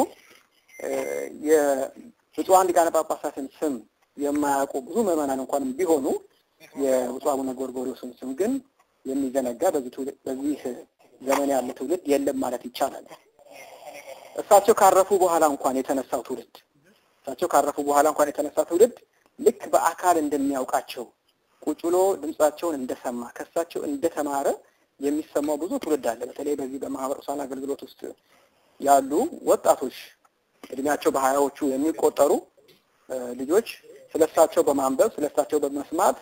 የብፁዓን ሊቃነ ጳጳሳትን ስም የማያውቁ ብዙ ምዕመናን እንኳንም ቢሆኑ የብፁዕ አቡነ ጎርጎርዮስን ስም ግን የሚዘነጋ በዚህ ዘመን ያለ ትውልድ የለም ማለት ይቻላል። እሳቸው ካረፉ በኋላ እንኳን የተነሳው ትውልድ እሳቸው ካረፉ በኋላ እንኳን የተነሳ ትውልድ ልክ በአካል እንደሚያውቃቸው ቁጭ ብሎ ድምጻቸውን እንደሰማ ከእሳቸው እንደተማረ የሚሰማው ብዙ ትውልድ አለ። በተለይ በዚህ በማህበረ ቅዱሳን አገልግሎት ውስጥ ያሉ ወጣቶች እድሜያቸው በሀያዎቹ የሚቆጠሩ ልጆች ስለሳቸው በማንበብ ስለሳቸው በመስማት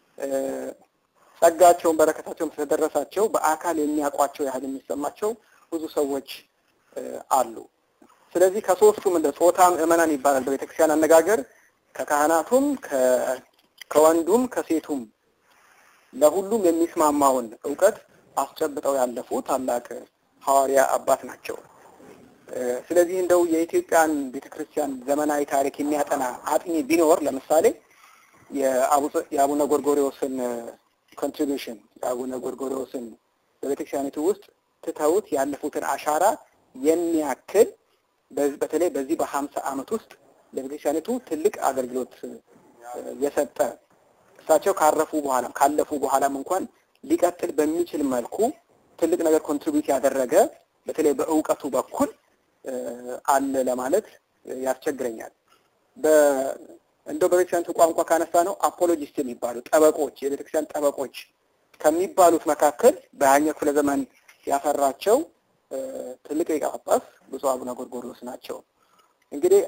ጸጋቸውን በረከታቸውን ስለደረሳቸው በአካል የሚያውቋቸው ያህል የሚሰማቸው ብዙ ሰዎች አሉ። ስለዚህ ከሶስቱም እንደ ጾታ ምዕመናን ይባላል በቤተክርስቲያን አነጋገር ከካህናቱም ከወንዱም ከሴቱም ለሁሉም የሚስማማውን እውቀት አስጨብጠው ያለፉ ታላቅ ሐዋርያ አባት ናቸው። ስለዚህ እንደው የኢትዮጵያን ቤተክርስቲያን ዘመናዊ ታሪክ የሚያጠና አጥኚ ቢኖር ለምሳሌ የአቡነ ጎርጎሪዎስን ኮንትሪቢሽን የአቡነ ጎርጎሪዎስን በቤተክርስቲያኒቱ ውስጥ ትተውት ያለፉትን አሻራ የሚያክል በተለይ በዚህ በሀምሳ ዓመት ውስጥ ለቤተክርስቲያኒቱ ትልቅ አገልግሎት የሰጠ እሳቸው ካረፉ በኋላም ካለፉ በኋላም እንኳን ሊቀጥል በሚችል መልኩ ትልቅ ነገር ኮንትሪቢዩት ያደረገ በተለይ በእውቀቱ በኩል አለ ለማለት ያስቸግረኛል። እንደው በቤተክርስቲያኒቱ ቋንቋ ካነሳ ነው አፖሎጂስት የሚባሉ ጠበቆች፣ የቤተክርስቲያን ጠበቆች ከሚባሉት መካከል በሀያኛው ክፍለ ዘመን ያፈራቸው ትልቅ ሊቀ ጳጳስ ብፁዕ አቡነ ጎርጎርዮስ ናቸው። እንግዲህ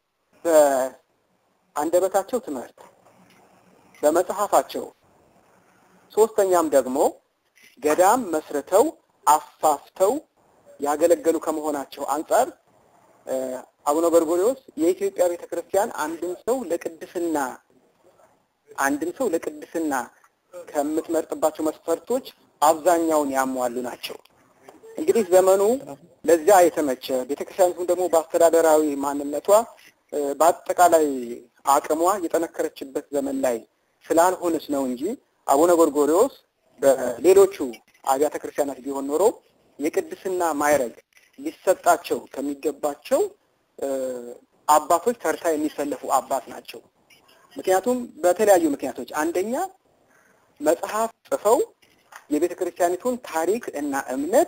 በአንደበታቸው ትምህርት፣ በመጽሐፋቸው ሶስተኛም ደግሞ ገዳም መስርተው አፋፍተው ያገለገሉ ከመሆናቸው አንጻር አቡነ ጎርጎርዮስ የኢትዮጵያ ቤተክርስቲያን አንድን ሰው ለቅድስና አንድን ሰው ለቅድስና ከምትመርጥባቸው መስፈርቶች አብዛኛውን ያሟሉ ናቸው። እንግዲህ ዘመኑ ለዚያ የተመቸ ቤተክርስቲያኒቱም ደግሞ በአስተዳደራዊ ማንነቷ በአጠቃላይ አቅሟ የጠነከረችበት ዘመን ላይ ስላልሆነች ነው እንጂ አቡነ ጎርጎርዮስ በሌሎቹ አብያተ ክርስቲያናት ቢሆን ኖሮ የቅድስና ማዕረግ ሊሰጣቸው ከሚገባቸው አባቶች ተርታ የሚሰለፉ አባት ናቸው። ምክንያቱም በተለያዩ ምክንያቶች፣ አንደኛ መጽሐፍ ጽፈው የቤተ ክርስቲያኒቱን ታሪክ እና እምነት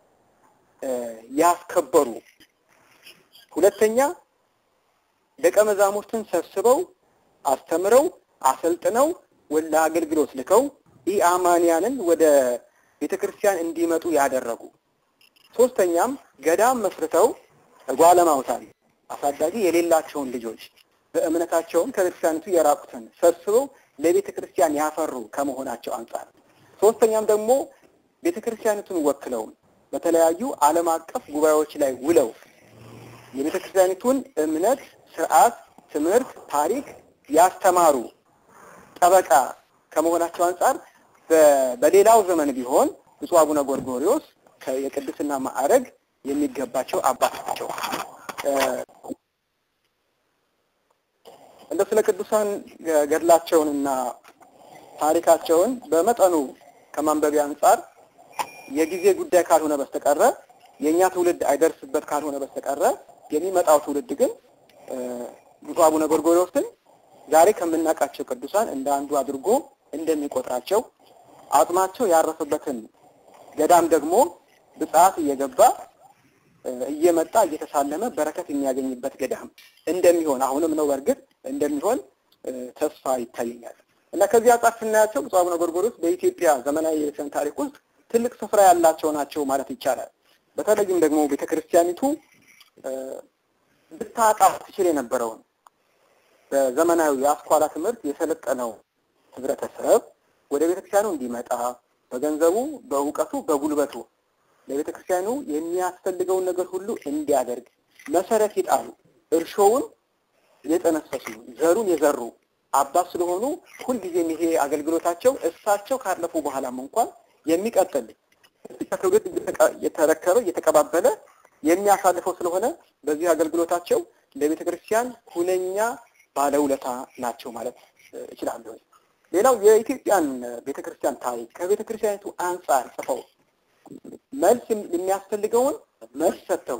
ያስከበሩ፣ ሁለተኛ ደቀ መዛሙርትን ሰብስበው አስተምረው አሰልጥነው ወደ አገልግሎት ልከው ኢአማንያንን ወደ ቤተ ክርስቲያን እንዲመጡ ያደረጉ፣ ሶስተኛም ገዳም መስርተው ጓለማውታን አሳዳጊ የሌላቸውን ልጆች በእምነታቸውም ከቤተክርስቲያኒቱ የራቁትን ሰብስበው ለቤተ ክርስቲያን ያፈሩ ከመሆናቸው አንጻር፣ ሶስተኛም ደግሞ ቤተ ክርስቲያኒቱን ወክለው በተለያዩ ዓለም አቀፍ ጉባኤዎች ላይ ውለው የቤተ ክርስቲያኒቱን እምነት፣ ስርዓት፣ ትምህርት፣ ታሪክ ያስተማሩ ጠበቃ ከመሆናቸው አንጻር በሌላው ዘመን ቢሆን ብፁዕ አቡነ ጎርጎርዮስ የቅድስና ማዕረግ የሚገባቸው አባት ናቸው። እንደ ስለ ቅዱሳን ገድላቸውንና ታሪካቸውን በመጠኑ ከማንበቢያ አንጻር የጊዜ ጉዳይ ካልሆነ በስተቀረ የእኛ ትውልድ አይደርስበት ካልሆነ በስተቀረ የሚመጣው ትውልድ ግን ብፁዕ አቡነ ጎርጎርዮስን ዛሬ ከምናውቃቸው ቅዱሳን እንደ አንዱ አድርጎ እንደሚቆጥራቸው አጽማቸው ያረፈበትን ገዳም ደግሞ ብጽዓት እየገባ እየመጣ እየተሳለመ በረከት የሚያገኝበት ገዳም እንደሚሆን አሁንም ነው በእርግጥ እንደሚሆን ተስፋ ይታየኛል እና ከዚህ አንጻር ስናያቸው ብፁዕ አቡነ ጎርጎርዮስ በኢትዮጵያ ዘመናዊ የቤተክርስቲያን ታሪክ ውስጥ ትልቅ ስፍራ ያላቸው ናቸው ማለት ይቻላል። በተለይም ደግሞ ቤተክርስቲያኒቱ ብታጣ ትችል የነበረውን በዘመናዊ የአስኳላ ትምህርት የሰለጠነው ህብረተሰብ ወደ ቤተክርስቲያኑ እንዲመጣ በገንዘቡ፣ በእውቀቱ፣ በጉልበቱ ለቤተክርስቲያኑ የሚያስፈልገውን ነገር ሁሉ እንዲያደርግ መሰረት ይጣሉ እርሾውን የጠነሰሱ ዘሩን የዘሩ አባት ስለሆኑ ሁልጊዜም ይሄ አገልግሎታቸው እሳቸው ካለፉ በኋላም እንኳን የሚቀጥል ከትውልድ እየተረከበ እየተቀባበለ የሚያሳልፈው ስለሆነ በዚህ አገልግሎታቸው ለቤተ ክርስቲያን ሁነኛ ባለውለታ ናቸው ማለት እችላለሁ። ሌላው የኢትዮጵያን ቤተክርስቲያን ታሪክ ከቤተክርስቲያኒቱ አንጻር ጽፈው መልስ የሚያስፈልገውን መልስ ሰጥተው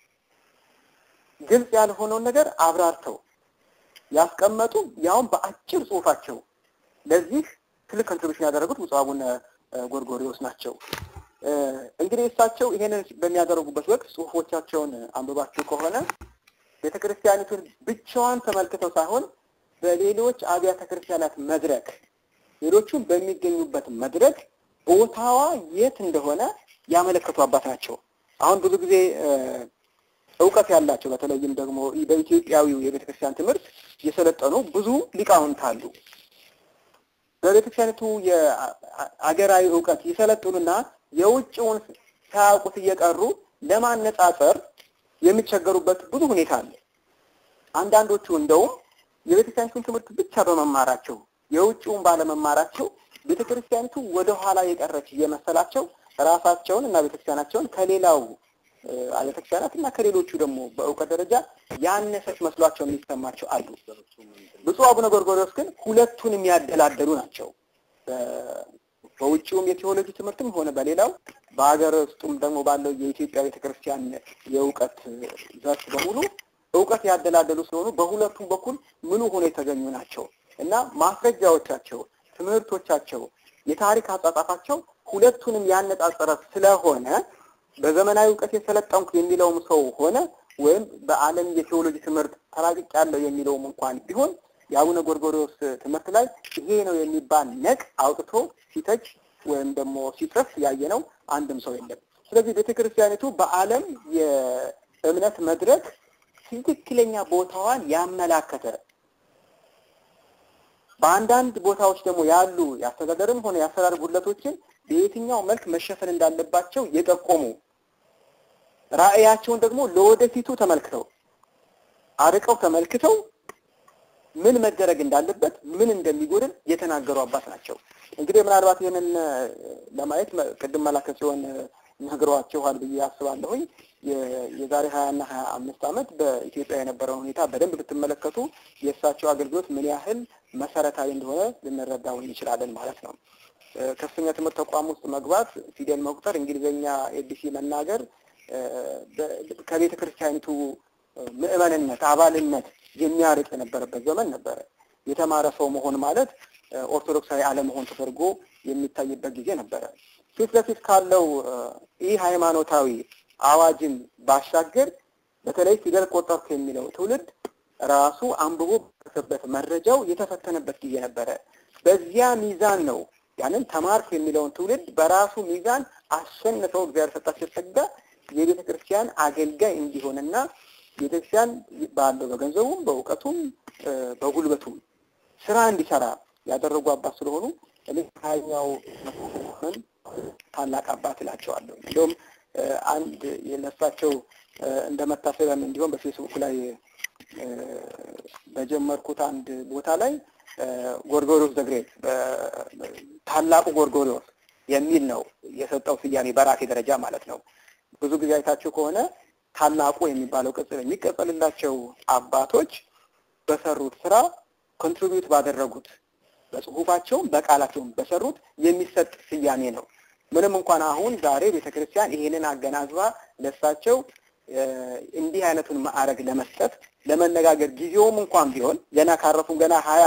ግልጽ ያልሆነውን ነገር አብራርተው ያስቀመጡ ያውም በአጭር ጽሁፋቸው ለዚህ ትልቅ ኮንትሪቢሽን ያደረጉት ብፁዕ አቡነ ጎርጎሪዎስ ናቸው። እንግዲህ እሳቸው ይሄንን በሚያደርጉበት ወቅት ጽሁፎቻቸውን አንብባችሁ ከሆነ ቤተክርስቲያኒቱን ብቻዋን ተመልክተው ሳይሆን በሌሎች አብያተ ክርስቲያናት መድረክ ሌሎቹም በሚገኙበት መድረክ ቦታዋ የት እንደሆነ ያመለከቱ አባት ናቸው። አሁን ብዙ ጊዜ እውቀት ያላቸው በተለይም ደግሞ በኢትዮጵያዊው የቤተክርስቲያን ትምህርት የሰለጠኑ ብዙ ሊቃውንት አሉ። በቤተክርስቲያኒቱ የአገራዊ እውቀት ይሰለጥኑና የውጭውን ሳያውቁት እየቀሩ ለማነጻጸር የሚቸገሩበት ብዙ ሁኔታ አለ። አንዳንዶቹ እንደውም የቤተክርስቲያኒቱን ትምህርት ብቻ በመማራቸው የውጭውን ባለመማራቸው ቤተክርስቲያኒቱ ወደ ኋላ የቀረች እየመሰላቸው ራሳቸውን እና ቤተክርስቲያናቸውን ከሌላው አብያተ ክርስቲያናት እና ከሌሎቹ ደግሞ በእውቀት ደረጃ ያነሰች መስሏቸው የሚሰማቸው አሉ። ብፁዕ አቡነ ጎርጎርዮስ ግን ሁለቱን የሚያደላደሉ ናቸው። በውጭውም የቴዎሎጂ ትምህርትም ሆነ በሌላው በሀገር ውስጡም ደግሞ ባለው የኢትዮጵያ ቤተክርስቲያን የእውቀት ዘርፍ በሙሉ እውቀት ያደላደሉ ስለሆኑ በሁለቱም በኩል ምሉ ሆኖ የተገኙ ናቸው እና ማስረጃዎቻቸው፣ ትምህርቶቻቸው፣ የታሪክ አጻጻፋቸው ሁለቱንም ያነጻጸረ ስለሆነ በዘመናዊ እውቀት የሰለጠንኩ የሚለውም ሰው ሆነ ወይም በዓለም የቴዎሎጂ ትምህርት ተራቅቅ ያለው የሚለውም እንኳን ቢሆን የአቡነ ጎርጎርዮስ ትምህርት ላይ ይሄ ነው የሚባል ነቅ አውጥቶ ሲተች ወይም ደግሞ ሲጽፍ ያየነው አንድም ሰው የለም። ስለዚህ ቤተክርስቲያኒቱ በዓለም የእምነት መድረክ ትክክለኛ ቦታዋን ያመላከተ በአንዳንድ ቦታዎች ደግሞ ያሉ የአስተዳደርም ሆነ የአሰራር ጉድለቶችን በየትኛው መልክ መሸፈን እንዳለባቸው የጠቆሙ ራዕያቸውን ደግሞ ለወደፊቱ ተመልክተው አርቀው ተመልክተው ምን መደረግ እንዳለበት ምን እንደሚጎድል የተናገሩ አባት ናቸው። እንግዲህ ምናልባት ይህንን ለማየት ቅድም መላከ ሲሆን ነግረዋችኋል ብዬ አስባለሁኝ። የዛሬ ሀያ እና ሀያ አምስት ዓመት በኢትዮጵያ የነበረውን ሁኔታ በደንብ ብትመለከቱ የእሳቸው አገልግሎት ምን ያህል መሰረታዊ እንደሆነ ልንረዳው እንችላለን ማለት ነው። ከፍተኛ ትምህርት ተቋም ውስጥ መግባት፣ ፊደል መቁጠር፣ እንግሊዝኛ ኤቢሲ መናገር ከቤተ ክርስቲያኒቱ ምዕመንነት አባልነት የሚያርቅ የነበረበት ዘመን ነበረ። የተማረ ሰው መሆን ማለት ኦርቶዶክሳዊ አለመሆን ተደርጎ የሚታይበት ጊዜ ነበረ። ፊት ለፊት ካለው ይህ ሃይማኖታዊ አዋጅን ባሻገር በተለይ ፊደል ቆጠርኩ የሚለው ትውልድ ራሱ አንብቦ በበት መረጃው የተፈተነበት ጊዜ ነበረ። በዚያ ሚዛን ነው ያንን ተማርኩ የሚለውን ትውልድ በራሱ ሚዛን አሸንፈው እግዚአብሔር ሰጣቸው ጸጋ የቤተ ክርስቲያን አገልጋይ እንዲሆንና ቤተክርስቲያን ባለው በገንዘቡም በእውቀቱም በጉልበቱም ስራ እንዲሰራ ያደረጉ አባት ስለሆኑ እኔ ከሀያኛው ምን ታላቅ አባት እላቸዋለሁ። እንዲሁም አንድ የነሳቸው እንደ መታሰቢያም እንዲሆን በፌስቡክ ላይ በጀመርኩት አንድ ቦታ ላይ ጎርጎሪዎስ ዘግሬት ታላቁ ጎርጎሪዎስ የሚል ነው የሰጠው ስያሜ በራሴ ደረጃ ማለት ነው። ብዙ ጊዜ አይታችሁ ከሆነ ታላቁ የሚባለው ቅጽል የሚቀጸልላቸው አባቶች በሰሩት ስራ ኮንትሪቢዩት ባደረጉት በጽሁፋቸውም በቃላቸውም በሰሩት የሚሰጥ ስያሜ ነው። ምንም እንኳን አሁን ዛሬ ቤተክርስቲያን ይሄንን አገናዝባ ለሳቸው እንዲህ አይነቱን ማዕረግ ለመስጠት ለመነጋገር ጊዜውም እንኳን ቢሆን ገና ካረፉም ገና ሀያ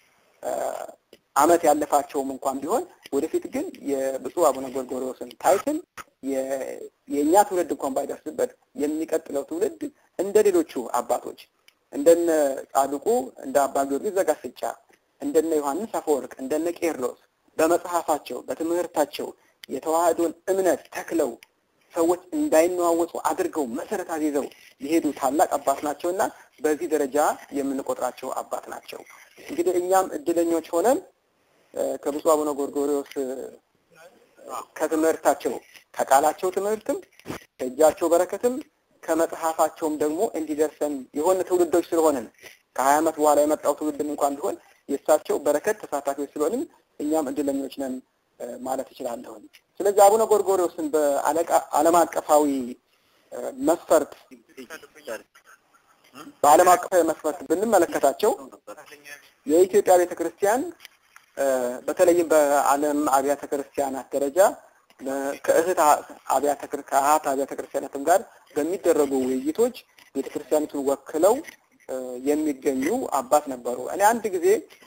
አመት ያለፋቸውም እንኳን ቢሆን ወደፊት ግን የብፁዕ አቡነ ጎርጎርዮስን ታይትል የእኛ ትውልድ እንኳን ባይደርስበት የሚቀጥለው ትውልድ እንደ ሌሎቹ አባቶች እንደነ ጻድቁ እንደ አባ ጊዮርጊስ ዘጋስጫ እንደነ ዮሐንስ አፈወርቅ እንደነ ቄርሎስ በመጽሐፋቸው በትምህርታቸው የተዋህዶን እምነት ተክለው ሰዎች እንዳይነዋወጡ አድርገው መሰረት አስይዘው የሄዱ ታላቅ አባት ናቸው እና በዚህ ደረጃ የምንቆጥራቸው አባት ናቸው። እንግዲህ እኛም እድለኞች ሆነን ከብፁዕ አቡነ ጎርጎርዮስ ከትምህርታቸው ከቃላቸው ትምህርትም ከእጃቸው በረከትም ከመጽሐፋቸውም ደግሞ እንዲደርሰን የሆነ ትውልዶች ስለሆንን ከሀያ ዓመት በኋላ የመጣው ትውልድም እንኳን ቢሆን የእሳቸው በረከት ተሳታፊዎች ስለሆንም እኛም እድለኞች ነን ማለት እችላለሁኝ። ስለዚህ አቡነ ጎርጎርዮስን በዓለም አቀፋዊ መስፈርት በዓለም አቀፋዊ መስፈርት ብንመለከታቸው የኢትዮጵያ ቤተክርስቲያን በተለይም በዓለም አብያተ ክርስቲያናት ደረጃ ከእህት አብያተ ከአሃት አብያተ ክርስቲያናትም ጋር በሚደረጉ ውይይቶች ቤተክርስቲያኒቱን ወክለው የሚገኙ አባት ነበሩ። እኔ አንድ ጊዜ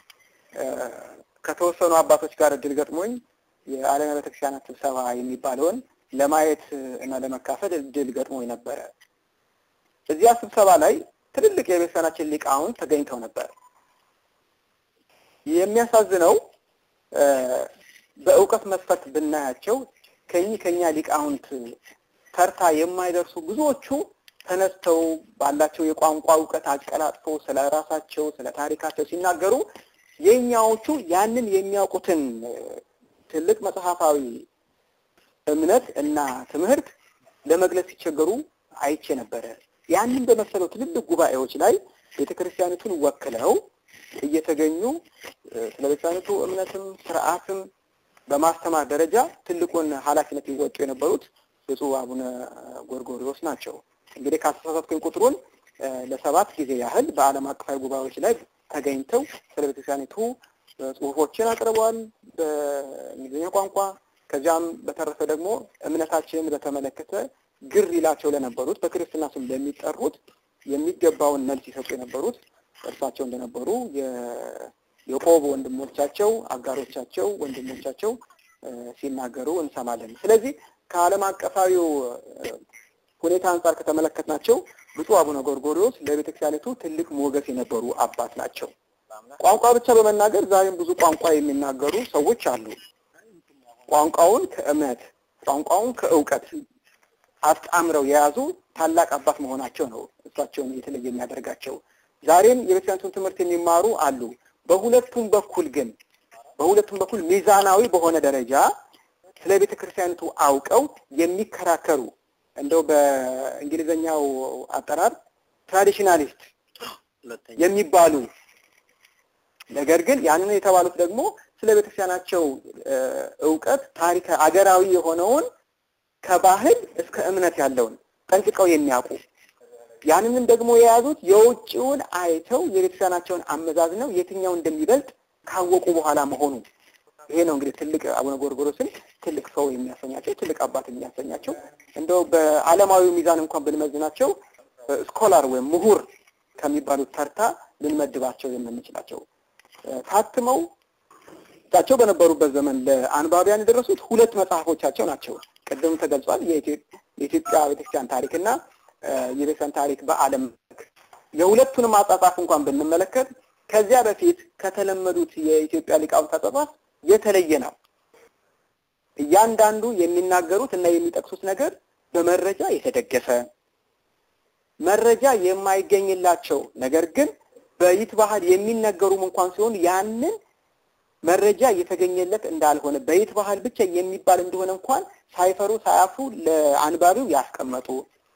ከተወሰኑ አባቶች ጋር እድል ገጥሞኝ የዓለም ቤተክርስቲያናት ስብሰባ የሚባለውን ለማየት እና ለመካፈል እድል ገጥሞኝ ነበረ። እዚያ ስብሰባ ላይ ትልልቅ የቤተክርስቲያናችን ሊቃውንት ተገኝተው ነበር። የሚያሳዝነው በእውቀት መስፈርት ብናያቸው ከኚህ ከኛ ሊቃውንት ተርታ የማይደርሱ ብዙዎቹ ተነስተው ባላቸው የቋንቋ እውቀት አቀላጥፈው ስለ ራሳቸው ስለ ታሪካቸው ሲናገሩ የኛዎቹ ያንን የሚያውቁትን ትልቅ መጽሐፋዊ እምነት እና ትምህርት ለመግለጽ ሲቸገሩ አይቼ ነበረ። ያንን በመሰለው ትልልቅ ጉባኤዎች ላይ ቤተክርስቲያኒቱን ወክለው እየተገኙ ስለ ቤተክርስቲያኒቱ እምነትም ስርዓትም በማስተማር ደረጃ ትልቁን ኃላፊነት ይወጡ የነበሩት ብፁዕ አቡነ ጎርጎሪዎስ ናቸው። እንግዲህ ካስተሳሳትኩኝ ቁጥሩን ለሰባት ጊዜ ያህል በዓለም አቀፋዊ ጉባኤዎች ላይ ተገኝተው ስለ ቤተክርስቲያኒቱ ጽሁፎችን አቅርበዋል በእንግሊዝኛ ቋንቋ። ከዚያም በተረፈ ደግሞ እምነታችንን በተመለከተ ግር ይላቸው ለነበሩት በክርስትና ስም ለሚጠሩት የሚገባውን መልስ ይሰጡ የነበሩት እርሳቸው እንደነበሩ የቆብ ወንድሞቻቸው፣ አጋሮቻቸው፣ ወንድሞቻቸው ሲናገሩ እንሰማለን። ስለዚህ ከዓለም አቀፋዊው ሁኔታ አንጻር ከተመለከትናቸው ብፁዕ አቡነ ጎርጎሪዎስ ለቤተክርስቲያኒቱ ትልቅ ሞገስ የነበሩ አባት ናቸው። ቋንቋ ብቻ በመናገር ዛሬም ብዙ ቋንቋ የሚናገሩ ሰዎች አሉ። ቋንቋውን ከእምነት ቋንቋውን ከእውቀት አጣምረው የያዙ ታላቅ አባት መሆናቸው ነው እሳቸውን የተለየ የሚያደርጋቸው። ዛሬም የቤተክርስቲያኒቱን ትምህርት የሚማሩ አሉ። በሁለቱም በኩል ግን በሁለቱም በኩል ሚዛናዊ በሆነ ደረጃ ስለ ቤተ ክርስቲያኒቱ አውቀው የሚከራከሩ እንደው በእንግሊዘኛው አጠራር ትራዲሽናሊስት የሚባሉ ነገር ግን ያንን የተባሉት ደግሞ ስለ ቤተክርስቲያናቸው እውቀት ታሪክ አገራዊ የሆነውን ከባህል እስከ እምነት ያለውን ጠንቅቀው የሚያውቁ ያንንም ደግሞ የያዙት የውጭውን አይተው የቤተክርስቲያናቸውን አመዛዝነው የትኛው እንደሚበልጥ ካወቁ በኋላ መሆኑ ይሄ ነው እንግዲህ ትልቅ አቡነ ጎርጎሮስን ትልቅ ሰው የሚያሰኛቸው ትልቅ አባት የሚያሰኛቸው እንደው በዓለማዊ ሚዛን እንኳን ብንመዝናቸው ስኮላር ወይም ምሁር ከሚባሉት ተርታ ልንመድባቸው የምንችላቸው ታትመው እሳቸው በነበሩበት ዘመን ለአንባቢያን የደረሱት ሁለት መጽሐፎቻቸው ናቸው። ቅድም ተገልጿል። የኢትዮጵያ ቤተክርስቲያን ታሪክና የቤተክርስቲያን ታሪክ በዓለም የሁለቱንም አጻጻፍ እንኳን ብንመለከት ከዚያ በፊት ከተለመዱት የኢትዮጵያ ሊቃውንት አጻጻፍ የተለየ ነው። እያንዳንዱ የሚናገሩት እና የሚጠቅሱት ነገር በመረጃ የተደገፈ መረጃ የማይገኝላቸው ነገር ግን በይት ባህል የሚነገሩም እንኳን ሲሆን ያንን መረጃ እየተገኘለት እንዳልሆነ በይት ባህል ብቻ የሚባል እንደሆነ እንኳን ሳይፈሩ ሳያፍሩ ለአንባቢው ያስቀመጡ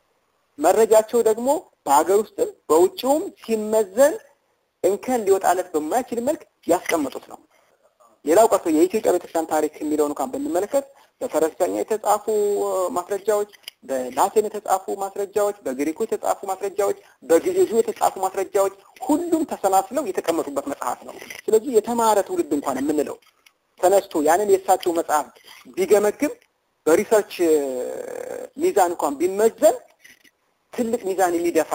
መረጃቸው ደግሞ በሀገር ውስጥም በውጭውም ሲመዘን እንከን ሊወጣለት በማይችል መልክ ያስቀመጡት ነው። ሌላው ቀርቶ የኢትዮጵያ ቤተክርስቲያን ታሪክ የሚለውን እንኳን ብንመለከት በፈረንሳይኛ የተጻፉ ማስረጃዎች፣ በላቲን የተጻፉ ማስረጃዎች፣ በግሪኩ የተጻፉ ማስረጃዎች፣ በግዕዙ የተጻፉ ማስረጃዎች ሁሉም ተሰናስለው የተቀመጡበት መጽሐፍ ነው። ስለዚህ የተማረ ትውልድ እንኳን የምንለው ተነስቶ ያንን የእሳቸው መጽሐፍ ቢገመግም በሪሰርች ሚዛን እንኳን ቢመዘን ትልቅ ሚዛን የሚደፋ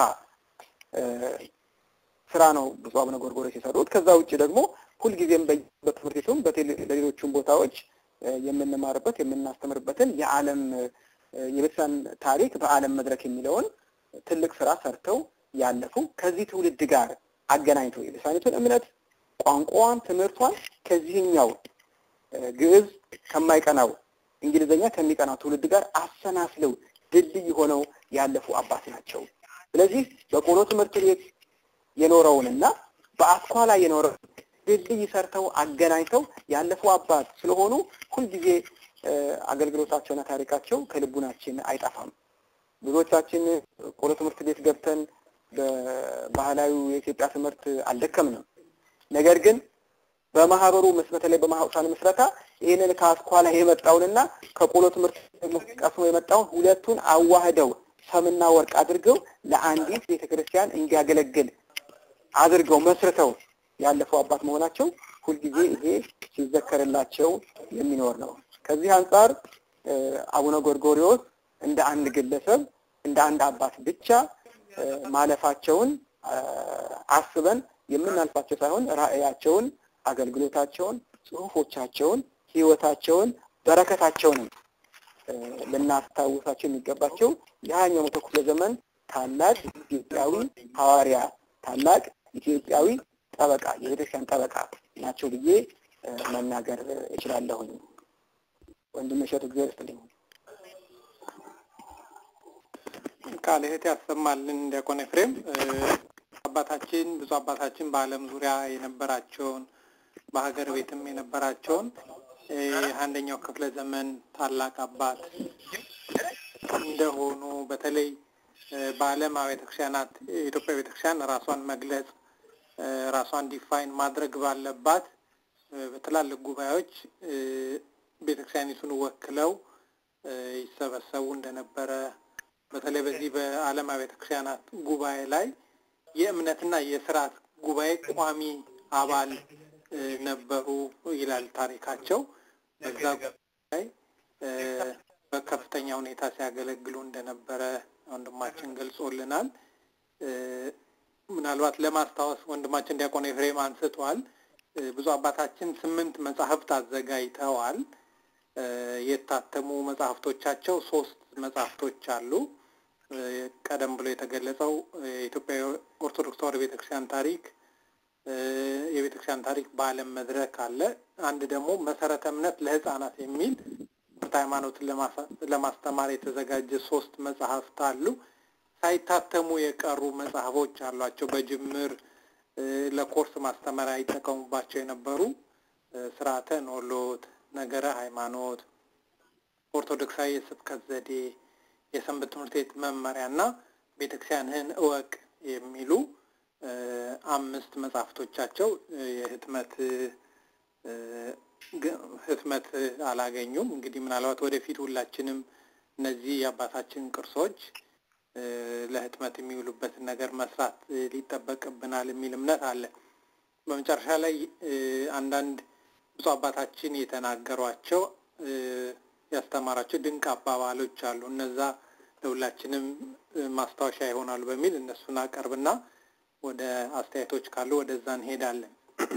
ስራ ነው ብፁዕ አቡነ ጎርጎርዮስ የሰሩት። ከዛ ውጭ ደግሞ ሁልጊዜም በትምህርት ቤቱም በሌሎቹም ቦታዎች የምንማርበት የምናስተምርበትን የዓለም የቤተክርስቲያን ታሪክ በዓለም መድረክ የሚለውን ትልቅ ስራ ሰርተው ያለፉ ከዚህ ትውልድ ጋር አገናኝተው የቤተክርስቲያኒቱን እምነት፣ ቋንቋዋን፣ ትምህርቷን ከዚህኛው ግዕዝ ከማይቀናው እንግሊዝኛ ከሚቀናው ትውልድ ጋር አሰናስለው ድልድይ ሆነው ያለፉ አባት ናቸው። ስለዚህ በቆሎ ትምህርት ቤት የኖረውንና በአስኳላ የኖረው ድልድይ ሰርተው አገናኝተው ያለፉ አባት ስለሆኑ ሁልጊዜ አገልግሎታቸውና ታሪካቸው ከልቡናችን አይጠፋም። ብዙዎቻችን ቆሎ ትምህርት ቤት ገብተን በባህላዊ የኢትዮጵያ ትምህርት አልደከምንም። ነገር ግን በማህበሩ በተለይ በማህበሩሳን ምስረታ ይህንን ከአስኳላ የመጣውንና ከቆሎ ትምህርት ቀስሞ የመጣውን ሁለቱን አዋህደው ሰምና ወርቅ አድርገው ለአንዲት ቤተክርስቲያን እንዲያገለግል አድርገው መስርተው ያለፈው አባት መሆናቸው ሁልጊዜ ይሄ ሲዘከርላቸው የሚኖር ነው። ከዚህ አንጻር አቡነ ጎርጎሪዎስ እንደ አንድ ግለሰብ እንደ አንድ አባት ብቻ ማለፋቸውን አስበን የምናልፋቸው ሳይሆን ራዕያቸውን፣ አገልግሎታቸውን፣ ጽሁፎቻቸውን፣ ህይወታቸውን፣ በረከታቸውንም ልናስታውሳቸው የሚገባቸው የሀያኛው መቶ ክፍለ ዘመን ታላቅ ኢትዮጵያዊ ሐዋርያ ታላቅ ኢትዮጵያዊ ጠበቃ የቤተክርስቲያን ጠበቃ ናቸው ብዬ መናገር እችላለሁኝ። ወንድም እሸቱ እግዚአብሔር ይስጥልኝ። ቃለ ሕይወት ያሰማልን ዲያቆን ኤፍሬም። አባታችን ብዙ አባታችን በዓለም ዙሪያ የነበራቸውን በሀገር ቤትም የነበራቸውን የአንደኛው ክፍለ ዘመን ታላቅ አባት እንደሆኑ በተለይ በዓለም ቤተክርስቲያናት የኢትዮጵያ ቤተክርስቲያን ራሷን መግለጽ ራሷን ዲፋይን ማድረግ ባለባት በትላልቅ ጉባኤዎች ቤተክርስቲያኒቱን ወክለው ይሰበሰቡ እንደነበረ በተለይ በዚህ በዓለም ቤተክርስቲያናት ጉባኤ ላይ የእምነትና የስርዓት ጉባኤ ቋሚ አባል ነበሩ ይላል ታሪካቸው። በዛ ጉባኤ በከፍተኛ ሁኔታ ሲያገለግሉ እንደነበረ ወንድማችን ገልጾልናል። ምናልባት ለማስታወስ ወንድማችን ዲያቆን ኤፍሬም አንስቷል። ብዙ አባታችን ስምንት መጽሐፍት አዘጋጅተዋል። የታተሙ መጽሐፍቶቻቸው ሶስት መጽሐፍቶች አሉ። ቀደም ብሎ የተገለጸው የኢትዮጵያ ኦርቶዶክስ ተዋሕዶ ቤተክርስቲያን ታሪክ የቤተክርስቲያን ታሪክ በዓለም መድረክ አለ። አንድ ደግሞ መሰረተ እምነት ለሕፃናት የሚል ትምህርት ሃይማኖትን ለማስተማር የተዘጋጀ ሶስት መጽሐፍት አሉ። ሳይታተሙ የቀሩ መጽሐፎች አሏቸው። በጅምር ለኮርስ ማስተማሪያ ይጠቀሙባቸው የነበሩ ስርዓተ ኖሎት፣ ነገረ ሃይማኖት፣ ኦርቶዶክሳዊ የስብከት ዘዴ፣ የሰንበት ትምህርት ቤት መመሪያ እና ቤተክርስቲያንህን እወቅ የሚሉ አምስት መጽሐፍቶቻቸው የህትመት ህትመት አላገኙም። እንግዲህ ምናልባት ወደፊት ሁላችንም እነዚህ የአባታችን ቅርሶች ለህትመት የሚውሉበትን ነገር መስራት ሊጠበቅብናል የሚል እምነት አለ። በመጨረሻ ላይ አንዳንድ ብፁዕ አባታችን የተናገሯቸው ያስተማራቸው ድንቅ አባባሎች አሉ። እነዛ ለሁላችንም ማስታወሻ ይሆናሉ በሚል እነሱን አቀርብና ወደ አስተያየቶች ካሉ ወደዛ እንሄዳለን።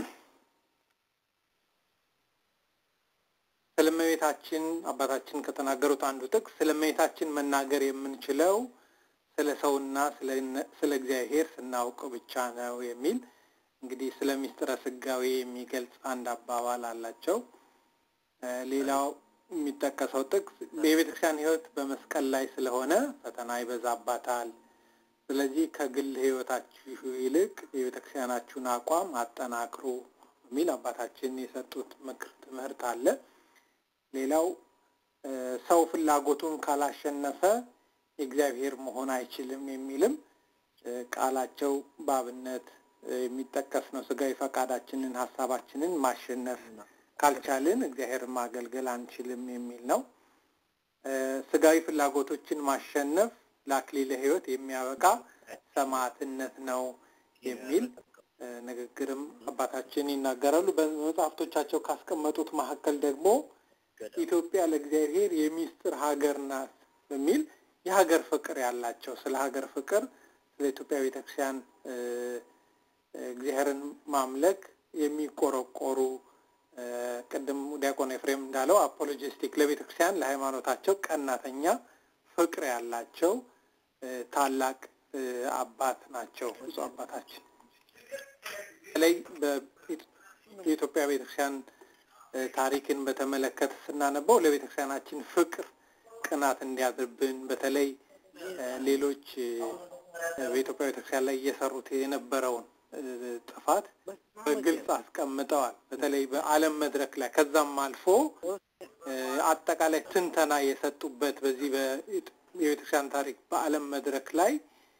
ስለ እመቤታችን አባታችን ከተናገሩት አንዱ ጥቅስ ስለ እመቤታችን መናገር የምንችለው ስለ ሰውና ስለ እግዚአብሔር ስናውቅ ብቻ ነው የሚል እንግዲህ ስለ ሚስጥረ ስጋዌ የሚገልጽ አንድ አባባል አላቸው። ሌላው የሚጠቀሰው ጥቅስ የቤተክርስቲያን ሕይወት በመስቀል ላይ ስለሆነ ፈተና ይበዛባታል። ስለዚህ ከግል ሕይወታችሁ ይልቅ የቤተክርስቲያናችሁን አቋም አጠናክሩ የሚል አባታችን የሰጡት ምክር ትምህርት አለ። ሌላው ሰው ፍላጎቱን ካላሸነፈ የእግዚአብሔር መሆን አይችልም የሚልም ቃላቸው በአብነት የሚጠቀስ ነው። ስጋዊ ፈቃዳችንን ሀሳባችንን ማሸነፍ ካልቻልን እግዚአብሔር ማገልገል አንችልም የሚል ነው። ስጋዊ ፍላጎቶችን ማሸነፍ ለአክሊለ ሕይወት የሚያበቃ ሰማዕትነት ነው የሚል ንግግርም አባታችን ይናገራሉ። በመጽሐፍቶቻቸው ካስቀመጡት መካከል ደግሞ ኢትዮጵያ ለእግዚአብሔር የሚስጥር ሀገር ናት በሚል የሀገር ፍቅር ያላቸው ስለ ሀገር ፍቅር ስለ ኢትዮጵያ ቤተክርስቲያን እግዚአብሔርን ማምለክ የሚቆረቆሩ ቅድም ዲያቆን ኤፍሬም እንዳለው አፖሎጂስቲክ ለቤተክርስቲያን ለሃይማኖታቸው ቀናተኛ ፍቅር ያላቸው ታላቅ አባት ናቸው ብፁዕ አባታችን። በተለይ የኢትዮጵያ ቤተክርስቲያን ታሪክን በተመለከተ ስናነበው ለቤተክርስቲያናችን ፍቅር ቅናት እንዲያድርብን በተለይ ሌሎች በኢትዮጵያ ቤተክርስቲያን ላይ እየሰሩት የነበረውን ጥፋት በግልጽ አስቀምጠዋል። በተለይ በዓለም መድረክ ላይ ከዛም አልፎ አጠቃላይ ትንተና የሰጡበት በዚህ የቤተክርስቲያን ታሪክ በዓለም መድረክ ላይ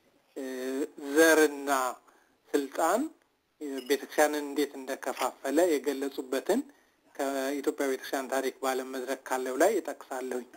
ዘርና ስልጣን ቤተክርስቲያንን እንዴት እንደከፋፈለ የገለጹበትን ከኢትዮጵያ ቤተክርስቲያን ታሪክ በዓለም መድረክ ካለው ላይ ይጠቅሳለሁኝ።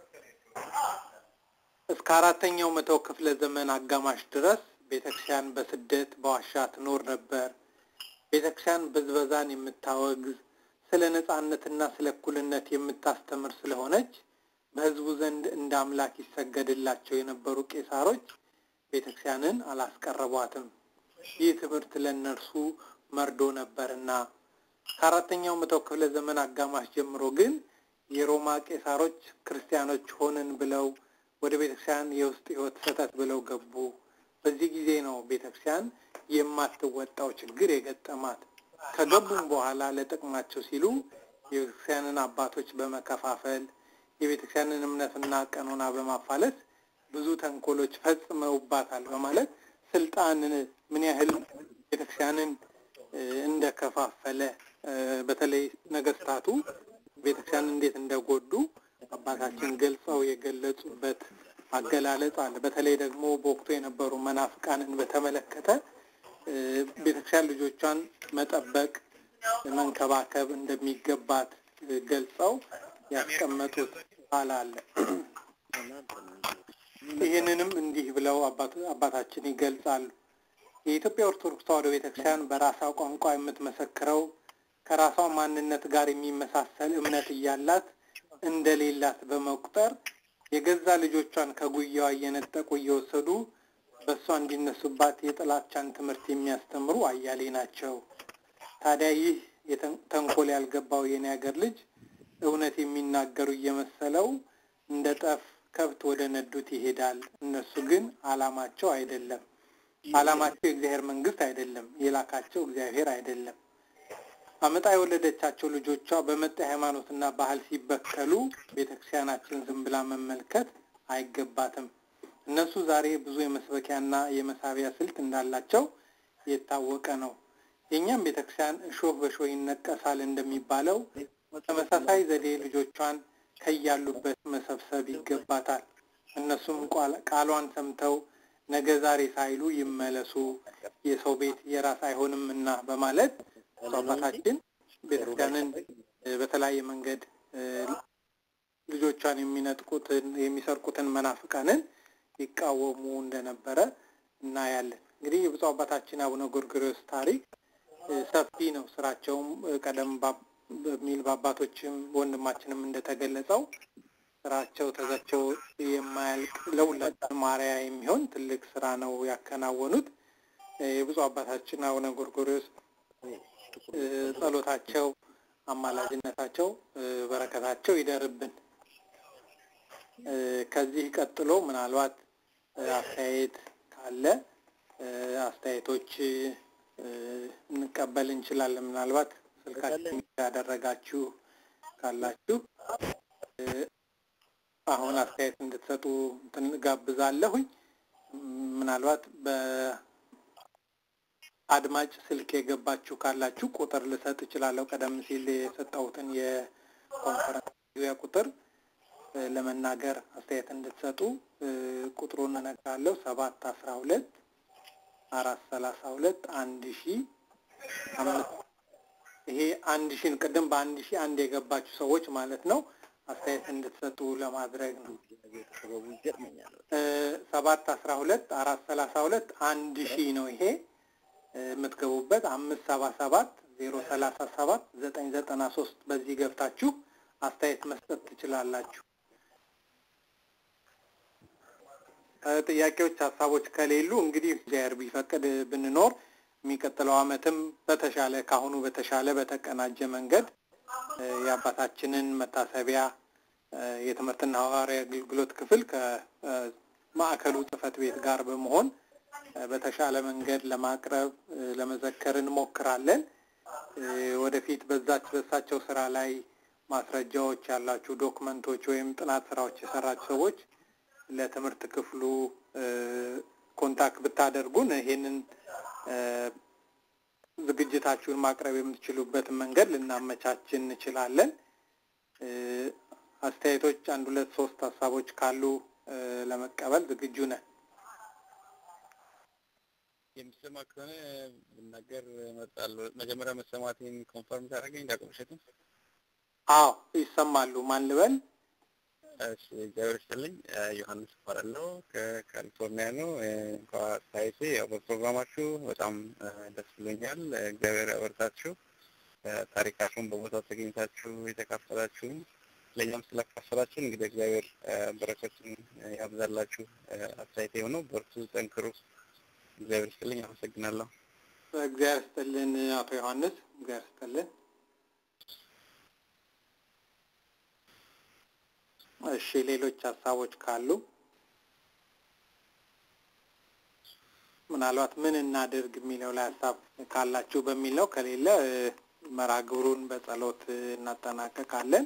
እስከ አራተኛው መቶ ክፍለ ዘመን አጋማሽ ድረስ ቤተክርስቲያን በስደት በዋሻ ትኖር ነበር። ቤተክርስቲያን ብዝበዛን የምታወግዝ ስለ ነጻነትና ስለ እኩልነት የምታስተምር ስለሆነች በህዝቡ ዘንድ እንደ አምላክ ይሰገድላቸው የነበሩ ቄሳሮች ቤተክርስቲያንን አላስቀረቧትም። ይህ ትምህርት ለእነርሱ መርዶ ነበርና ከአራተኛው መቶ ክፍለ ዘመን አጋማሽ ጀምሮ ግን የሮማ ቄሳሮች ክርስቲያኖች ሆንን ብለው ወደ ቤተክርስቲያን የውስጥ ህይወት ሰተት ብለው ገቡ። በዚህ ጊዜ ነው ቤተክርስቲያን የማትወጣው ችግር የገጠማት። ከገቡም በኋላ ለጥቅማቸው ሲሉ የቤተክርስቲያንን አባቶች በመከፋፈል የቤተክርስቲያንን እምነትና ቀኖና በማፋለስ ብዙ ተንኮሎች ፈጽመውባታል በማለት ስልጣን ምን ያህል ቤተክርስቲያንን እንደከፋፈለ በተለይ ነገስታቱ ቤተክርስቲያን እንዴት እንደጎዱ አባታችን ገልጸው የገለጹበት አገላለጽ አለ። በተለይ ደግሞ በወቅቱ የነበሩ መናፍቃንን በተመለከተ ቤተክርስቲያን ልጆቿን መጠበቅ፣ መንከባከብ እንደሚገባት ገልጸው ያስቀመጡት ቃል አለ። ይህንንም እንዲህ ብለው አባታችን ይገልጻሉ። የኢትዮጵያ ኦርቶዶክስ ተዋሕዶ ቤተክርስቲያን በራሷ ቋንቋ የምትመሰክረው ከራሷ ማንነት ጋር የሚመሳሰል እምነት እያላት እንደሌላት በመቁጠር የገዛ ልጆቿን ከጉያዋ እየነጠቁ እየወሰዱ በእሷ እንዲነሱባት የጥላቻን ትምህርት የሚያስተምሩ አያሌ ናቸው። ታዲያ ይህ ተንኮል ያልገባው የኔ ሀገር ልጅ እውነት የሚናገሩ እየመሰለው እንደ ጠፍ ከብት ወደ ነዱት ይሄዳል። እነሱ ግን አላማቸው አይደለም። አላማቸው የእግዚአብሔር መንግስት አይደለም። የላካቸው እግዚአብሔር አይደለም። አመጣ የወለደቻቸው ልጆቿ በመጤ ሃይማኖትና ባህል ሲበከሉ ቤተክርስቲያናችን ዝም ብላ መመልከት አይገባትም። እነሱ ዛሬ ብዙ የመስበኪያና የመሳቢያ ስልት እንዳላቸው የታወቀ ነው። የእኛም ቤተክርስቲያን እሾህ በሾህ ይነቀሳል እንደሚባለው ተመሳሳይ ዘዴ ልጆቿን ከያሉበት መሰብሰብ ይገባታል። እነሱም ቃሏን ሰምተው ነገ ዛሬ ሳይሉ ይመለሱ፣ የሰው ቤት የራስ አይሆንም እና በማለት አባታችን ቤተክርስቲያንን በተለያየ መንገድ ልጆቿን የሚነጥቁትን የሚሰርቁትን መናፍቃንን ይቃወሙ እንደነበረ እናያለን። እንግዲህ የብፁዕ አባታችን አቡነ ጎርጎርዮስ ታሪክ ሰፊ ነው። ስራቸውም ቀደም በሚል በአባቶችም ወንድማችንም እንደተገለጸው ስራቸው ተዘቸው የማያልቅ ለሁላችንም አርአያ የሚሆን ትልቅ ስራ ነው ያከናወኑት። የብፁዕ አባታችን አቡነ ጎርጎርዮስ ጸሎታቸው፣ አማላጅነታቸው፣ በረከታቸው ይደርብን። ከዚህ ቀጥሎ ምናልባት አስተያየት ካለ አስተያየቶች እንቀበል እንችላለን። ምናልባት ስልካችን ያደረጋችሁ ካላችሁ አሁን አስተያየት እንድትሰጡ ጋብዛለሁኝ። ምናልባት በአድማጭ ስልክ የገባችሁ ካላችሁ ቁጥር ልሰጥ እችላለሁ። ቀደም ሲል የሰጠሁትን የኮንፈረንስ ቁጥር ለመናገር አስተያየት እንድትሰጡ ቁጥሩን እነግራለሁ። ሰባት አስራ ሁለት አራት ሰላሳ ሁለት አንድ ሺ አምስት ይሄ አንድ ሺን ቅድም በአንድ ሺ አንድ የገባችሁ ሰዎች ማለት ነው አስተያየት እንድትሰጡ ለማድረግ ነው። ሰባት አስራ ሁለት አራት ሰላሳ ሁለት አንድ ሺ ነው ይሄ የምትገቡበት አምስት ሰባ ሰባት ዜሮ ሰላሳ ሰባት ዘጠኝ ዘጠና ሶስት በዚህ ገብታችሁ አስተያየት መስጠት ትችላላችሁ። ጥያቄዎች፣ ሀሳቦች ከሌሉ እንግዲህ እግዚአብሔር ቢፈቅድ ብንኖር የሚቀጥለው ዓመትም በተሻለ ካሁኑ በተሻለ በተቀናጀ መንገድ የአባታችንን መታሰቢያ የትምህርትና ሐዋርያዊ አገልግሎት ክፍል ከማዕከሉ ጽሕፈት ቤት ጋር በመሆን በተሻለ መንገድ ለማቅረብ ለመዘከር እንሞክራለን። ወደፊት በዛች በሳቸው ስራ ላይ ማስረጃዎች ያላችሁ ዶክመንቶች ወይም ጥናት ስራዎች የሰራችሁ ሰዎች ለትምህርት ክፍሉ ኮንታክት ብታደርጉን ይሄንን ዝግጅታችሁን ማቅረብ የምትችሉበትን መንገድ ልናመቻች እንችላለን። አስተያየቶች፣ አንድ ሁለት ሶስት ሀሳቦች ካሉ ለመቀበል ዝግጁ ነን። የሚሰማ ከሆነ ብናገር እመርጣለሁ። መጀመሪያ መሰማቴን ኮንፈርም ታደርገኝ ዳቆምሸቱ? አዎ ይሰማሉ። ማን ልበል? እሺ እግዚአብሔር ይስጥልኝ። ዮሐንስ እባላለሁ ከካሊፎርኒያ ነው። እንኳ አስተያየቴ ያው በፕሮግራማችሁ በጣም ደስ ብሎኛል። እግዚአብሔር ያበርታችሁ። ታሪካችሁን በቦታው ተገኝታችሁ የተካፈላችሁም ለእኛም ስላካፈላችሁ እንግዲህ እግዚአብሔር በረከቱን ያብዛላችሁ። አስተያየቴ የሆነው በርቱ፣ ጠንክሩ። እግዚአብሔር ይስጥልኝ። አመሰግናለሁ። እግዚአብሔር ይስጥልን አቶ ዮሐንስ፣ እግዚአብሔር ይስጥልን። እሺ ሌሎች ሀሳቦች ካሉ ምናልባት ምን እናድርግ የሚለው ላይ ሀሳብ ካላችሁ በሚል ነው። ከሌለ መርሃ ግብሩን በጸሎት እናጠናቀቃለን።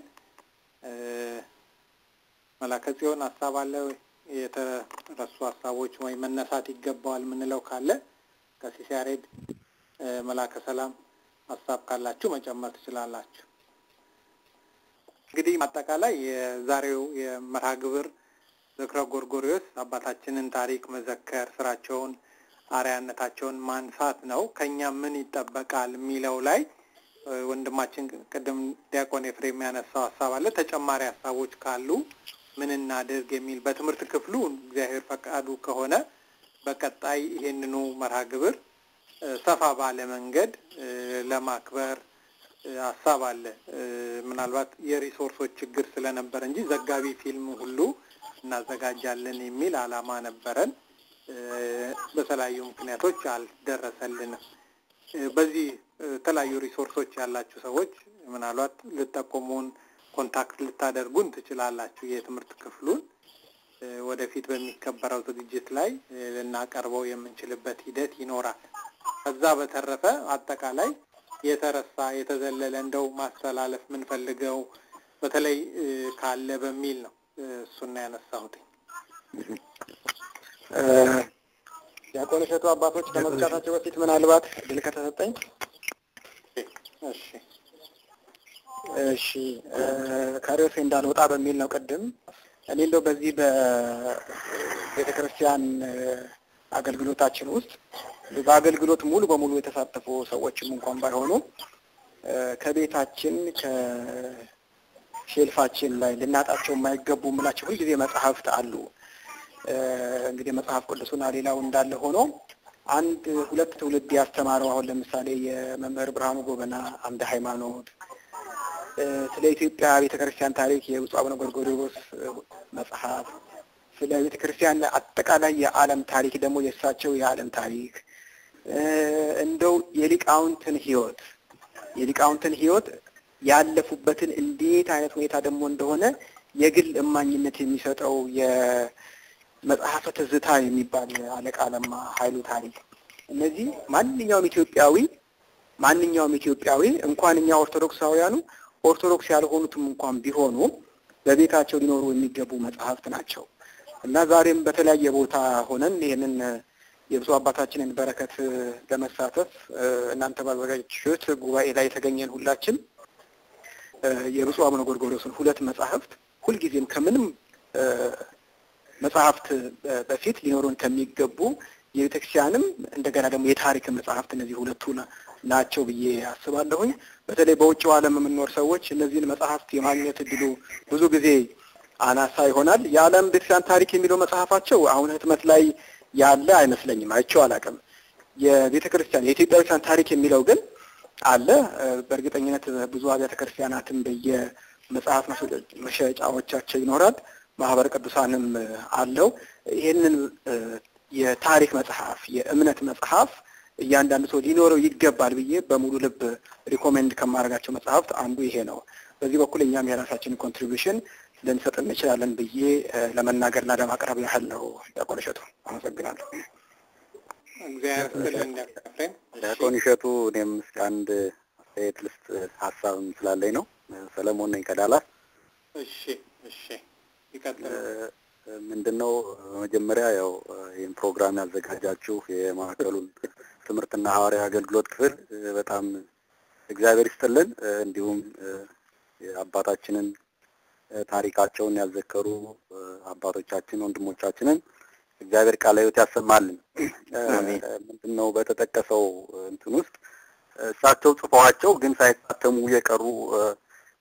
መላከ ጽዮን ሀሳብ አለ ወይ? የተረሱ ሀሳቦች ወይ መነሳት ይገባዋል የምንለው ካለ ቀሲስ ያሬድ፣ መላከ ሰላም ሀሳብ ካላችሁ መጨመር ትችላላችሁ። እንግዲህ አጠቃላይ የዛሬው የመርሃ ግብር ዝክረ ጎርጎሪዎስ አባታችንን ታሪክ መዘከር፣ ስራቸውን፣ አርያነታቸውን ማንሳት ነው። ከኛ ምን ይጠበቃል የሚለው ላይ ወንድማችን ቅድም ዲያቆን ኤፍሬም ያነሳው ሀሳብ አለ። ተጨማሪ ሀሳቦች ካሉ ምን እናድርግ የሚል በትምህርት ክፍሉ እግዚአብሔር ፈቃዱ ከሆነ በቀጣይ ይሄንኑ መርሃ ግብር ሰፋ ባለ መንገድ ለማክበር ሀሳብ አለ። ምናልባት የሪሶርሶች ችግር ስለነበረ እንጂ ዘጋቢ ፊልም ሁሉ እናዘጋጃለን የሚል አላማ ነበረን። በተለያዩ ምክንያቶች አልደረሰልንም። በዚህ የተለያዩ ሪሶርሶች ያላችሁ ሰዎች ምናልባት ልጠቆሙን፣ ኮንታክት ልታደርጉን ትችላላችሁ። የትምህርት ክፍሉን ወደፊት በሚከበረው ዝግጅት ላይ ልናቀርበው የምንችልበት ሂደት ይኖራል። ከዛ በተረፈ አጠቃላይ የተረሳ የተዘለለ እንደው ማስተላለፍ የምንፈልገው በተለይ ካለ በሚል ነው እሱና ያነሳሁት። ዲያቆን እሸቱ አባቶች ከመዝጋታቸው በፊት ምናልባት እድል ከተሰጠኝ እሺ እሺ ከርዕሴ እንዳልወጣ በሚል ነው። ቅድም እኔ እንደው በዚህ በቤተ ክርስቲያን አገልግሎታችን ውስጥ በአገልግሎት ሙሉ በሙሉ የተሳተፉ ሰዎችም እንኳን ባይሆኑ ከቤታችን ከሼልፋችን ላይ ልናጣቸው የማይገቡ የምላቸው ሁልጊዜ መጽሐፍት አሉ። እንግዲህ መጽሐፍ ቅዱሱና ሌላው እንዳለ ሆኖ አንድ ሁለት ትውልድ ያስተማረው አሁን ለምሳሌ የመምህር ብርሃኑ ጎበና አምደ ሃይማኖት ስለ ኢትዮጵያ ቤተ ክርስቲያን ታሪክ የብፁዕ አቡነ ጎርጎርዮስ መጽሐፍ፣ ስለ ቤተ ክርስቲያን አጠቃላይ የዓለም ታሪክ ደግሞ የእሳቸው የዓለም ታሪክ እንደው የሊቃውንትን ሕይወት የሊቃውንትን ሕይወት ያለፉበትን እንዴት አይነት ሁኔታ ደግሞ እንደሆነ የግል እማኝነት የሚሰጠው የመጽሐፈ ትዝታ የሚባል አለቃ ለማ ኃይሉ ታሪክ እነዚህ ማንኛውም ኢትዮጵያዊ ማንኛውም ኢትዮጵያዊ እንኳን እኛ ኦርቶዶክሳውያኑ ኦርቶዶክስ ያልሆኑትም እንኳን ቢሆኑ በቤታቸው ሊኖሩ የሚገቡ መጽሐፍት ናቸው እና ዛሬም በተለያየ ቦታ ሆነን ይህንን የብፁዕ አባታችንን በረከት ለመሳተፍ እናንተ ባዘጋጃችሁት ጉባኤ ላይ የተገኘን ሁላችን የብፁዕ አቡነ ጎርጎርዮስን ሁለት መጽሐፍት ሁልጊዜም ከምንም መጽሐፍት በፊት ሊኖሩን ከሚገቡ የቤተክርስቲያንም እንደገና ደግሞ የታሪክ መጽሐፍት እነዚህ ሁለቱ ናቸው ብዬ አስባለሁኝ። በተለይ በውጭው ዓለም የምንኖር ሰዎች እነዚህን መጽሐፍት የማግኘት እድሉ ብዙ ጊዜ አናሳ ይሆናል። የዓለም ቤተክርስቲያን ታሪክ የሚለው መጽሐፋቸው አሁን ህትመት ላይ ያለ አይመስለኝም፣ አይቼው አላውቅም። የቤተ ክርስቲያን የኢትዮጵያ ቤተክርስቲያን ታሪክ የሚለው ግን አለ። በእርግጠኝነት ብዙ አብያተ ክርስቲያናትም በየመጽሐፍ መሸጫዎቻቸው ይኖራል። ማህበረ ቅዱሳንም አለው። ይህንን የታሪክ መጽሐፍ የእምነት መጽሐፍ እያንዳንዱ ሰው ሊኖረው ይገባል ብዬ በሙሉ ልብ ሪኮሜንድ ከማድረጋቸው መጽሐፍት አንዱ ይሄ ነው። በዚህ በኩል እኛም የራሳችንን ኮንትሪቢሽን ልንሰጥ እንችላለን ብዬ ለመናገርና ለማቅረብ ያህል ነው። ዲያቆን እሸቱ አመሰግናለሁ። እግዚአብሔር ይስጥልን ዲያቆን ኤፍሬም። ዲያቆን እሸቱ እኔም እስኪ አንድ አስተያየት ልስጥ ሀሳብም ስላለኝ ነው። ሰለሞን ነኝ ከዳላስ። እሺ እሺ ይቀጥሉ። ምንድን ነው መጀመሪያ ያው ይህን ፕሮግራም ያዘጋጃችሁ የማዕከሉን ትምህርትና ሐዋርያዊ አገልግሎት ክፍል በጣም እግዚአብሔር ይስጥልን። እንዲሁም አባታችንን ታሪካቸውን ያዘከሩ አባቶቻችን ወንድሞቻችንን እግዚአብሔር ቃለ ሕይወት ያሰማልን። ምንድን ነው በተጠቀሰው እንትን ውስጥ እሳቸው ጽፈዋቸው ግን ሳይታተሙ የቀሩ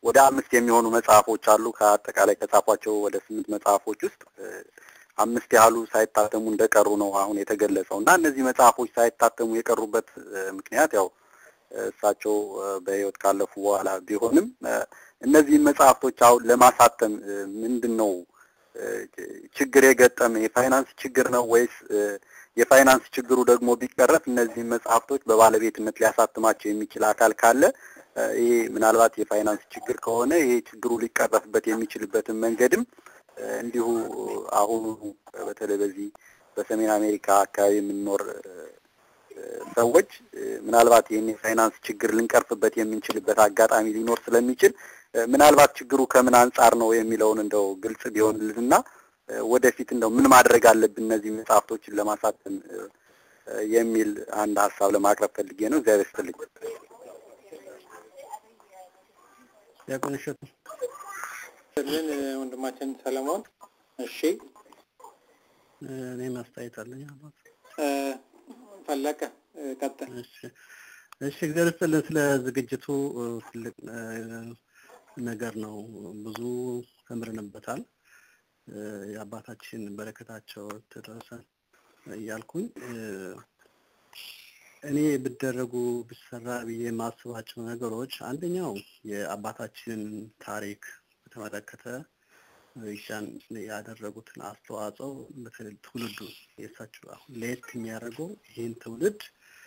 ወደ አምስት የሚሆኑ መጽሐፎች አሉ። ከአጠቃላይ ከጻፏቸው ወደ ስምንት መጽሐፎች ውስጥ አምስት ያህሉ ሳይታተሙ እንደቀሩ ነው አሁን የተገለጸው እና እነዚህ መጽሐፎች ሳይታተሙ የቀሩበት ምክንያት ያው እሳቸው በሕይወት ካለፉ በኋላ ቢሆንም እነዚህን መጽሐፍቶች አሁን ለማሳተም ምንድን ነው ችግር የገጠመ የፋይናንስ ችግር ነው ወይስ የፋይናንስ ችግሩ ደግሞ ቢቀረፍ እነዚህን መጽሐፍቶች በባለቤትነት ሊያሳትማቸው የሚችል አካል ካለ ይሄ ምናልባት የፋይናንስ ችግር ከሆነ ይሄ ችግሩ ሊቀረፍበት የሚችልበትን መንገድም እንዲሁ አሁኑ በተለይ በዚህ በሰሜን አሜሪካ አካባቢ የምንኖር ሰዎች ምናልባት ይህን የፋይናንስ ችግር ልንቀርፍበት የምንችልበት አጋጣሚ ሊኖር ስለሚችል ምናልባት ችግሩ ከምን አንጻር ነው የሚለውን እንደው ግልጽ ቢሆንልንና ወደፊት እንደው ምን ማድረግ አለብን እነዚህ መጽሐፍቶችን ለማሳተም የሚል አንድ ሀሳብ ለማቅረብ ፈልጌ ነው። እግዚአብሔር ይስጥልኝ። ዲያቆን እሸቱ ልን ወንድማችን ሰለሞን። እሺ እኔ ማስተያየት አለኝ አባት ፈለቀ ቀጥል። እሺ እሺ እግዚአብሔር ይስጥልን። ስለ ዝግጅቱ ትልቅ ነገር ነው። ብዙ ተምረንበታል። የአባታችን በረከታቸው ትድረሰን እያልኩኝ እኔ ብደረጉ ብሰራ ብዬ የማስባቸው ነገሮች አንደኛው የአባታችንን ታሪክ በተመለከተ ኢሻን ያደረጉትን አስተዋጽኦ በተለይ ትውልዱ የእሳቸው አሁን ለየት የሚያደርገው ይህን ትውልድ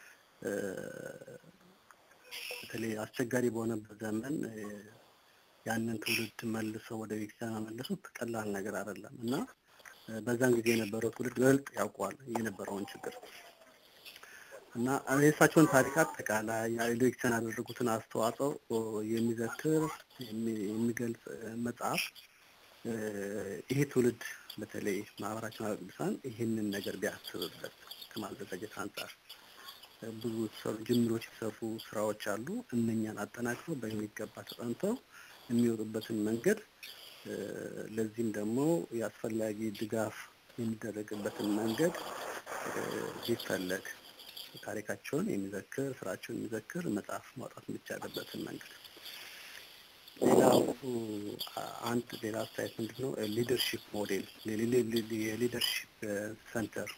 በተለይ አስቸጋሪ በሆነበት ዘመን ያንን ትውልድ መልሰው ወደ ቤተክርስቲያን መመለሱት ቀላል ነገር አይደለም እና በዛን ጊዜ የነበረው ትውልድ በልጥ ያውቀዋል የነበረውን ችግር እና የእሳቸውን ታሪክ አጠቃላይ የቤተክርስቲያን ያደረጉትን አስተዋጽኦ የሚዘክር የሚገልጽ መጽሐፍ ይሄ ትውልድ በተለይ ማህበራችን አብያተ ቅዱሳን ይህንን ነገር ቢያስብበት ከማዘጋጀት አንጻር ብዙ ጅምሮች የተሰሩ ስራዎች አሉ። እነኛን አጠናክረው በሚገባ ተጠንተው የሚወጡበትን መንገድ ለዚህም ደግሞ የአስፈላጊ ድጋፍ የሚደረግበትን መንገድ ቢፈለግ ታሪካቸውን የሚዘክር ስራቸውን የሚዘክር መጽሐፍ ማውጣት የሚቻልበትን መንገድ ሌላው አንድ ሌላ አስተያየት ምንድን ነው ሊደርሺፕ ሞዴል የሊደርሺፕ ሰንተር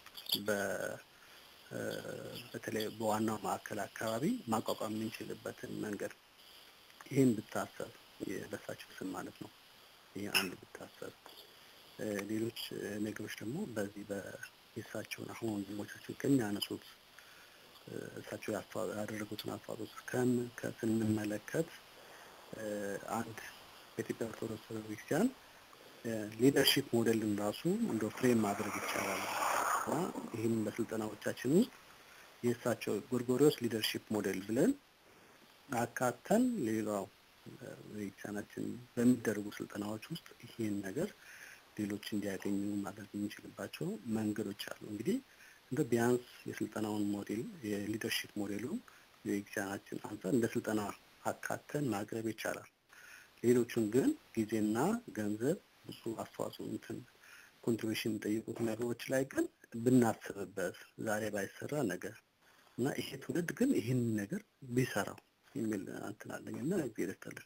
በተለይ በዋናው ማዕከል አካባቢ ማቋቋም የምንችልበትን መንገድ ይህን ብታሰብ በሳቸው ስም ማለት ነው። ይህ አንድ ብታሰብ ሌሎች ነገሮች ደግሞ በዚህ በየሳቸውን አሁን ወንድሞቻችን ከሚያነሱት እሳቸው ያደረጉትን አስተዋጽኦ ስንመለከት አንድ በኢትዮጵያ ኦርቶዶክስ ቤተክርስቲያን ሊደርሺፕ ሞዴልን ራሱ እንደ ፍሬም ማድረግ ይቻላል እና ይህም በስልጠናዎቻችን ውስጥ የእሳቸው ጎርጎሪዎስ ሊደርሺፕ ሞዴል ብለን አካተን ሌላው ቤተክርስቲያናችን በሚደረጉ ስልጠናዎች ውስጥ ይህን ነገር ሌሎች እንዲያገኙ ማድረግ የምንችልባቸው መንገዶች አሉ። እንግዲህ እንደ ቢያንስ የስልጠናውን ሞዴል የሊደርሺፕ ሞዴሉን የቤተክርስቲያናችን አንጻር እንደ ስልጠና አካተን ማቅረብ ይቻላል። ሌሎቹን ግን ጊዜና ገንዘብ ብዙ አስተዋጽኦ እንትን ኮንትሪቢሽን የሚጠይቁት ነገሮች ላይ ግን ብናስብበት ዛሬ ባይሰራ ነገር እና ይሄ ትውልድ ግን ይህን ነገር ቢሰራው የሚል እንትን አለኝ እና እግዚአብሔር ይስጥልን።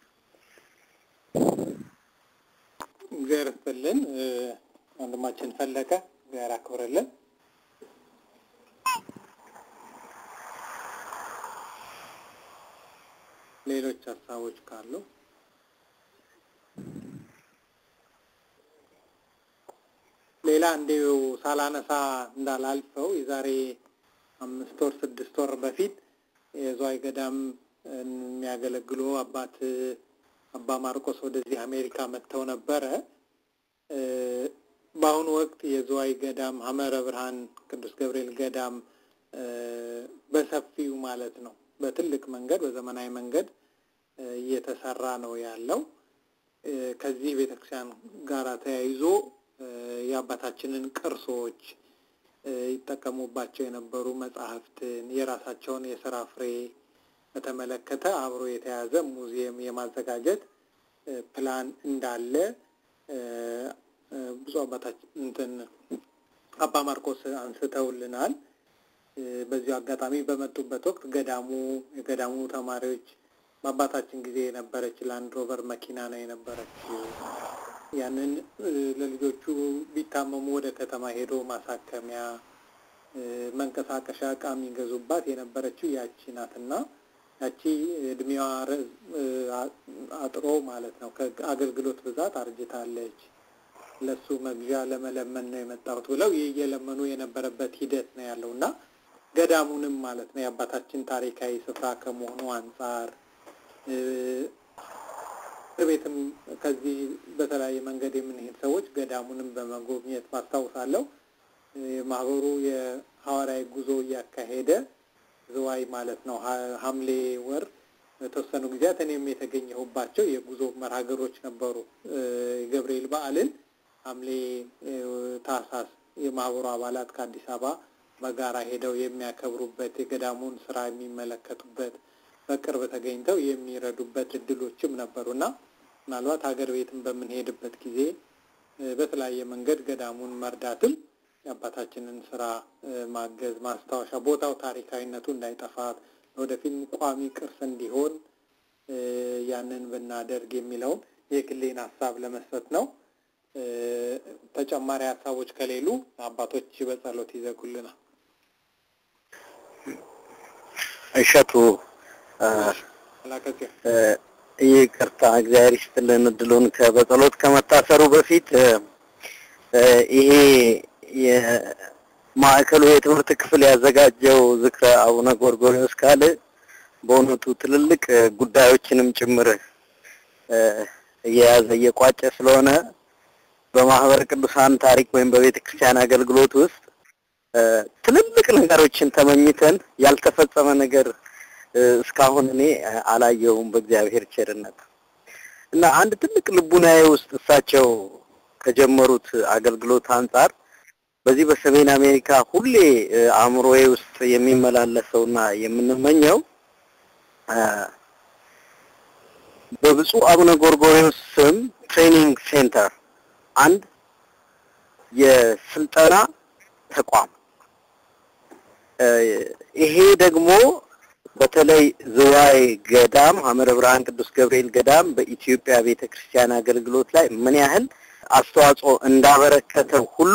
እግዚአብሔር ይስጥልን ወንድማችን ፈለቀ፣ እግዚአብሔር አክብርልን። ሌሎች ሀሳቦች ካሉ ሌላ እንዲሁ ሳላነሳ እንዳላልፈው የዛሬ አምስት ወር ስድስት ወር በፊት የዝዋይ ገዳም የሚያገለግሉ አባት አባ ማርቆስ ወደዚህ አሜሪካ መጥተው ነበረ። በአሁኑ ወቅት የዝዋይ ገዳም ሐመረ ብርሃን ቅዱስ ገብርኤል ገዳም በሰፊው ማለት ነው በትልቅ መንገድ በዘመናዊ መንገድ እየተሰራ ነው ያለው። ከዚህ ቤተክርስቲያን ጋር ተያይዞ የአባታችንን ቅርሶች ይጠቀሙባቸው የነበሩ መጽሐፍትን የራሳቸውን የስራ ፍሬ በተመለከተ አብሮ የተያዘ ሙዚየም የማዘጋጀት ፕላን እንዳለ ብዙ አባታችን እንትን አባ ማርቆስ አንስተውልናል። በዚሁ አጋጣሚ በመጡበት ወቅት ገዳሙ የገዳሙ ተማሪዎች በአባታችን ጊዜ የነበረች ላንድ ሮቨር መኪና ነው የነበረች። ያንን ለልጆቹ ቢታመሙ ወደ ከተማ ሄዶ ማሳከሚያ መንቀሳቀሻ እቃ የሚገዙባት የነበረችው ያቺ ናትና ያቺ እድሜዋ አጥሮ ማለት ነው ከአገልግሎት ብዛት አርጅታለች። ለሱ መግዣ ለመለመን ነው የመጣሁት ብለው ይህ እየለመኑ የነበረበት ሂደት ነው ያለው እና ገዳሙንም ማለት ነው የአባታችን ታሪካዊ ስፍራ ከመሆኑ አንጻር ቤትም ከዚህ በተለያየ መንገድ የምንሄድ ሰዎች ገዳሙንም በመጎብኘት ማስታውሳለሁ። ማህበሩ የሐዋርያዊ ጉዞ እያካሄደ ዝዋይ ማለት ነው ሐምሌ ወር የተወሰኑ ጊዜያት እኔም የተገኘሁባቸው የጉዞ መርሃገሮች ነበሩ። የገብርኤል በዓልን ሐምሌ ታህሳስ የማህበሩ አባላት ከአዲስ አበባ በጋራ ሄደው የሚያከብሩበት የገዳሙን ስራ የሚመለከቱበት በቅርብ ተገኝተው የሚረዱበት እድሎችም ነበሩና ምናልባት ሀገር ቤትም በምንሄድበት ጊዜ በተለያየ መንገድ ገዳሙን መርዳትም የአባታችንን ስራ ማገዝ ማስታወሻ ቦታው ታሪካዊነቱ እንዳይጠፋ ወደፊት ቋሚ ቅርስ እንዲሆን ያንን ብናደርግ የሚለውን የግሌን ሀሳብ ለመስጠት ነው። ተጨማሪ ሀሳቦች ከሌሉ አባቶች በጸሎት ይዘጉልናል። እሸቱ ላከጽዮን ይቅርታ፣ እግዚአብሔር ይስጥልን እድሉን በጸሎት ከመታሰሩ በፊት ይሄ የማዕከሉ የትምህርት ክፍል ያዘጋጀው ዝክረ አቡነ ጎርጎርዮስ ካል በእውነቱ ትልልቅ ጉዳዮችንም ጭምር እየያዘ እየቋጨ ስለሆነ በማህበረ ቅዱሳን ታሪክ ወይም በቤተ ክርስቲያን አገልግሎት ውስጥ ትልልቅ ነገሮችን ተመኝተን ያልተፈጸመ ነገር እስካሁን እኔ አላየውም በእግዚአብሔር ቸርነት እና አንድ ትልቅ ልቡናዬ ውስጥ እሳቸው ከጀመሩት አገልግሎት አንጻር በዚህ በሰሜን አሜሪካ ሁሌ አእምሮዬ ውስጥ የሚመላለሰውና የምንመኘው በብፁዕ አቡነ ጎርጎርዮስ ስም ትሬኒንግ ሴንተር አንድ የስልጠና ተቋም ይሄ ደግሞ በተለይ ዝዋይ ገዳም ሐመረ ብርሃን ቅዱስ ገብርኤል ገዳም በኢትዮጵያ ቤተክርስቲያን አገልግሎት ላይ ምን ያህል አስተዋጽኦ እንዳበረከተው ሁሉ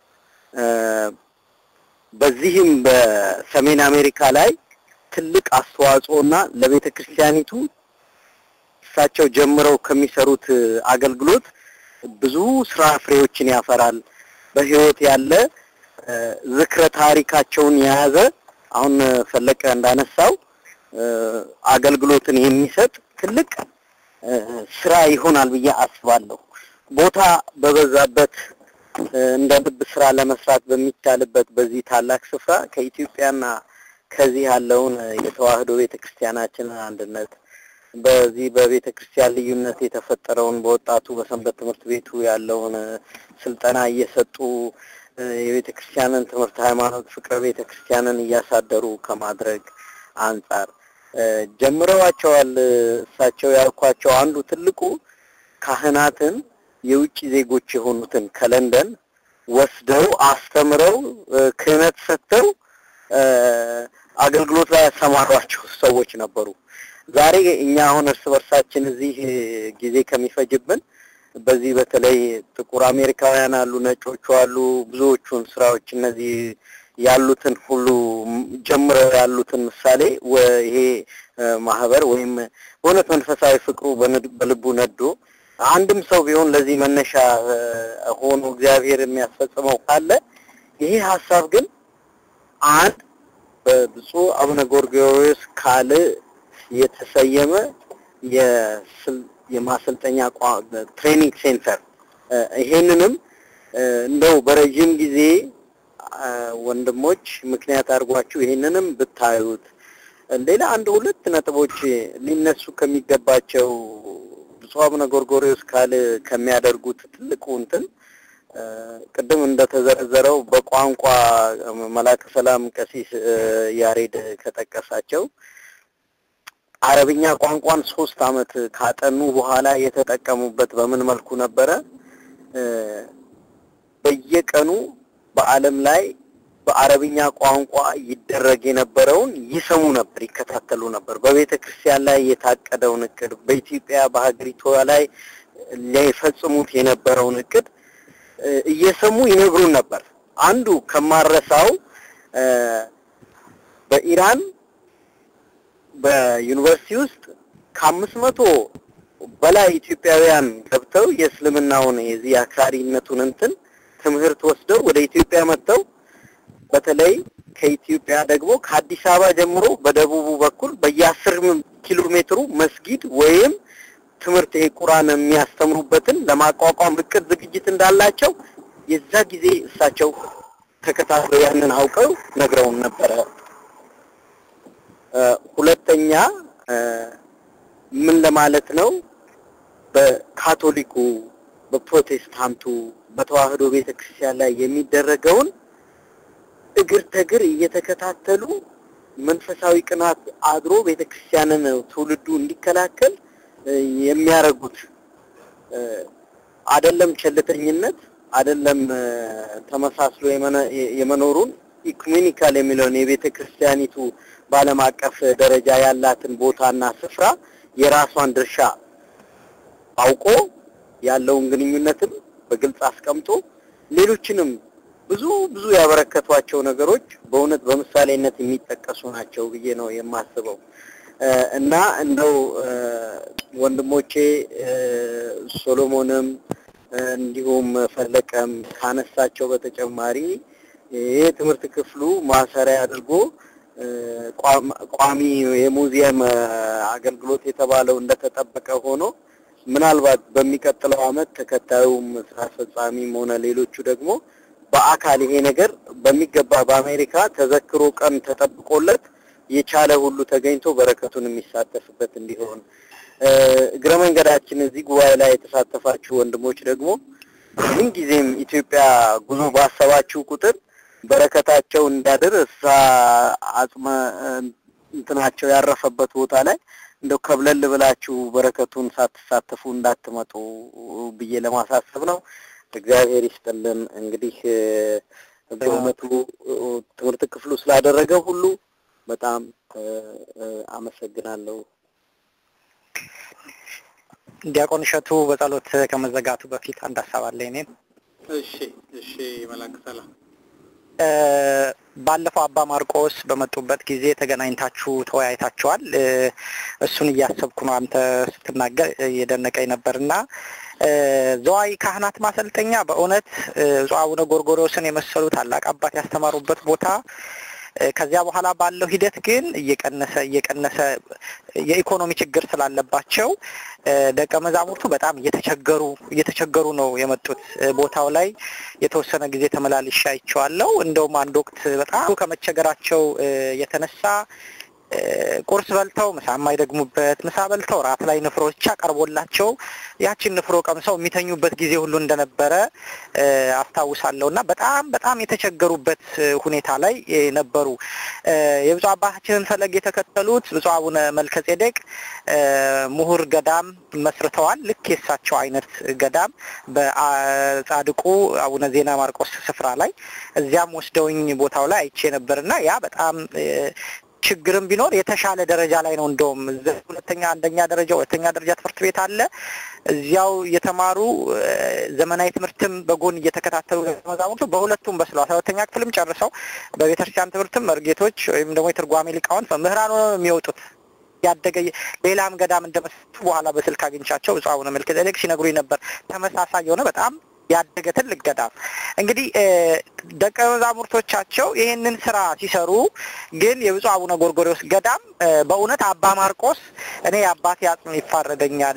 በዚህም በሰሜን አሜሪካ ላይ ትልቅ አስተዋጽኦና ለቤተ ክርስቲያኒቱ እሳቸው ጀምረው ከሚሰሩት አገልግሎት ብዙ ስራ ፍሬዎችን ያፈራል። በህይወት ያለ ዝክረ ታሪካቸውን የያዘ አሁን ፈለቀ እንዳነሳው አገልግሎትን የሚሰጥ ትልቅ ስራ ይሆናል ብዬ አስባለሁ። ቦታ በበዛበት እንደ ልብ ስራ ለመስራት በሚቻልበት በዚህ ታላቅ ስፍራ ከኢትዮጵያና ከዚህ ያለውን የተዋህዶ ቤተክርስቲያናችንን አንድነት በዚህ በቤተ ክርስቲያን ልዩነት የተፈጠረውን በወጣቱ በሰንበት ትምህርት ቤቱ ያለውን ስልጠና እየሰጡ የቤተ ክርስቲያንን ትምህርት ሃይማኖት፣ ፍቅረ ቤተ ክርስቲያንን እያሳደሩ ከማድረግ አንጻር ጀምረዋቸዋል። እሳቸው ያልኳቸው አንዱ ትልቁ ካህናትን የውጭ ዜጎች የሆኑትን ከለንደን ወስደው አስተምረው ክህነት ሰጥተው አገልግሎት ላይ ያሰማሯቸው ሰዎች ነበሩ። ዛሬ እኛ አሁን እርስ በርሳችን እዚህ ጊዜ ከሚፈጅብን በዚህ በተለይ ጥቁር አሜሪካውያን አሉ፣ ነጮቹ አሉ። ብዙዎቹን ስራዎች እነዚህ ያሉትን ሁሉ ጀምረው ያሉትን ምሳሌ ይሄ ማህበር ወይም በእውነት መንፈሳዊ ፍቅሩ በልቡ ነዶ አንድም ሰው ቢሆን ለዚህ መነሻ ሆኖ እግዚአብሔር የሚያስፈጽመው ካለ ይሄ ሀሳብ ግን አንድ በብፁዕ አቡነ ጎርጎርዮስ ካል የተሰየመ የማሰልጠኛ ትሬኒንግ ሴንተር ይሄንንም እንደው በረጅም ጊዜ ወንድሞች ምክንያት አድርጓችሁ ይሄንንም ብታዩት ሌላ አንድ ሁለት ነጥቦች ሊነሱ ከሚገባቸው ብፁዕ አቡነ ጎርጎርዮስ ካል ከሚያደርጉት ትልቁ እንትን ቅድም እንደተዘረዘረው በቋንቋ መላከ ሰላም ቀሲስ ያሬድ ከጠቀሳቸው አረብኛ ቋንቋን ሶስት አመት ካጠኑ በኋላ የተጠቀሙበት በምን መልኩ ነበረ? በየቀኑ በዓለም ላይ በአረብኛ ቋንቋ ይደረግ የነበረውን ይሰሙ ነበር፣ ይከታተሉ ነበር። በቤተ ክርስቲያን ላይ የታቀደውን እቅድ በኢትዮጵያ በሀገሪቷ ላይ ሊፈጽሙት የነበረውን እቅድ እየሰሙ ይነግሩን ነበር። አንዱ ከማረሳው በኢራን በዩኒቨርሲቲ ውስጥ ከአምስት መቶ በላይ ኢትዮጵያውያን ገብተው የእስልምናውን የዚህ አክራሪነቱን እንትን ትምህርት ወስደው ወደ ኢትዮጵያ መጥተው በተለይ ከኢትዮጵያ ደግሞ ከአዲስ አበባ ጀምሮ በደቡቡ በኩል በየአስር ኪሎ ሜትሩ መስጊድ ወይም ትምህርት ይሄ ቁርአን የሚያስተምሩበትን ለማቋቋም እቅድ ዝግጅት እንዳላቸው የዛ ጊዜ እሳቸው ተከታትለው ያንን አውቀው ነግረውን ነበረ። ሁለተኛ ምን ለማለት ነው? በካቶሊኩ፣ በፕሮቴስታንቱ፣ በተዋህዶ ቤተክርስቲያን ላይ የሚደረገውን እግር ተግር እየተከታተሉ መንፈሳዊ ቅናት አድሮ ቤተክርስቲያንን ትውልዱ እንዲከላከል የሚያደርጉት አይደለም ቸልተኝነት አይደለም ተመሳስሎ የመኖሩን ኢኩሜኒካል የሚለውን የቤተ ክርስቲያኒቱ በዓለም አቀፍ ደረጃ ያላትን ቦታና ስፍራ የራሷን ድርሻ አውቆ ያለውን ግንኙነትም በግልጽ አስቀምጦ ሌሎችንም ብዙ ብዙ ያበረከቷቸው ነገሮች በእውነት በምሳሌነት የሚጠቀሱ ናቸው ብዬ ነው የማስበው እና እንደው ወንድሞቼ ሶሎሞንም እንዲሁም ፈለቀም ካነሳቸው በተጨማሪ ይህ ትምህርት ክፍሉ ማሰሪያ አድርጎ ቋሚ የሙዚየም አገልግሎት የተባለው እንደተጠበቀ ሆኖ ምናልባት በሚቀጥለው አመት ተከታዩም ስራ አስፈጻሚም ሆነ ሌሎቹ ደግሞ በአካል ይሄ ነገር በሚገባ በአሜሪካ ተዘክሮ ቀን ተጠብቆለት የቻለ ሁሉ ተገኝቶ በረከቱን የሚሳተፍበት እንዲሆን እግረ መንገዳችን እዚህ ጉባኤ ላይ የተሳተፋችሁ ወንድሞች ደግሞ ምንጊዜም ኢትዮጵያ ጉዞ ባሰባችሁ ቁጥር በረከታቸው እንዳድር እሳ አጽመ እንትናቸው ያረፈበት ቦታ ላይ እንደው ከብለል ብላችሁ በረከቱን ሳትሳተፉ እንዳትመጡ ብዬ ለማሳሰብ ነው። እግዚአብሔር ይስጥልን። እንግዲህ በእውነቱ ትምህርት ክፍሉ ስላደረገ ሁሉ በጣም አመሰግናለሁ። ዲያቆን እሸቱ በጸሎት ከመዘጋቱ በፊት አንድ ሀሳብ አለ። እኔም እሺ፣ እሺ፣ መላክ ሰላም ባለፈው አባ ማርቆስ በመጡበት ጊዜ ተገናኝታችሁ ተወያይታችኋል። እሱን እያሰብኩ ነው አንተ ስትናገር እየደነቀኝ ነበርና ዘዋይ ካህናት ማሰልጠኛ በእውነት ብፁዕ አቡነ ጎርጎርዮስን የመሰሉ ታላቅ አባት ያስተማሩበት ቦታ ከዚያ በኋላ ባለው ሂደት ግን እየቀነሰ እየቀነሰ የኢኮኖሚ ችግር ስላለባቸው ደቀ መዛሙርቱ በጣም እየተቸገሩ እየተቸገሩ ነው የመጡት። ቦታው ላይ የተወሰነ ጊዜ ተመላልሼ አይቼዋለሁ። እንደውም አንድ ወቅት በጣም ከመቸገራቸው የተነሳ ቁርስ በልተው ምሳ የማይደግሙበት ምሳ በልተው ራት ላይ ንፍሮ ብቻ ቀርቦላቸው ያችን ንፍሮ ቀምሰው የሚተኙበት ጊዜ ሁሉ እንደነበረ አስታውሳለሁ እና በጣም በጣም የተቸገሩበት ሁኔታ ላይ ነበሩ። የብፁዕ አባታችንን ፈለግ የተከተሉት ብፁዕ አቡነ መልከጼዴቅ ምሁር ገዳም መስርተዋል። ልክ የሳቸው አይነት ገዳም በጻድቁ አቡነ ዜና ማርቆስ ስፍራ ላይ እዚያም ወስደውኝ ቦታው ላይ አይቼ ነበርና ያ በጣም ችግርም ቢኖር የተሻለ ደረጃ ላይ ነው። እንደውም ሁለተኛ አንደኛ ደረጃ ሁለተኛ ደረጃ ትምህርት ቤት አለ። እዚያው እየተማሩ ዘመናዊ ትምህርትም በጎን እየተከታተሉ መዛሙርቱ በሁለቱም በስለው አስራ ሁለተኛ ክፍልም ጨርሰው በቤተክርስቲያን ትምህርትም መርጌቶች ወይም ደግሞ የትርጓሜ ሊቃውንት መምህራን ሆነው የሚወጡት ያደገ ሌላም ገዳም እንደመሰቱ በኋላ በስልክ አግኝቻቸው ብፁዕ አቡነ መልከጼዴቅ ሲነግሩኝ ነበር። ተመሳሳይ የሆነ በጣም ያደገ ትልቅ ገዳም እንግዲህ ደቀ መዛሙርቶቻቸው ይህንን ስራ ሲሰሩ ግን የብፁዕ አቡነ ጎርጎርዮስ ገዳም በእውነት አባ ማርቆስ እኔ የአባቴ አጽም ይፋረደኛል፣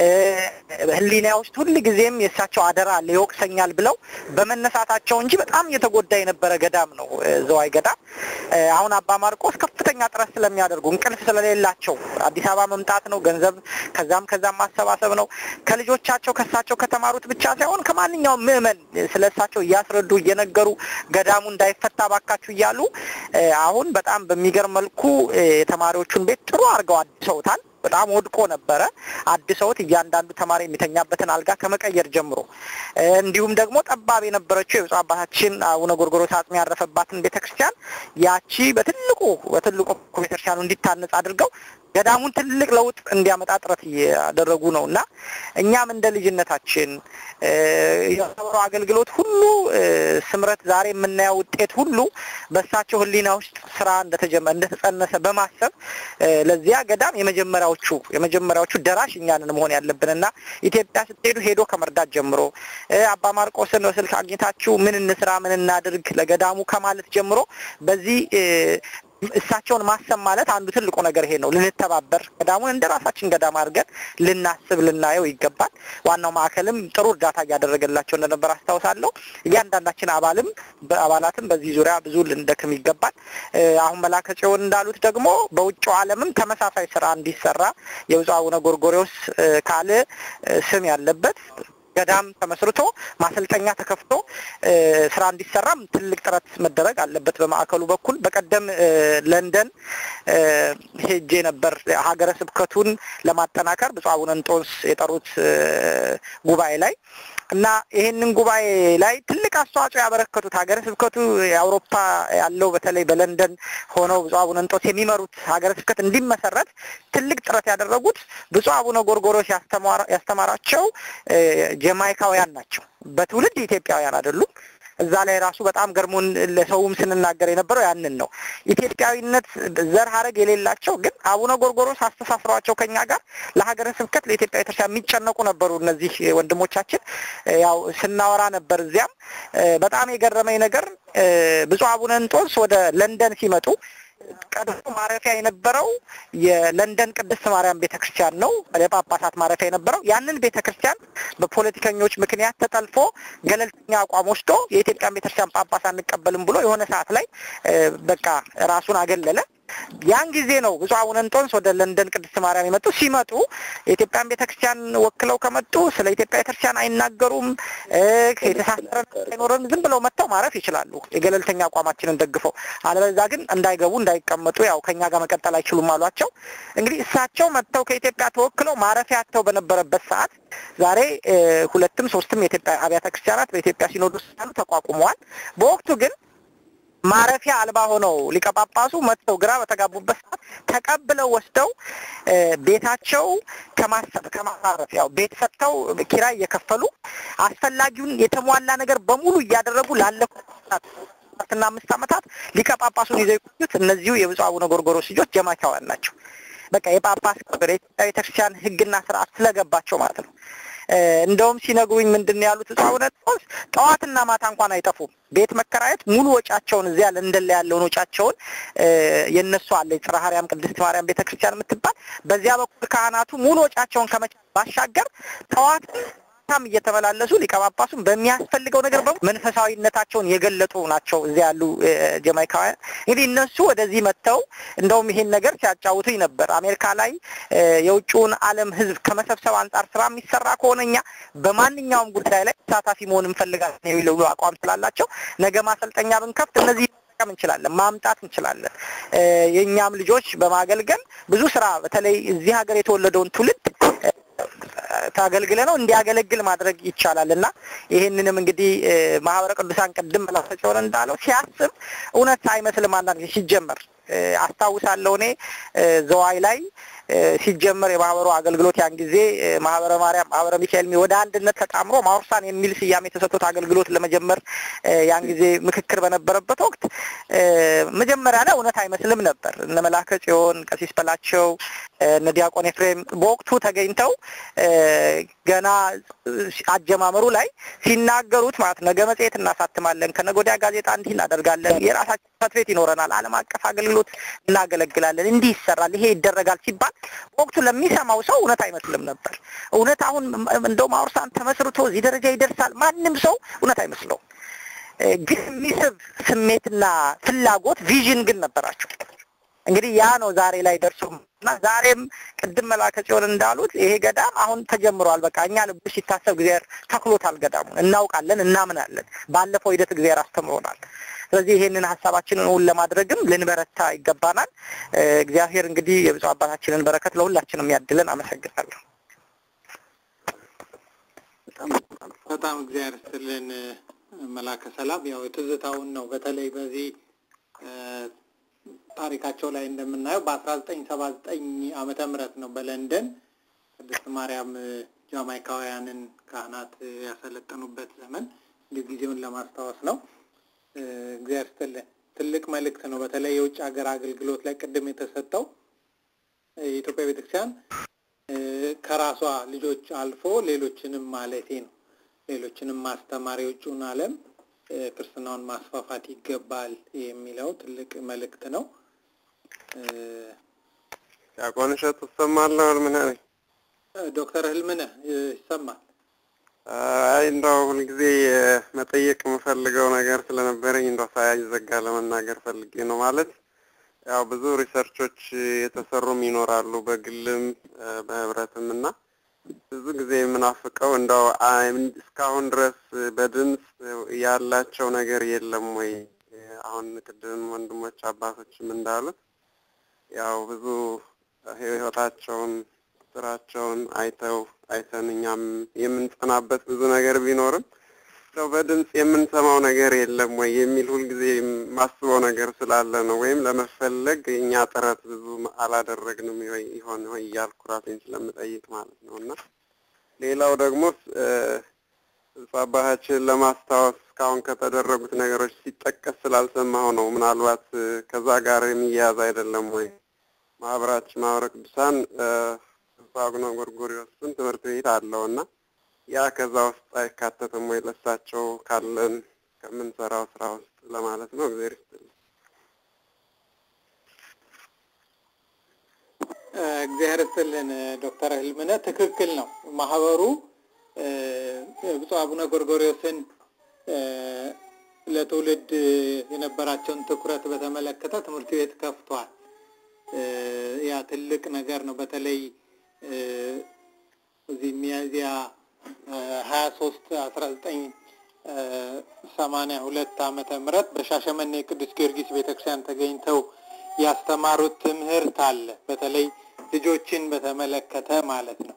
ሕሊና ውስጥ ሁል ጊዜም የእሳቸው አደራ አለ ይወቅሰኛል ብለው በመነሳታቸው እንጂ በጣም እየተጎዳ የነበረ ገዳም ነው ዘዋይ ገዳም። አሁን አባ ማርቆስ ከፍተኛ ጥረት ስለሚያደርጉ እንቅልፍ ስለሌላቸው አዲስ አበባ መምጣት ነው፣ ገንዘብ ከዛም ከዛም ማሰባሰብ ነው። ከልጆቻቸው ከእሳቸው ከተማሩት ብቻ ሳይሆን ከማንኛውም ምዕመን ስለ እሳቸው እያስረዱ እየነገሩ ገዳሙ እንዳይፈታ ባካችሁ እያሉ አሁን በጣም በሚገርም መልኩ የተማሪዎቹን ቤት ጥሩ አድርገው አድሰውታል። በጣም ወድቆ ነበረ። አድሰውት እያንዳንዱ ተማሪ የሚተኛበትን አልጋ ከመቀየር ጀምሮ እንዲሁም ደግሞ ጠባብ የነበረችው የብፁዕ አባታችን አቡነ ጎርጎርዮስ አጽም ያረፈባትን ቤተክርስቲያን ያቺ በትልቁ በትልቁ ቤተክርስቲያኑ እንዲታነጽ አድርገው ገዳሙን ትልቅ ለውጥ እንዲያመጣ ጥረት እያደረጉ ነው እና እኛም እንደ ልጅነታችን የማህበሩ አገልግሎት ሁሉ ስምረት ዛሬ የምናየው ውጤት ሁሉ በእሳቸው ሕሊና ውስጥ ስራ እንደተጀመረ እንደተጸነሰ በማሰብ ለዚያ ገዳም የመጀመሪያዎቹ የመጀመሪያዎቹ ደራሽ እኛንን መሆን ያለብን እና ኢትዮጵያ ስትሄዱ ሄዶ ከመርዳት ጀምሮ አባ ማርቆስን በስልክ አግኝታችሁ ምን እንስራ ምን እናድርግ ለገዳሙ ከማለት ጀምሮ በዚህ እሳቸውን ማሰብ ማለት አንዱ ትልቁ ነገር ይሄ ነው። ልንተባበር ገዳሙን እንደ ራሳችን ገዳም አድርገን ልናስብ ልናየው ይገባል። ዋናው ማዕከልም ጥሩ እርዳታ እያደረገላቸው እንደነበር አስታውሳለሁ። እያንዳንዳችን አባልም በአባላትም በዚህ ዙሪያ ብዙ ልንደክም ይገባል። አሁን መላከ ጽዮን እንዳሉት ደግሞ በውጭው ዓለምም ተመሳሳይ ስራ እንዲሰራ የብፁዕ አቡነ ጎርጎርዮስ ካለ ስም ያለበት ገዳም ተመስርቶ ማሰልጠኛ ተከፍቶ ስራ እንዲሰራም ትልቅ ጥረት መደረግ አለበት በማዕከሉ በኩል። በቀደም ለንደን ሄጄ ነበር ሀገረ ስብከቱን ለማጠናከር ብፁዕ አቡነ እንጦንስ የጠሩት ጉባኤ ላይ እና ይህንን ጉባኤ ላይ ትልቅ አስተዋጽኦ ያበረከቱት ሀገረ ስብከቱ የአውሮፓ ያለው በተለይ በለንደን ሆነው ብፁዕ አቡነ እንጦንስ የሚመሩት ሀገረ ስብከት እንዲመሰረት ትልቅ ጥረት ያደረጉት ብፁዕ አቡነ ጎርጎርዮስ ያስተማራቸው ጀማይካውያን ናቸው። በትውልድ ኢትዮጵያውያን አይደሉም። እዛ ላይ ራሱ በጣም ገርሞን ለሰውም ስንናገር የነበረው ያንን ነው። ኢትዮጵያዊነት ዘር ሀረግ የሌላቸው ግን አቡነ ጎርጎርዮስ አስተሳስረዋቸው ከኛ ጋር ለሀገረ ስብከት ለኢትዮጵያ ቤተክርስቲያን የሚጨነቁ ነበሩ። እነዚህ ወንድሞቻችን ያው ስናወራ ነበር። እዚያም በጣም የገረመኝ ነገር ብፁዕ አቡነ እንጦንስ ወደ ለንደን ሲመጡ ቀድሞ ማረፊያ የነበረው የለንደን ቅድስት ማርያም ቤተክርስቲያን ነው። የጳጳሳት ማረፊያ የነበረው ያንን ቤተክርስቲያን በፖለቲከኞች ምክንያት ተጠልፎ ገለልተኛ አቋም ወስዶ የኢትዮጵያን ቤተክርስቲያን ጳጳስ አንቀበልም ብሎ የሆነ ሰዓት ላይ በቃ ራሱን አገለለ። ያን ጊዜ ነው ብፁዕ አቡነ እንጦንስ ወደ ለንደን ቅድስት ማርያም የመጡ። ሲመጡ የኢትዮጵያን ቤተክርስቲያን ወክለው ከመጡ ስለ ኢትዮጵያ ቤተክርስቲያን አይናገሩም፣ የተሳሰረ አይኖርም። ዝም ብለው መጥተው ማረፍ ይችላሉ፣ የገለልተኛ አቋማችንን ደግፈው። አለበዛ ግን እንዳይገቡ እንዳይቀመጡ፣ ያው ከኛ ጋር መቀጠል አይችሉም አሏቸው። እንግዲህ እሳቸው መጥተው ከኢትዮጵያ ተወክለው ማረፊያ አጥተው በነበረበት ሰዓት ዛሬ ሁለትም ሶስትም የኢትዮጵያ አብያተ ክርስቲያናት በኢትዮጵያ ሲኖዶስ ተቋቁመዋል። በወቅቱ ግን ማረፊያ አልባ ሆነው ሊቀ ጳጳሱ መጥተው ግራ በተጋቡበት ሰዓት ተቀብለው ወስደው ቤታቸው ከማሰብ ከማሳረፍ ያው ቤት ሰጥተው ኪራይ እየከፈሉ አስፈላጊውን የተሟላ ነገር በሙሉ እያደረጉ ላለፉት አራትና አምስት ዓመታት ሊቀ ጳጳሱን ይዘው የቆዩት እነዚሁ የብፁዕ አቡነ ጎርጎርዮስ ልጆች ጀማይካውያን ናቸው። በቃ የጳጳስ ክብር የኢትዮጵያ ቤተክርስቲያን ሕግና ስርዓት ስለገባቸው ማለት ነው። እንደውም ሲነግሩኝ ምንድን ነው ያሉት ብፁዕ አቡነ ጴጥሮስ ጠዋትና ማታ እንኳን አይጠፉም። ቤት መከራየት ሙሉ ወጫቸውን እዚያ ለንደን ላይ ያለውን ወጫቸውን የነሱ አለ የጽርሐ አርያም ቅድስት ማርያም ቤተክርስቲያን የምትባል በዚያ በኩል ካህናቱ ሙሉ ወጫቸውን ከመቻል ባሻገር ጠዋት ማታም እየተመላለሱ ሊቀ ጳጳሱን በሚያስፈልገው ነገር በሙሉ መንፈሳዊነታቸውን የገለጡ ናቸው። እዚያ ያሉ ጀማይካውያን እንግዲህ እነሱ ወደዚህ መጥተው እንደውም ይሄን ነገር ሲያጫውቱኝ ነበር። አሜሪካ ላይ የውጭውን ዓለም ሕዝብ ከመሰብሰብ አንጻር ስራ የሚሰራ ከሆነ እኛ በማንኛውም ጉዳይ ላይ ተሳታፊ መሆን እንፈልጋለን የሚለው አቋም ስላላቸው ነገ ማሰልጠኛ ብንከፍት እነዚህ መጠቀም እንችላለን፣ ማምጣት እንችላለን። የእኛም ልጆች በማገልገል ብዙ ስራ በተለይ እዚህ ሀገር የተወለደውን ትውልድ ታገልግለ ነው እንዲያገለግል ማድረግ ይቻላል እና ይህንንም እንግዲህ ማህበረ ቅዱሳን ቅድም መላሰቸውን እንዳለው ሲያስብ እውነት አይመስልም። አንዳንድ ጊዜ ሲጀመር አስታውሳለሁ እኔ ዘዋይ ላይ ሲጀመር የማህበሩ አገልግሎት ያን ጊዜ ማህበረ ማርያም ማህበረ ሚካኤል ወደ አንድነት ተጣምሮ ማውርሳን የሚል ስያሜ የተሰጡት አገልግሎት ለመጀመር ያን ጊዜ ምክክር በነበረበት ወቅት መጀመሪያ ላይ እውነት አይመስልም ነበር። እነ መላከ ጽዮን፣ ቀሲስ በላቸው፣ እነ ዲያቆን ኤፍሬም በወቅቱ ተገኝተው ገና አጀማመሩ ላይ ሲናገሩት ማለት ነገ መጽሔት እናሳትማለን፣ ከነገ ወዲያ ጋዜጣ እንዲህ እናደርጋለን፣ የራሳችን ጽሕፈት ቤት ይኖረናል፣ ዓለም አቀፍ አገልግሎት እናገለግላለን፣ እንዲህ ይሰራል፣ ይሄ ይደረጋል ሲባል በወቅቱ ለሚሰማው ሰው እውነት አይመስልም ነበር። እውነት አሁን እንደውም አውርሳን ተመስርቶ እዚህ ደረጃ ይደርሳል ማንም ሰው እውነት አይመስለውም። ግን የሚስብ ስሜትና ፍላጎት ቪዥን ግን ነበራቸው። እንግዲህ ያ ነው ዛሬ ላይ ደርሶ እና ዛሬም ቅድም መላከ ጽዮን እንዳሉት ይሄ ገዳም አሁን ተጀምሯል። በቃ እኛ ልቡ ሲታሰብ እግዚአብሔር ተክሎታል። ገዳሙን እናውቃለን፣ እናምናለን። ባለፈው ሂደት እግዚአብሔር አስተምሮናል። ስለዚህ ይሄንን ሀሳባችንን እውን ለማድረግም ልንበረታ ይገባናል። እግዚአብሔር እንግዲህ የብፁዕ አባታችንን በረከት ለሁላችንም ያድለን። አመሰግናለሁ። በጣም እግዚአብሔር ይስጥልን መላከ ሰላም። ያው የትዝታውን ነው በተለይ በዚህ ታሪካቸው ላይ እንደምናየው በአስራ ዘጠኝ ሰባ ዘጠኝ ዓመተ ምህረት ነው በለንደን ቅድስት ማርያም ጃማይካውያንን ካህናት ያሰለጠኑበት ዘመን እንዲሁ ጊዜውን ለማስታወስ ነው። እግዚአብሔር ይስጥልን። ትልቅ መልእክት ነው። በተለይ የውጭ ሀገር አገልግሎት ላይ ቅድም የተሰጠው የኢትዮጵያ ቤተክርስቲያን ከራሷ ልጆች አልፎ ሌሎችንም ማለቴ ነው ሌሎችንም ማስተማር የውጭውን ዓለም ክርስትናውን ማስፋፋት ይገባል የሚለው ትልቅ መልእክት ነው። ዲያቆን እሸቱ ትሰማለህ? ህልምነህ ነኝ። ዶክተር ህልምነህ ይሰማል? አይ እንደው ሁልጊዜ መጠየቅ የምፈልገው ነገር ስለነበረኝ እንደው ሳይዘጋ ለመናገር ፈልጌ ነው። ማለት ያው ብዙ ሪሰርቾች የተሰሩም ይኖራሉ በግልም በህብረትም እና ብዙ ጊዜ የምናፍቀው እንደው እስካሁን ድረስ በድምፅ ያላቸው ነገር የለም ወይ? አሁን ቅድም ወንድሞች አባቶችም እንዳሉት ያው ብዙ ህይወታቸውን ስራቸውን አይተው አይተን እኛም የምንጸናበት ብዙ ነገር ቢኖርም እንደው በድምፅ የምንሰማው ነገር የለም ወይ የሚል ሁልጊዜ ማስበው ነገር ስላለ ነው። ወይም ለመፈለግ እኛ ጥረት ብዙ አላደረግንም ይሆን ወይ እያልኩ ራሴን ስለምጠይቅ ማለት ነው። እና ሌላው ደግሞ አባታችንን ለማስታወስ እስካሁን ከተደረጉት ነገሮች ሲጠቀስ ስላልሰማሁ ነው። ምናልባት ከዛ ጋር የሚያያዝ አይደለም ወይ? ማህበራችን ማህበረ ቅዱሳን አቡነ ጎርጎርዮስን ትምህርት ቤት አለው እና ያ ከዛ ውስጥ አይካተትም ወይ? ለሳቸው ካለን ከምንሰራው ስራ ውስጥ ለማለት ነው። እግዚአብሔር ይስጥልኝ። እግዚአብሔር ይስጥልን ዶክተር ህልምነህ ትክክል ነው። ማህበሩ ብፁዕ አቡነ ጎርጎርዮስን ለትውልድ የነበራቸውን ትኩረት በተመለከተ ትምህርት ቤት ከፍቷል። ያ ትልቅ ነገር ነው። በተለይ እዚህ ሚያዝያ ሀያ ሶስት አስራ ዘጠኝ ሰማንያ ሁለት ዓመተ ምህረት በሻሸመኔ ቅዱስ ጊዮርጊስ ቤተክርስቲያን ተገኝተው ያስተማሩት ትምህርት አለ። በተለይ ልጆችን በተመለከተ ማለት ነው።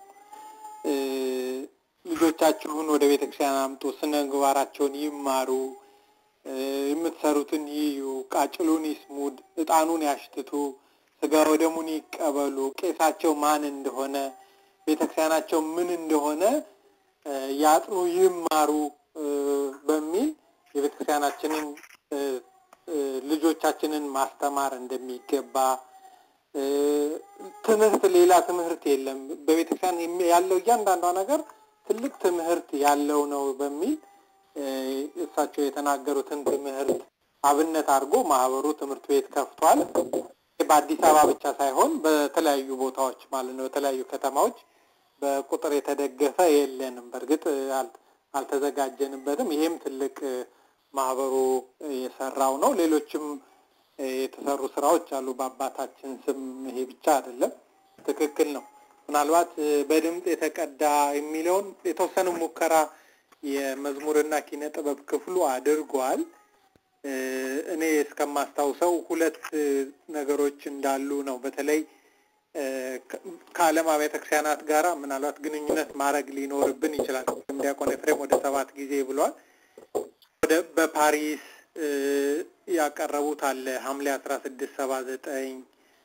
ልጆቻችሁን ወደ ቤተክርስቲያን አምጡ፣ ስነ ምግባራቸውን ይማሩ፣ የምትሰሩትን ይዩ፣ ቃጭሉን ይስሙ፣ እጣኑን ያሽትቱ፣ ስጋ ወደሙን ይቀበሉ፣ ቄሳቸው ማን እንደሆነ ቤተክርስቲያናቸው ምን እንደሆነ ያጥኑ፣ ይማሩ በሚል የቤተክርስቲያናችንን ልጆቻችንን ማስተማር እንደሚገባ ትምህርት ሌላ ትምህርት የለም። በቤተክርስቲያን ያለው እያንዳንዷ ነገር ትልቅ ትምህርት ያለው ነው በሚል እሳቸው የተናገሩትን ትምህርት አብነት አድርጎ ማህበሩ ትምህርት ቤት ከፍቷል። በአዲስ አበባ ብቻ ሳይሆን በተለያዩ ቦታዎች ማለት ነው፣ በተለያዩ ከተማዎች በቁጥር የተደገፈ የለንም። በእርግጥ አልተዘጋጀንበትም። ይሄም ትልቅ ማህበሩ የሰራው ነው። ሌሎችም የተሰሩ ስራዎች አሉ በአባታችን ስም። ይሄ ብቻ አይደለም። ትክክል ነው። ምናልባት በድምፅ የተቀዳ የሚለውን የተወሰነ ሙከራ የመዝሙርና ኪነ ጥበብ ክፍሉ አድርጓል። እኔ እስከማስታውሰው ሁለት ነገሮች እንዳሉ ነው። በተለይ ከዓለም አብያተ ክርስቲያናት ጋራ ምናልባት ግንኙነት ማድረግ ሊኖርብን ይችላል። ዲያቆን ኤፍሬም ወደ ሰባት ጊዜ ብሏል። ወደ በፓሪስ ያቀረቡት አለ ሐምሌ አስራ ስድስት ሰባ ዘጠኝ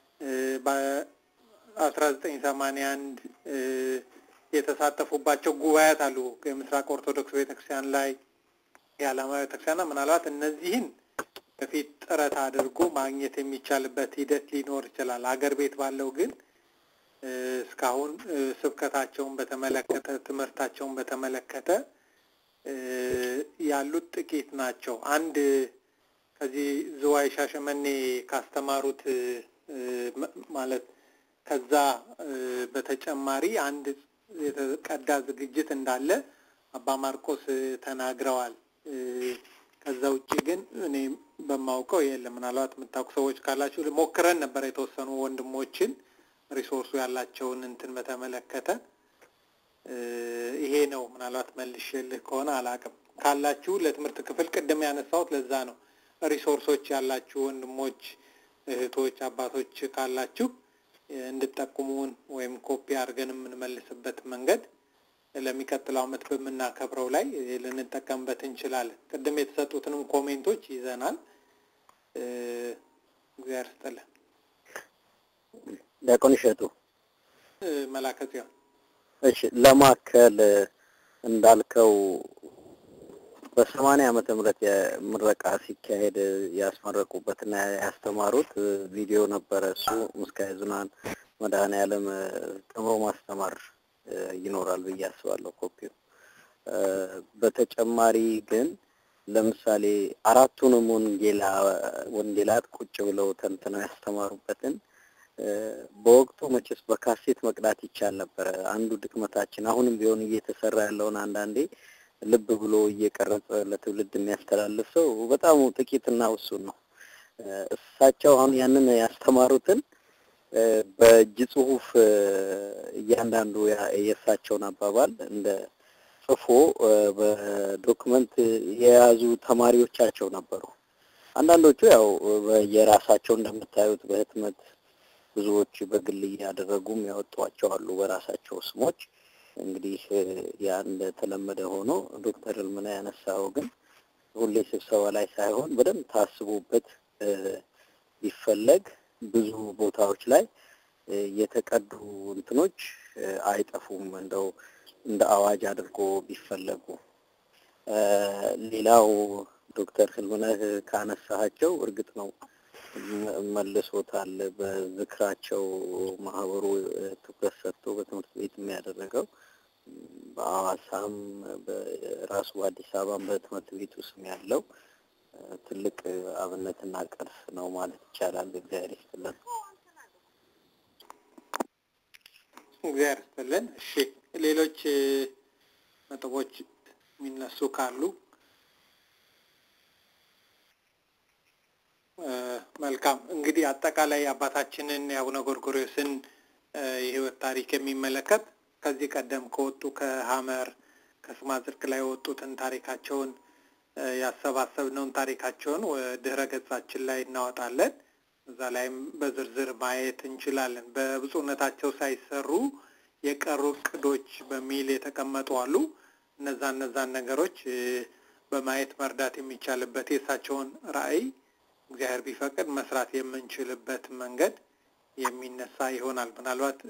በአስራ ዘጠኝ ሰማንያ አንድ የተሳተፉባቸው ጉባኤያት አሉ የምስራቅ ኦርቶዶክስ ቤተክርስቲያን ላይ የዓለም ቤተክርስቲያንና ምናልባት እነዚህን በፊት ጥረት አድርጎ ማግኘት የሚቻልበት ሂደት ሊኖር ይችላል። አገር ቤት ባለው ግን እስካሁን ስብከታቸውን በተመለከተ ትምህርታቸውን በተመለከተ ያሉት ጥቂት ናቸው። አንድ ከዚህ ዝዋይ ሻሸመኔ ካስተማሩት ማለት ከዛ በተጨማሪ አንድ የተቀዳ ዝግጅት እንዳለ አባ ማርቆስ ተናግረዋል። ከዛ ውጭ ግን እኔ በማውቀው የለም። ምናልባት የምታውቁ ሰዎች ካላችሁ ሞክረን ነበር የተወሰኑ ወንድሞችን ሪሶርሱ ያላቸውን እንትን በተመለከተ ይሄ ነው። ምናልባት መልሼልህ ከሆነ አላውቅም። ካላችሁ ለትምህርት ክፍል ቅድም ያነሳሁት ለዛ ነው። ሪሶርሶች ያላችሁ ወንድሞች፣ እህቶች፣ አባቶች ካላችሁ እንድጠቁሙን ወይም ኮፒ አድርገን የምንመልስበት መንገድ ለሚቀጥለው ዓመት በምናከብረው ላይ ልንጠቀምበት እንችላለን። ቅድም የተሰጡትንም ኮሜንቶች ይዘናል። እግዚአብሔር ይስጥልን። ዲያቆን እሸቱ መላከ ጽዮን እሺ፣ ለማከል እንዳልከው በሰማንያ ዓመተ ምህረት የምረቃ ሲካሄድ ያስመረቁበትና ያስተማሩት ቪዲዮ ነበረ። እሱ ምስካየ ኅዙናን መድኃኔዓለም ተምሮ ማስተማር ይኖራል ብዬ አስባለሁ ኮፒው። በተጨማሪ ግን ለምሳሌ አራቱንም ወንጌላ ወንጌላት ቁጭ ብለው ተንትነው ያስተማሩበትን በወቅቱ መቼስ በካሴት መቅዳት ይቻል ነበረ። አንዱ ድክመታችን አሁንም ቢሆን እየተሰራ ያለውን አንዳንዴ ልብ ብሎ እየቀረጸ ለትውልድ የሚያስተላልፍ ሰው በጣም ጥቂትና ውሱን ነው። እሳቸው አሁን ያንን ያስተማሩትን በእጅ ጽሁፍ እያንዳንዱ የእሳቸውን አባባል እንደ ጽፎ በዶክመንት የያዙ ተማሪዎቻቸው ነበሩ። አንዳንዶቹ ያው የራሳቸው እንደምታዩት በህትመት ብዙዎች በግል እያደረጉም ያወጧቸው አሉ በራሳቸው ስሞች። እንግዲህ ያ እንደተለመደ ሆኖ ዶክተር እልምና ያነሳው ግን ሁሌ ስብሰባ ላይ ሳይሆን በደንብ ታስቦበት ቢፈለግ ብዙ ቦታዎች ላይ የተቀዱ እንትኖች አይጠፉም። እንደው እንደ አዋጅ አድርጎ ቢፈለጉ። ሌላው ዶክተር ህልምነህ ካነሳቸው እርግጥ ነው መልሶታል። በዝክራቸው ማህበሩ ትኩረት ሰጥቶ በትምህርት ቤት የሚያደረገው በአዋሳም በራሱ በአዲስ አበባም በትምህርት ቤቱ ስም ያለው ትልቅ አብነትና ቅርስ ነው ማለት ይቻላል። እግዚአብሔር ይስጥልን። እግዚአብሔር ይስጥልን። እሺ፣ ሌሎች ነጥቦች የሚነሱ ካሉ መልካም። እንግዲህ አጠቃላይ አባታችንን የአቡነ ጎርጎርዮስን የህይወት ታሪክ የሚመለከት ከዚህ ቀደም ከወጡ ከሀመር ከስማ ጽድቅ ላይ የወጡትን ታሪካቸውን ያሰባሰብነውን ታሪካቸውን ድህረ ገጻችን ላይ እናወጣለን። እዛ ላይም በዝርዝር ማየት እንችላለን። በብፁዕነታቸው ሳይሰሩ የቀሩ እቅዶች በሚል የተቀመጡ አሉ። እነዛ እነዛን ነገሮች በማየት መርዳት የሚቻልበት የእሳቸውን ራዕይ እግዚአብሔር ቢፈቅድ መስራት የምንችልበት መንገድ የሚነሳ ይሆናል። ምናልባት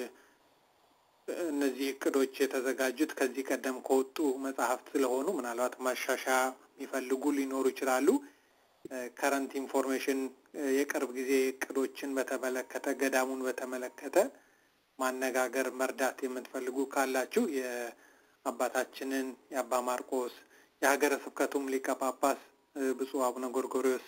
እነዚህ እቅዶች የተዘጋጁት ከዚህ ቀደም ከወጡ መጽሐፍት ስለሆኑ ምናልባት ማሻሻያ የሚፈልጉ ሊኖሩ ይችላሉ። ከረንት ኢንፎርሜሽን የቅርብ ጊዜ እቅዶችን በተመለከተ ገዳሙን በተመለከተ ማነጋገር መርዳት የምትፈልጉ ካላችሁ የአባታችንን የአባ ማርቆስ የሀገረ ስብከቱም ሊቀ ጳጳስ ብፁዕ አቡነ ጎርጎርዮስ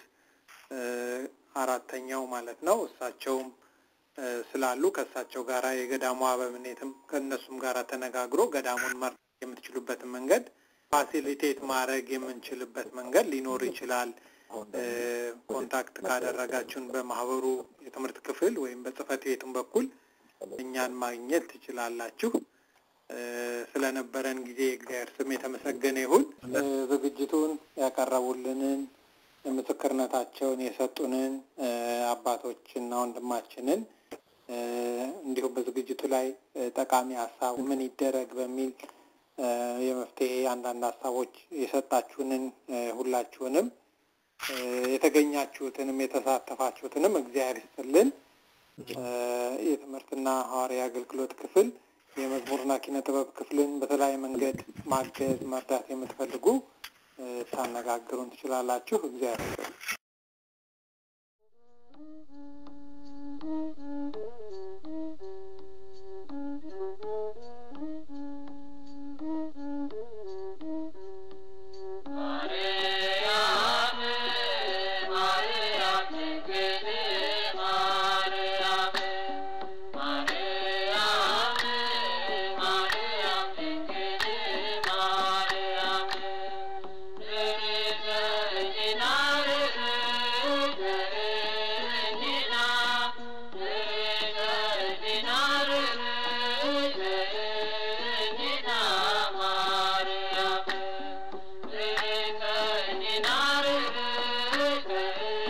አራተኛው ማለት ነው እሳቸውም ስላሉ ከእሳቸው ጋር የገዳሙ አበምኔትም ከእነሱም ጋር ተነጋግሮ ገዳሙን መርዳት የምትችሉበትን መንገድ ፋሲሊቴት ማድረግ የምንችልበት መንገድ ሊኖር ይችላል። ኮንታክት ካደረጋችሁን በማህበሩ የትምህርት ክፍል ወይም በጽህፈት ቤቱም በኩል እኛን ማግኘት ትችላላችሁ። ስለነበረን ጊዜ እግዚአብሔር ስም የተመሰገነ ይሁን። ዝግጅቱን ያቀረቡልንን ምስክርነታቸውን የሰጡንን አባቶችና ወንድማችንን እንዲሁም በዝግጅቱ ላይ ጠቃሚ ሀሳብ ምን ይደረግ በሚል የመፍትሄ አንዳንድ ሀሳቦች የሰጣችሁንን ሁላችሁንም የተገኛችሁትንም የተሳተፋችሁትንም እግዚአብሔር ይስጥልን። የትምህርትና ሐዋርያ አገልግሎት ክፍል የመዝሙርና ኪነ ጥበብ ክፍልን በተለያየ መንገድ ማገዝ መርዳት የምትፈልጉ ታነጋግሩን ትችላላችሁ። እግዚአብሔር ይስጥልን። Maria, እ